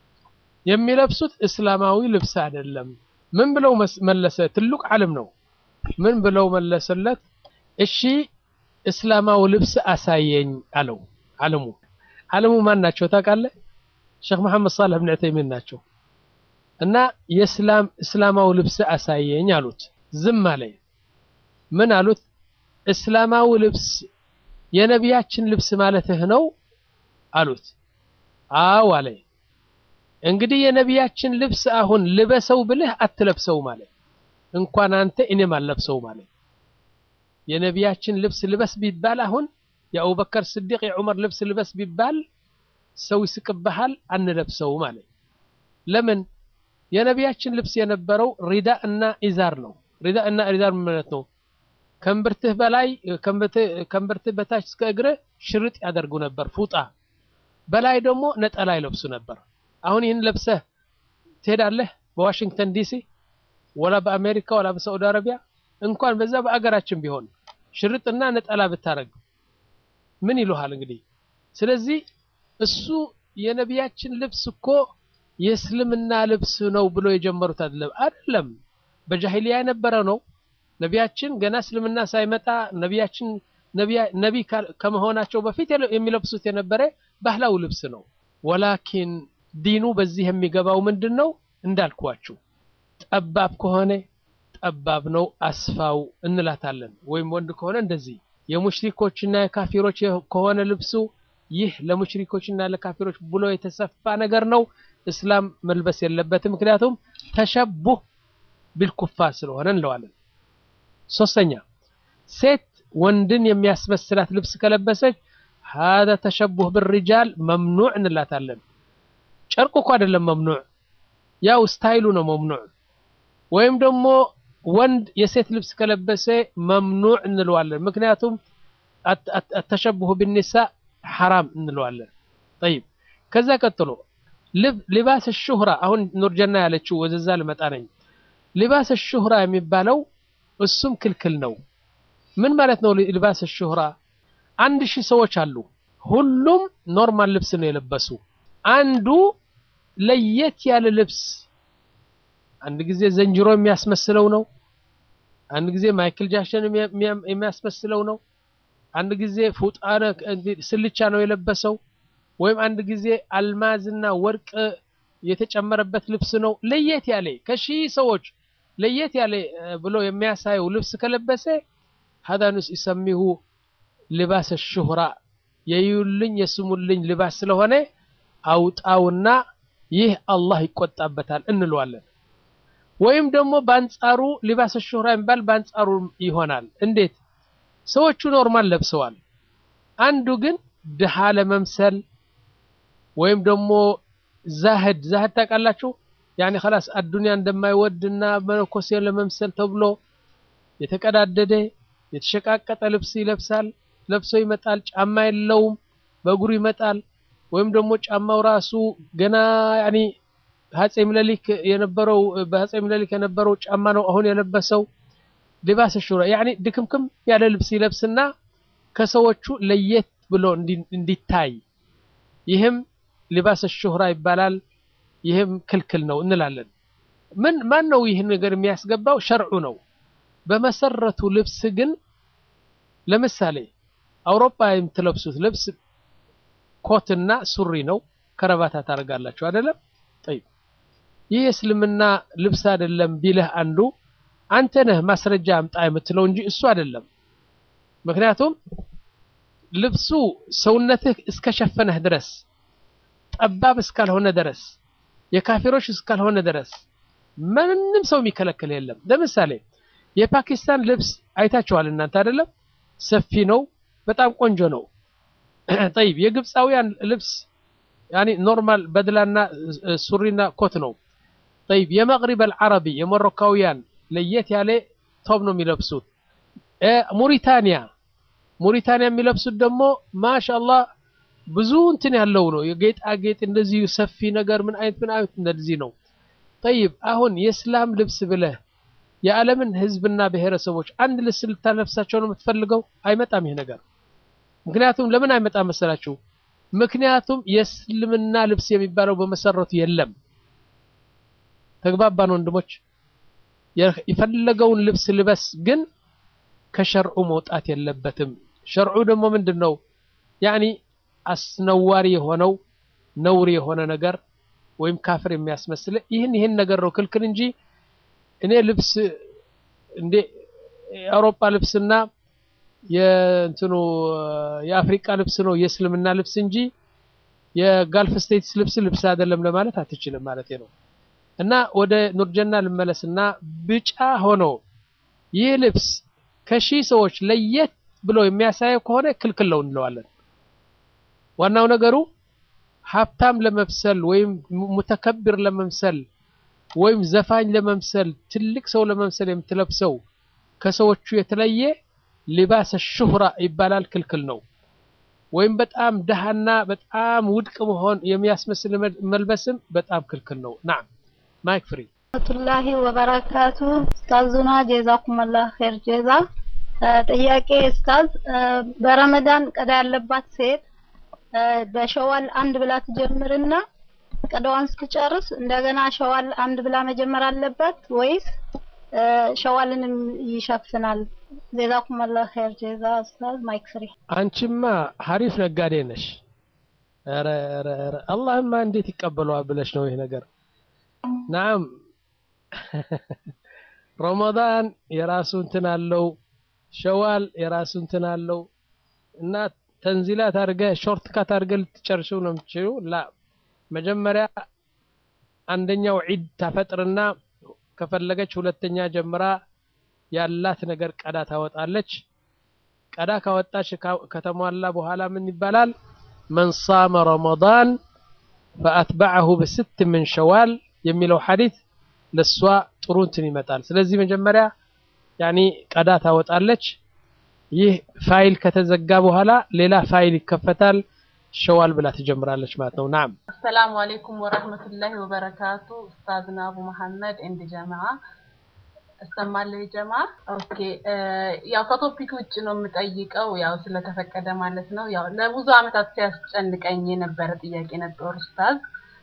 የሚለብሱት እስላማዊ ልብስ አይደለም። ምን ብለው መለሰ? ትልቅ ዓለም ነው። ምን ብለው መለሰለት? እሺ እስላማዊ ልብስ አሳየኝ አለው። ዓለሙ ዓለሙ ማን ናቸው ታውቃለህ? ሼክ መሐመድ ሳልህ ብን ዑተይሚን ናቸው። እና የእስላም እስላማዊ ልብስ አሳየኝ አሉት። ዝም አለ። ምን አሉት? እስላማዊ ልብስ የነቢያችን ልብስ ማለትህ ነው አሉት። አዎ አለ። እንግዲህ የነቢያችን ልብስ አሁን ልበሰው ብልህ አትለብሰው ማለት እንኳን አንተ እኔም አልለብሰው ማለት የነቢያችን ልብስ ልበስ ቢባል አሁን የአቡበከር ስዲቅ የዑመር ልብስ ልበስ ቢባል ሰው ይስቅብሃል፣ አንለብሰው ማለት ለምን? የነቢያችን ልብስ የነበረው ሪዳ እና ኢዛር ነው። ሪዳ እና ኢዛር ማለት ነው ከእምብርትህ በላይ ከእምብርትህ በታች እስከ እግርህ ሽርጥ ያደርጉ ነበር፣ ፉጣ በላይ ደግሞ ነጠላ ይለብሱ ነበር። አሁን ይህን ለብሰህ ትሄዳለህ በዋሽንግተን ዲሲ ወላ በአሜሪካ ወላ በሳዑዲ አረቢያ እንኳን በዛ በአገራችን ቢሆን ሽርጥና ነጠላ ብታረግ ምን ይሉሃል እንግዲህ። ስለዚህ እሱ የነቢያችን ልብስ እኮ የእስልምና ልብስ ነው ብሎ የጀመሩት አይደለም አይደለም፣ በጃሂሊያ የነበረ ነው። ነቢያችን ገና እስልምና ሳይመጣ ነቢያችን ነቢ ከመሆናቸው በፊት የሚለብሱት የነበረ ባህላዊ ልብስ ነው። ወላኪን ዲኑ በዚህ የሚገባው ምንድን ነው እንዳልኳችሁ ጠባብ ከሆነ ጠባብ ነው አስፋው እንላታለን። ወይም ወንድ ከሆነ እንደዚህ። የሙሽሪኮችና የካፊሮች ከሆነ ልብሱ ይህ ለሙሽሪኮችና ለካፊሮች ብሎ የተሰፋ ነገር ነው። እስላም መልበስ የለበትም። ምክንያቱም ተሸቡህ ቢልኩፋር ስለሆነ እንለዋለን። ሶስተኛ ሴት ወንድን የሚያስመስላት ልብስ ከለበሰች ሀዛ ተሸቡህ ብሪጃል መምኑዕ እንላታለን። ጨርቁ እኮ አይደለም መምኑዕ፣ ያው ስታይሉ ነው መምኑዕ። ወይም ደግሞ ወንድ የሴት ልብስ ከለበሰ መምኑዕ እንለዋለን። ምክንያቱም አተሸቡሁ ቢኒሳ ሐራም እንለዋለን። ጠይብ ከዛ ቀጥሎ ሊባስ ሹህራ አሁን ኑርጀና ያለችው ወደዛ ልመጣ ነኝ። ሊባስ ሹህራ የሚባለው እሱም ክልክል ነው። ምን ማለት ነው ሊባስ ሹህራ? አንድ ሺህ ሰዎች አሉ። ሁሉም ኖርማል ልብስ ነው የለበሱ። አንዱ ለየት ያለ ልብስ አንድ ጊዜ ዘንጅሮ የሚያስመስለው ነው። አንድ ጊዜ ማይክል ጃክሰን የሚያስመስለው ነው። አንድ ጊዜ ፉጣነ ስልቻ ነው የለበሰው። ወይም አንድ ጊዜ አልማዝና ወርቅ የተጨመረበት ልብስ ነው። ለየት ያለ ከሺህ ሰዎች ለየት ያለ ብሎ የሚያሳየው ልብስ ከለበሰ ሀዛ ንስ ይሰሚሁ ልባስ ሹህራ የዩልኝ የስሙልኝ ልባስ ስለሆነ አውጣውና ይህ አላህ ይቆጣበታል እንለዋለን። ወይም ደግሞ በአንጻሩ ሊባስ ሹህራ የሚባል በአንጻሩ ይሆናል። እንዴት? ሰዎቹ ኖርማል ለብሰዋል። አንዱ ግን ድሃ ለመምሰል ወይም ደግሞ ዛህድ ዛህድ ታውቃላችሁ? ያኔ ኸላስ አዱንያ እንደማይወድና መነኮሴ ለመምሰል ተብሎ የተቀዳደደ የተሸቃቀጠ ልብስ ይለብሳል። ለብሶ ይመጣል። ጫማ የለውም፣ በእግሩ ይመጣል። ወይም ደግሞ ጫማው ራሱ ገና ያኔ አፄ ምኒልክ የነበረው በአፄ ምኒልክ የነበረው ጫማ ነው አሁን የለበሰው። ሊባስ ሹራ ያኔ ድክምክም ያለ ልብስ ይለብስና ከሰዎቹ ለየት ብሎ እንዲታይ ይህም ሊባስ ሹህራ ይባላል። ይህም ክልክል ነው እንላለን። ምን ማን ነው ይህን ነገር የሚያስገባው? ሸርዑ ነው። በመሰረቱ ልብስ ግን ለምሳሌ አውሮፓ የምትለብሱት ልብስ ኮትና ሱሪ ነው። ከረባታ ታደርጋላችሁ አይደለም? ጠይብ ይህ የእስልምና ልብስ አይደለም ቢልህ አንዱ አንተ ነህ ማስረጃ አምጣ የምትለው እንጂ እሱ አይደለም። ምክንያቱም ልብሱ ሰውነትህ እስከሸፈነህ ድረስ ጠባብ እስካልሆነ ድረስ የካፊሮች እስካልሆነ ድረስ ምንም ሰው የሚከለክል የለም። ለምሳሌ የፓኪስታን ልብስ አይታችኋል እናንተ አይደለም? ሰፊ ነው፣ በጣም ቆንጆ ነው። ጠይብ የግብፃውያን ልብስ ያኒ ኖርማል በድላና ሱሪና ኮት ነው። ጠይብ የመቅሪብ አልዓረቢ የሞሮካውያን ለየት ያለ ቶብ ነው የሚለብሱት። ሙሪታንያ ሙሪታንያ የሚለብሱት ደግሞ ማሻአላህ ብዙ እንትን ያለው ነው። የጌጣጌጥ እንደዚህ ሰፊ ነገር ምን አይነት ምን አይነት እንደዚህ ነው። ጠይብ አሁን የእስላም ልብስ ብለህ የዓለምን ህዝብና ብሔረሰቦች አንድ ልብስ ልታለብሳቸው ነው የምትፈልገው? አይመጣም ይሄ ነገር። ምክንያቱም ለምን አይመጣም መሰላችሁ? ምክንያቱም የእስልምና ልብስ የሚባለው በመሰረቱ የለም። ተግባባን ወንድሞች? የፈለገውን ልብስ ልበስ፣ ግን ከሸርዑ መውጣት የለበትም። ሸርዑ ደግሞ ምንድን ነው? ያኒ አስነዋሪ የሆነው ነውር የሆነ ነገር ወይም ካፍር የሚያስመስል ይህን ይህን ነገር ነው ክልክል እንጂ እኔ ልብስ እንዴ የአውሮፓ ልብስና የእንትኑ የአፍሪካ ልብስ ነው የእስልምና ልብስ እንጂ የጋልፍ ስቴትስ ልብስ ልብስ አይደለም ለማለት አትችልም ማለት ነው። እና ወደ ኑርጀና ልመለስና ብጫ ሆኖ ይህ ልብስ ከሺህ ሰዎች ለየት ብሎ የሚያሳየው ከሆነ ክልክል ነው እንለዋለን። ዋናው ነገሩ ሀብታም ለመምሰል ወይም ሙተከብር ለመምሰል ወይም ዘፋኝ ለመምሰል ትልቅ ሰው ለመምሰል የምትለብሰው ከሰዎቹ የተለየ ሊባስ ሹህራ ይባላል፣ ክልክል ነው። ወይም በጣም ደሃና በጣም ውድቅ መሆን የሚያስመስል መልበስም በጣም ክልክል ነው። ናም ማይክ ፍሪ ረህመቱላሂ ወበረካቱ ኡስታዙና ጀዛኩሙላህ ኸይር ጀዛ። ጥያቄ ኡስታዝ፣ በረመዳን ቀዳ ያለባት ሴት በሸዋል አንድ ብላ ትጀምርና ቀዳዋን ስትጨርስ እንደገና ሸዋል አንድ ብላ መጀመር አለባት ወይስ ሸዋልንም ይሸፍናል? ጀዛኩሙላህ ኸይር ጀዛ ኡስታዝ። ማይክ ፍሪ። አንቺማ ሀሪፍ ነጋዴ ነሽ። ኧረ ኧረ ኧረ አላህማ እንዴት ይቀበለዋል ብለሽ ነው ይህ ነገር። ናም ረመዳን የራሱ እንትን አለው፣ ሸዋል የራሱ እንትን አለው እና ተንዚላት አድርገህ ሾርት ካት አድርገህ ልትጨርሽው ነው የምትችለው። ላ መጀመሪያ አንደኛው ዒድ ታፈጥርና ከፈለገች ሁለተኛ ጀምራ ያላት ነገር ቀዳ ታወጣለች። ቀዳ ካወጣች ከተሟላ በኋላ ምን ይባላል? መን ሳመ ረመዳን ፈአትበዐሁ ብስት ምን ሸዋል የሚለው ሐዲት ለሷ ጥሩ እንትን ይመጣል። ስለዚህ መጀመሪያ ያኒ ቀዳ ታወጣለች። ይህ ፋይል ከተዘጋ በኋላ ሌላ ፋይል ይከፈታል። ሸዋል ብላ ትጀምራለች ማለት ነው። ናም አሰላሙ አለይኩም ወራህመቱላሂ ወበረካቱ ኡስታዝና አቡ መሐመድ እንድ ጀማዓ እሰማለሁ ጀማ ኦኬ ያው ከቶፒክ ውጭ ነው የምጠይቀው ያው ስለተፈቀደ ማለት ነው ያው ለብዙ አመታት ሲያስጨንቀኝ የነበረ ጥያቄ ነበር ኡስታዝ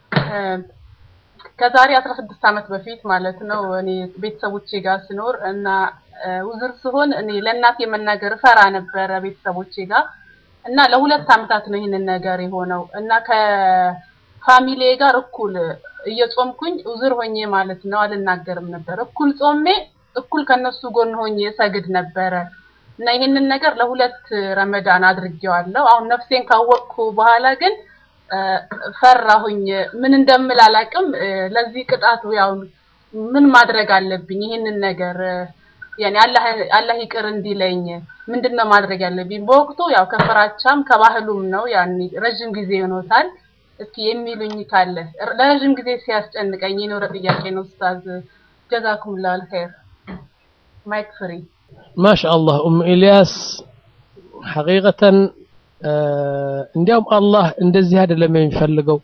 ከዛሬ 16 አመት በፊት ማለት ነው እኔ ቤተሰቦቼ ጋር ስኖር እና ውዝር ስሆን እኔ ለእናቴ መናገር ፈራ ነበረ ቤተሰቦቼ ጋር እና ለሁለት አመታት ነው ይህንን ነገር የሆነው እና ከፋሚሊ ጋር እኩል እየጾምኩኝ ውዝር ሆኜ ማለት ነው አልናገርም ነበር። እኩል ጾሜ እኩል ከነሱ ጎን ሆኜ ሰግድ ነበረ እና ይህንን ነገር ለሁለት ረመዳን አድርጌዋለሁ። አሁን ነፍሴን ካወቅኩ በኋላ ግን ፈራሁኝ። ምን እንደምል አላቅም። ለዚህ ቅጣቱ ያው ምን ማድረግ አለብኝ? ይህንን ነገር ያኔ አላህ አላህ ይቅር እንዲለኝ ምንድነው ማድረግ ያለብኝ? በወቅቱ ያው ከፍራቻም ከባህሉም ነው ያኔ ረጅም ጊዜ ሆኖታል። እስኪ የሚሉኝ ካለ ለረጅም ጊዜ ሲያስጨንቀኝ የኖረ ጥያቄ ነው ኡስታዝ። ጀዛኩሙላህ አልኸይር። ማይክ ፍሪ። ማሻአላህ ኡም ኢልያስ ሐቂቀተን እንዲያውም አላህ እንደዚህ አይደለም የሚፈልገው።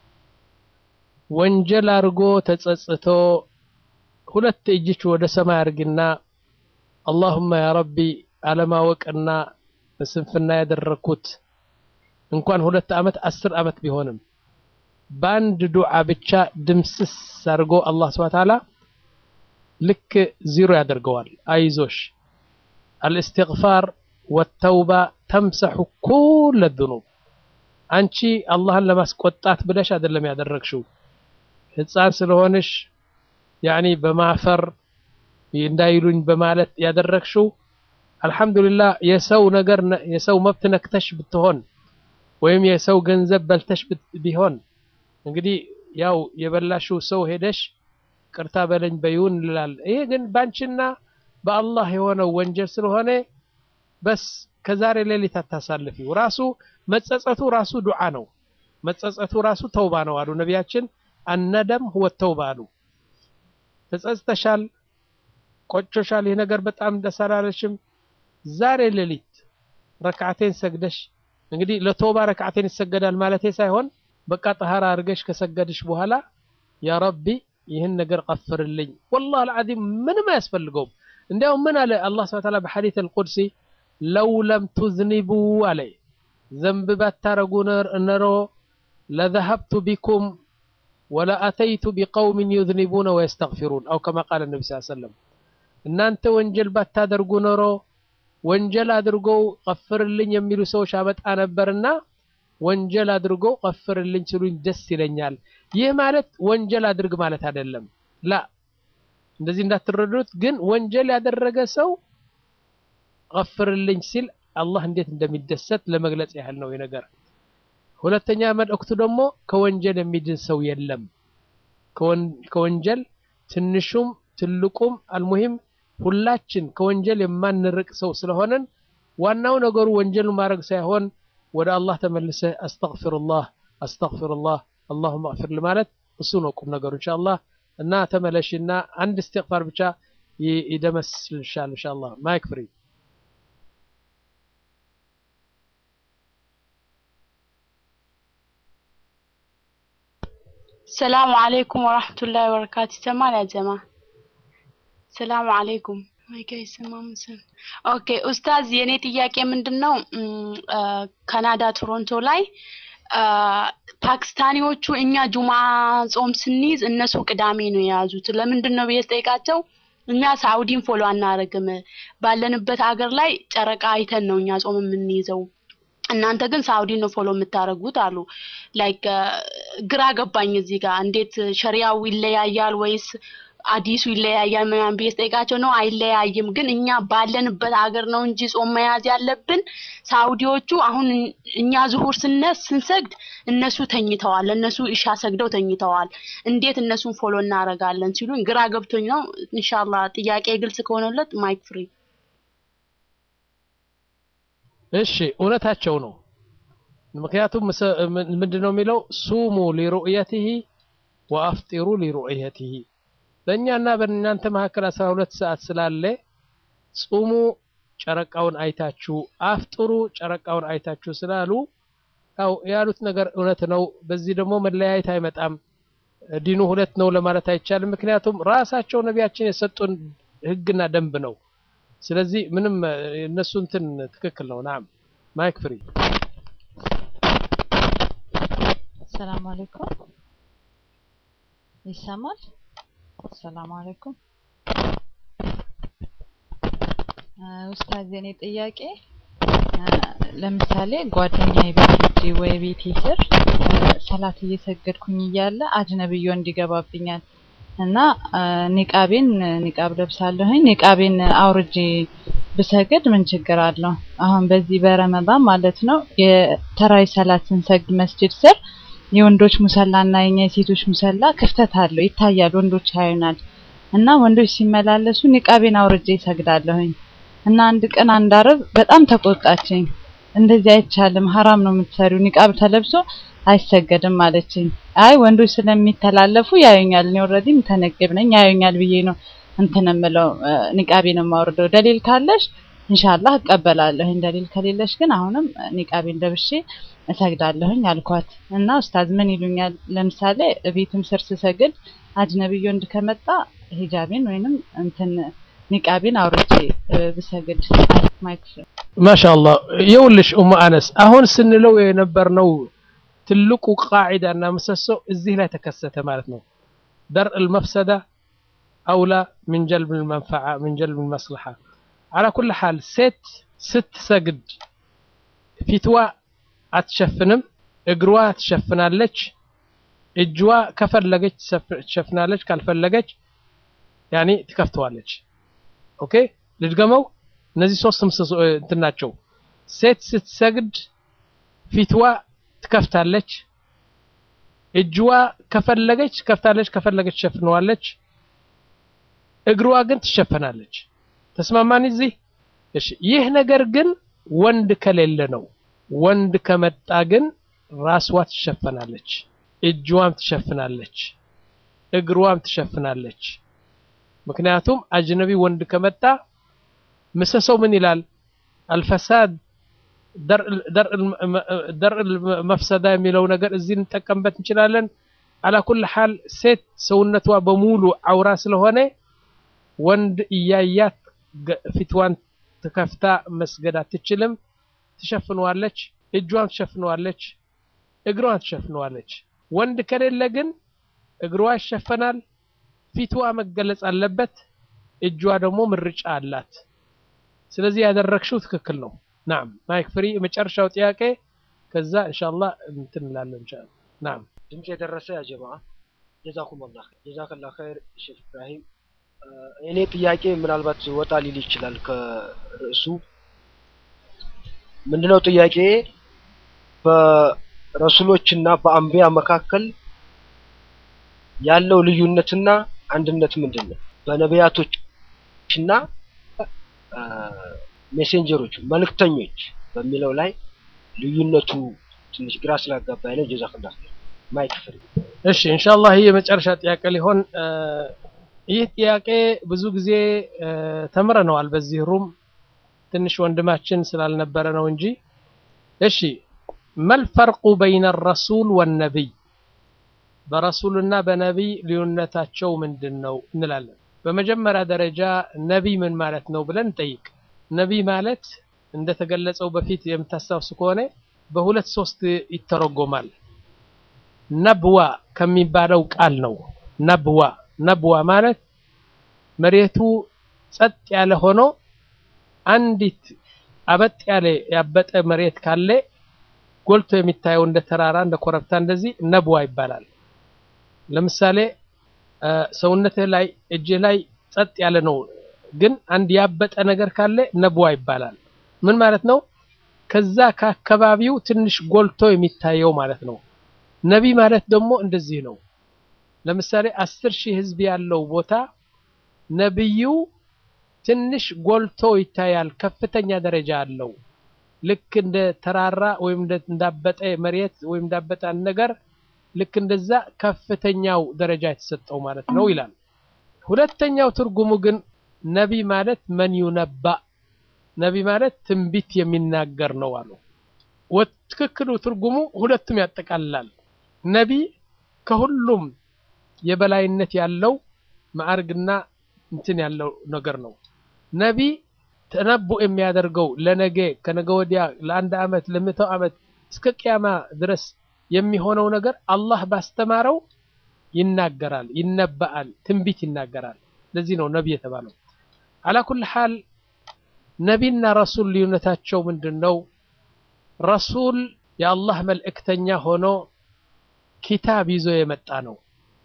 ወንጀል አድርጎ ተጸጽቶ ሁለት እጅች ወደ ሰማይ አድርግና አላሁማ ያ ረቢ አለማወቅና በስንፍና ያደረግኩት እንኳን ሁለት ዓመት አስር ዓመት ቢሆንም በአንድ ዱዓ ብቻ ድምስስ አድርጎ አላህ ስብሐ ተዓላ ልክ ዚሮ ያደርገዋል። አይዞሽ አልእስትግፋር ወተውባ ተምሰሑ ኩለ ዙኑብ። አንቺ አላህን ለማስቆጣት ብለሽ አይደለም ያደረግሽው ህፃን ስለሆንሽ ያኒ በማፈር እንዳይሉኝ በማለት ያደረግሽው አልሐምዱሊላህ የሰው ነገር የሰው መብት ነክተሽ ብትሆን ወይም የሰው ገንዘብ በልተሽ ቢሆን እንግዲህ ያው የበላሽው ሰው ሄደሽ ቅርታ በለኝ በይውን እንላለን። ይሄ ግን ባንቺና በአላህ የሆነው ወንጀል ስለሆነ በስ ከዛሬ ሌሊት አታሳልፊው። ራሱ መጸጸቱ ራሱ ዱዓ ነው። መጸጸቱ ራሱ ተውባ ነው አሉ ነቢያችን። አነደም ሁወ ተውባ አሉ። ተጸጽተሻል፣ ቆጮሻል፣ ይህ ነገር በጣም ደስ አላለሽም። ዛሬ ሌሊት ረክዓቴን ሰግደሽ እንግዲህ ለተውባ ረክዓቴን ይሰገዳል ማለቴ ሳይሆን በቃ ጠሃራ አድርገሽ ከሰገድሽ በኋላ ያ ረቢ ይህን ነገር ቀፍርልኝ። ወላሂ አልዓዚም ምንም አያስፈልገውም። እንዲያውም ምን አለ አላህ ሱብሓነሁ ወተዓላ በሐዲስ አልቁድሲ ለው ለም ቱዝኒቡ አለ ዘንብ ባታረጉ ነሮ ለዘሀብቱ ቢኩም ወለአተይቱ ቢቀውሚን ዩዝኒቡነ ወየስተግፊሩን አው ከማ ቃለ ነቢ ስ ሰለም እናንተ ወንጀል ባታደርጉ ኖሮ ወንጀል አድርገው ቀፍርልኝ የሚሉ ሰዎች አመጣ ነበርና ወንጀል አድርገው ቀፍርልኝ ሲሉኝ ደስ ይለኛል። ይህ ማለት ወንጀል አድርግ ማለት አይደለም። ላ እንደዚህ እንዳትረዱት። ግን ወንጀል ያደረገ ሰው ቀፍርልኝ ሲል አላህ እንዴት እንደሚደሰት ለመግለጽ ያህል ነው ነገር። ሁለተኛ መልእክቱ ደግሞ ከወንጀል የሚድን ሰው የለም። ከወንጀል ትንሹም ትልቁም አልሙሂም ሁላችን ከወንጀል የማንርቅ ሰው ስለሆነን ዋናው ነገሩ ወንጀሉን ማድረግ ሳይሆን ወደ አላህ ተመልሰህ አስተግፊሩላህ አስተግፊሩላህ አላሁመ እግፊር ማለት እሱ ነው ቁም ነገሩ ኢንሻአላህ። እና ተመለሽና አንድ እስትግፋር ብቻ ይደመስልሻል ኢንሻአላህ። ማይክ ፍሪ ሰላሙ አለይኩም ወራህመቱላሂ ወበረካቱ። ይሰማል ያ ጀማ? ሰላሙ አለይኩም ማይካ ይሰማም መሰል። ኦኬ ኡስታዝ፣ የኔ ጥያቄ ምንድን ነው ካናዳ ቶሮንቶ ላይ ፓኪስታኒዎቹ እኛ ጁማ ጾም ስንይዝ እነሱ ቅዳሜ ነው የያዙት። ለምንድን ነው ብዬ ስጠይቃቸው እኛ ሳውዲን ፎሎ አናደርግም፣ ባለንበት ሀገር ላይ ጨረቃ አይተን ነው እኛ ጾም የምንይዘው እናንተ ግን ሳውዲ ነው ፎሎ የምታደርጉት አሉ። ላይክ ግራ ገባኝ እዚህ ጋር እንዴት ሸሪያው ይለያያል ወይስ አዲሱ ይለያያል ምናምን ብዬ ስጠይቃቸው ነው አይለያይም፣ ግን እኛ ባለንበት ሀገር ነው እንጂ ጾም መያዝ ያለብን። ሳውዲዎቹ አሁን እኛ ዙሁር ስነስ ስንሰግድ እነሱ ተኝተዋል፣ እነሱ ኢሻ ሰግደው ተኝተዋል። እንዴት እነሱን ፎሎ እናደርጋለን ሲሉኝ ግራ ገብቶኝ ነው። ኢንሻአላህ ጥያቄ ግልጽ ከሆነለት ማይክ ፍሪ እሺ እውነታቸው ነው። ምክንያቱም ምንድን ነው የሚለው ሱሙ ሊሩእየቲሂ ወአፍጢሩ ሊሩእየቲሂ በእኛና በእናንተ መካከል አስራ ሁለት ሰዓት ስላለ ጹሙ ጨረቃውን አይታችሁ አፍጥሩ ጨረቃውን አይታችሁ ስላሉ ያው ያሉት ነገር እውነት ነው። በዚህ ደግሞ መለያየት አይመጣም። ዲኑ ሁለት ነው ለማለት አይቻልም። ምክንያቱም ራሳቸው ነቢያችን የሰጡን ህግና ደንብ ነው። ስለዚህ ምንም እነሱ እንትን ትክክል ነው። ናም ማይክ ፍሪ። ሰላም አለይኩም ይሰማል? ሰላም አለይኩም ኡስታዝ፣ የኔ ጥያቄ ለምሳሌ ጓደኛዬ ቤት ሂጄ ወይ ቤቴ ስር ሰላት እየሰገድኩኝ እያለ አጅነብዮ እንዲገባብኛል እና ኒቃቤን ኒቃብ ለብሳለሁኝ ኒቃቤን አውርጄ ብሰግድ ምን ችግር አለው? አሁን በዚህ በረመዳን ማለት ነው የተራዊ ሰላት ስንሰግድ መስጂድ ስር የወንዶች ሙሰላና የኛ የሴቶች ሙሰላ ክፍተት አለው ይታያል፣ ወንዶች ያዩናል። እና ወንዶች ሲመላለሱ ኒቃቤን አውርጄ ይሰግዳለሁኝ። እና አንድ ቀን አንድ አረብ በጣም ተቆጣችኝ። እንደዚህ አይቻልም፣ ሀራም ነው የምትሰሪው፣ ኒቃብ ተለብሶ አይሰገድም አለችኝ። አይ ወንዶች ስለሚተላለፉ ያዩኛል፣ እኔ ኦልሬዲ ተነገብ ነኝ ያዩኛል ብዬ ነው እንትን የምለው ኒቃቤን የማወርደው። ደሊል ካለሽ ኢንሻአላህ እቀበላለሁኝ፣ ደሊል ከሌለሽ ግን አሁንም ኒቃቤን ለብሼ እሰግዳለሁኝ አልኳት። እና ኡስታዝ ምን ይሉኛል? ለምሳሌ ቤትም ስር ስሰግድ አጅነብዮ ወንድ ከመጣ ሂጃቤን ወይንም እንትን ኒቃቤን አውርጄ ብሰግድ ማይክ ማሻአላህ ይኸውልሽ ኡሙ አነስ አሁን ስንለው የነበርነው ትልቁ ቃዒዳ እና ምሰሶ እዚህ ላይ ተከሰተ ማለት ነው። ደርእ መፍሰዳ አውላ ምን ጀልብ መንፈዓ ምን ጀልብ መስለሓ አላ ኩል ሓል ሴት ስትሰግድ ፊትዋ አትሸፍንም፣ እግሯ ትሸፍናለች፣ እጅዋ ከፈለገች ትሸፍናለች፣ ካልፈለገች ያኔ ትከፍተዋለች። ኦኬ ልድገመው። እነዚህ ሶስት ምሰሶ እንትን ናቸው። ሴት ስትሰግድ ፊትዋ ትከፍታለች፣ እጅዋ ከፈለገች ከፍታለች፣ ከፈለገች ትሸፍነዋለች፣ እግሯ ግን ትሸፈናለች። ተስማማን እዚህ እሺ ይህ ነገር ግን ወንድ ከሌለ ነው ወንድ ከመጣ ግን ራስዋ ትሸፈናለች እጅዋም ትሸፍናለች እግሯም ትሸፍናለች ምክንያቱም አጅነቢ ወንድ ከመጣ ምሰሰው ምን ይላል አልፈሳድ ደርእ መፍሰዳ የሚለው ነገር እዚህ እንጠቀምበት እንችላለን አላ ኩል ሓል ሴት ሰውነቷ በሙሉ አውራ ስለሆነ ወንድ እያያት ፊትዋን ትከፍታ መስገድ አትችልም ትሸፍነዋለች እጇን ትሸፍነዋለች እግሯን ትሸፍነዋለች ወንድ ከሌለ ግን እግሯ ይሸፈናል ፊትዋ መገለጽ አለበት እጇ ደግሞ ምርጫ አላት ስለዚህ ያደረግሽው ትክክል ነው ናም ማይክ ፍሪ የመጨረሻው ጥያቄ ከዛ ኢንሻአላህ እንትን እንላለን ኢንሻአላህ ናም ድምፅ የደረሰ ያ ጀማ ጀዛኩም አላህ ጀዛከላ ኸይር ሼክ ኢብራሂም እኔ ጥያቄ ምናልባት ወጣ ሊል ይችላል ከርዕሱ ምንድነው ጥያቄ በረሱሎችና በአንቢያ መካከል ያለው ልዩነትና አንድነት ምንድን ነው በነቢያቶችና ሜሴንጀሮች መልእክተኞች በሚለው ላይ ልዩነቱ ትንሽ ግራ ስላጋባኝ ነው ጀዛከላ ማይክ ፍሪ እሺ ኢንሻአላህ ይህ የመጨረሻ ጥያቄ ሊሆን ይህ ጥያቄ ብዙ ጊዜ ተምረነዋል በዚህ ሩም ትንሽ ወንድማችን ስላልነበረ ነው እንጂ እሺ መልፈርቁ በይነ ረሱል ወነቢይ በረሱልና በነቢይ ልዩነታቸው ምንድን ነው እንላለን በመጀመሪያ ደረጃ ነቢይ ምን ማለት ነው ብለን እንጠይቅ ነቢይ ማለት እንደተገለጸው በፊት የምታስታውሱ ከሆነ በሁለት ሶስት ይተረጎማል ነብዋ ከሚባለው ቃል ነው ነብዋ ነብዋ ማለት መሬቱ ጸጥ ያለ ሆኖ አንዲት አበጥ ያለ ያበጠ መሬት ካለ ጎልቶ የሚታየው እንደ ተራራ እንደ ኮረብታ እንደዚህ ነብዋ ይባላል ለምሳሌ ሰውነትህ ላይ እጅህ ላይ ጸጥ ያለ ነው ግን አንድ ያበጠ ነገር ካለ ነብዋ ይባላል ምን ማለት ነው ከዛ ከአካባቢው ትንሽ ጎልቶ የሚታየው ማለት ነው ነቢ ማለት ደግሞ እንደዚህ ነው ለምሳሌ አስር ሺህ ህዝብ ያለው ቦታ ነብዩ ትንሽ ጎልቶ ይታያል ከፍተኛ ደረጃ አለው ልክ እንደ ተራራ ወይም እንዳበጠ መሬት ወይም እንዳበጠ ነገር ልክ እንደዛ ከፍተኛው ደረጃ የተሰጠው ማለት ነው ይላል ሁለተኛው ትርጉሙ ግን ነቢ ማለት መን ዩነባ ነቢ ማለት ትንቢት የሚናገር ነው አሉ ትክክሉ ትርጉሙ ሁለቱም ያጠቃልላል ነቢ ከሁሉም የበላይነት ያለው ማዕርግና እንትን ያለው ነገር ነው ነቢ ተነቡ የሚያደርገው ለነገ ከነገ ወዲያ ለአንድ አመት ለመቶ አመት እስከ ቅያማ ድረስ የሚሆነው ነገር አላህ ባስተማረው ይናገራል ይነበአል ትንቢት ይናገራል ለዚህ ነው ነቢ የተባለው አላ ኩል ሐል ነቢና ረሱል ልዩነታቸው ምንድን ነው ረሱል የአላህ መልእክተኛ ሆኖ ኪታብ ይዞ የመጣ ነው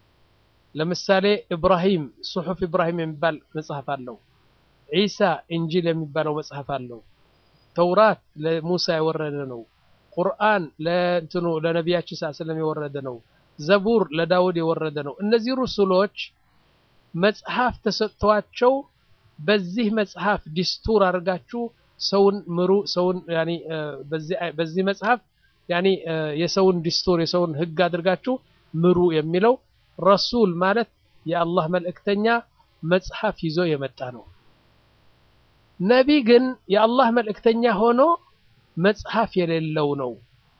ለምሳሌ ኢብራሂም ሱሑፍ ኢብራሂም የሚባል መጽሐፍ አለው ዒሳ እንጂል የሚባለው መጽሐፍ አለው ተውራት ለሙሳ የወረደ ነው ቁርአን ለእንትኑ ለነቢያችን ስ ስለም የወረደ ነው ዘቡር ለዳውድ የወረደ ነው እነዚህ ሩሱሎች መጽሐፍ ተሰጥቷቸው በዚህ መጽሐፍ ዲስቱር አድርጋችሁ ሰውን ምሩ ሰውን ያኒ በዚህ መጽሐፍ ያኒ የሰውን ዲስቱር የሰውን ህግ አድርጋችሁ ምሩ የሚለው ረሱል ማለት የአላህ መልእክተኛ መጽሐፍ ይዞ የመጣ ነው ነቢ ግን የአላህ መልእክተኛ ሆኖ መጽሐፍ የሌለው ነው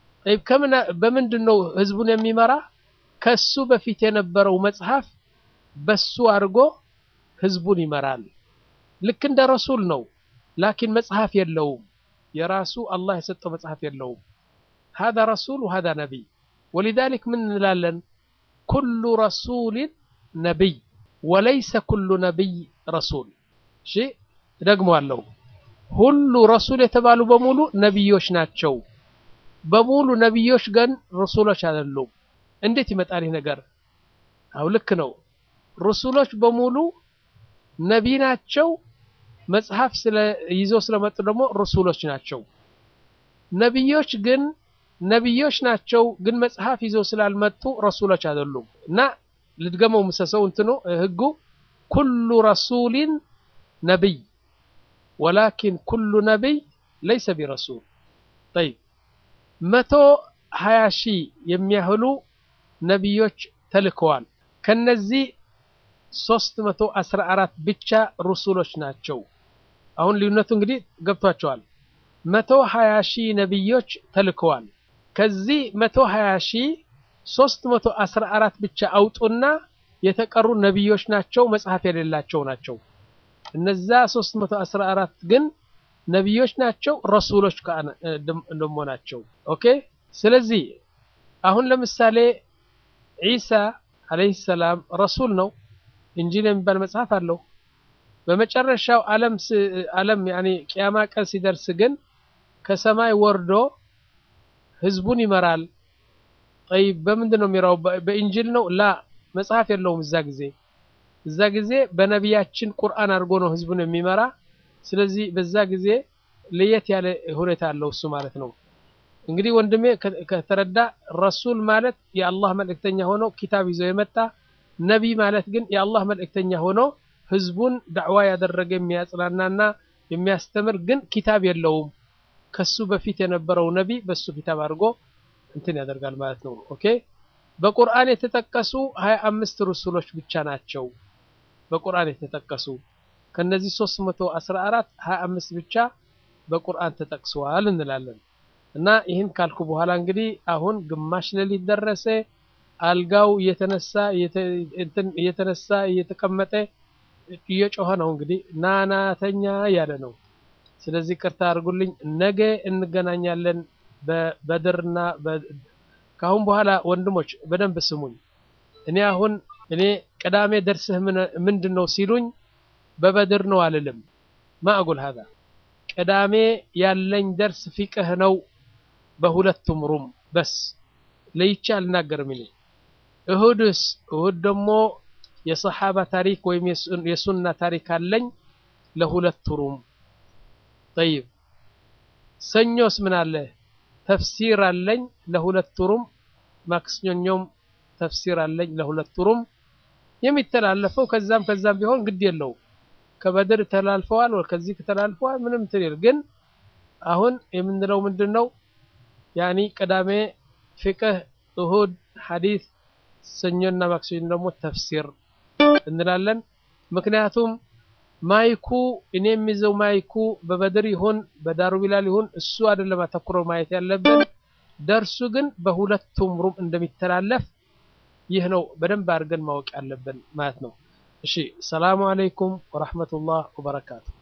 በምንድን ነው ህዝቡን የሚመራ ከሱ በፊት የነበረው መጽሐፍ በሱ አድርጎ ህዝቡን ይመራል ልክ እንደ ረሱል ነው ላኪን መጽሐፍ የለውም የራሱ አላህ የሰጠው መጽሐፍ የለውም هذا رسول وهذا نبي ولذلك من نلالن كل رسول نبي وليس كل نبي رسول شيء ደግሞ አለው ሁሉ ረሱል የተባሉ በሙሉ ነቢዮች ናቸው በሙሉ ነቢዮች ግን ረሱሎች አይደሉም እንዴት ይመጣል ይህ ነገር አው ልክ ነው ረሱሎች በሙሉ ነቢ ናቸው መጽሐፍ ስለ ይዘው ስለመጡ ደግሞ ረሱሎች ናቸው ነቢዮች ግን ነቢዮች ናቸው ግን መጽሐፍ ይዘው ስላልመጡ ረሱሎች አይደሉም እና ልድገመው ምሰሰው እንትኑ ህጉ ኩሉ ረሱሊን ነቢይ ወላኪን ኩሉ ነቢይ ለይሰ ቢረሱል ጠይብ መቶ ሀያ ሺህ የሚያህሉ ነቢዮች ተልከዋል ከነዚህ ሶስት መቶ አስራ አራት ብቻ ሩሱሎች ናቸው አሁን ልዩነቱ እንግዲህ ገብቷቸዋል መቶ ሀያ ሺህ ነቢዮች ተልከዋል ከዚህ መቶ ሀያ ሺህ ሶስት መቶ አስራ አራት ብቻ አውጡና የተቀሩ ነቢዮች ናቸው መጽሐፍ የሌላቸው ናቸው እነዛ 314 ግን ነቢዮች ናቸው ረሱሎች ደሞ ናቸው ኦኬ ስለዚህ አሁን ለምሳሌ ዒሳ አለይሂ ሰላም ረሱል ነው እንጂል የሚባል መጽሐፍ አለው በመጨረሻው ዓለም ዓለም ያኒ ቅያማ ቀን ሲደርስ ግን ከሰማይ ወርዶ ህዝቡን ይመራል ጠይብ በምንድን ነው የሚራው በኢንጂል ነው ላ መጽሐፍ የለውም እዛ ጊዜ እዛ ጊዜ በነቢያችን ቁርአን አድርጎ ነው ህዝቡን የሚመራ ስለዚህ በዛ ጊዜ ለየት ያለ ሁኔታ አለው እሱ ማለት ነው እንግዲህ ወንድሜ ከተረዳ ረሱል ማለት የአላህ መልእክተኛ ሆኖ ኪታብ ይዞ የመጣ ነቢይ ማለት ግን የአላህ መልእክተኛ ሆኖ ህዝቡን ዳዕዋ ያደረገ የሚያጽናናና የሚያስተምር ግን ኪታብ የለውም ከሱ በፊት የነበረው ነቢይ በሱ ኪታብ አድርጎ እንትን ያደርጋል ማለት ነው ኦኬ በቁርአን የተጠቀሱ 25 ሩሱሎች ብቻ ናቸው በቁርአን የተጠቀሱ ከነዚህ 314 25 ብቻ በቁርአን ተጠቅሰዋል እንላለን እና ይህን ካልኩ በኋላ እንግዲህ አሁን ግማሽ ሌሊት ደረሰ አልጋው እየተነሳ እየተነሳ እየተቀመጠ እየጮኸ ነው እንግዲህ ናናተኛ እያለ ነው ስለዚህ ቅርታ አድርጉልኝ ነገ እንገናኛለን በበድርና ካሁን በኋላ ወንድሞች በደንብ ስሙኝ እኔ አሁን እኔ ቅዳሜ ደርስህ ምንድን ነው ሲሉኝ በበድር ነው አልልም ማ አቁል ሀዛ ቅዳሜ ያለኝ ደርስ ፊቅህ ነው በሁለቱም ሩም በስ ለይቼ አልናገርም እኔ እሁድስ እሁድ ደግሞ የሰሓባ ታሪክ ወይም የሱና ታሪክ አለኝ ለሁለት ሩም ጠይብ ሰኞስ ምን አለ ተፍሲር አለኝ ለሁለት ሩም ማክሰኞም ተፍሲር አለኝ ለሁለት ሩም የሚተላለፈው ከዛም ከዛም ቢሆን ግድ የለው ከበድር ተላልፈዋል ወይ ከዚህ ተላልፈዋል ምንም ትል ግን አሁን የምንለው ምንድነው ያኒ ቅዳሜ ፍቅህ እሁድ ሐዲስ ሰኞና ማክሰኞ ደግሞ ተፍሲር እንላለን ምክንያቱም ማይኩ እኔ የሚይዘው ማይኩ በበድር ይሁን በዳሩ ቢላል ይሁን እሱ አይደለም አተኩረው ማየት ያለብን ደርሱ ግን በሁለቱም ሩም እንደሚተላለፍ ይህ ነው በደንብ አድርገን ማወቅ ያለብን ማለት ነው እሺ ሰላሙ አለይኩም ወራህመቱላህ ወበረካቱ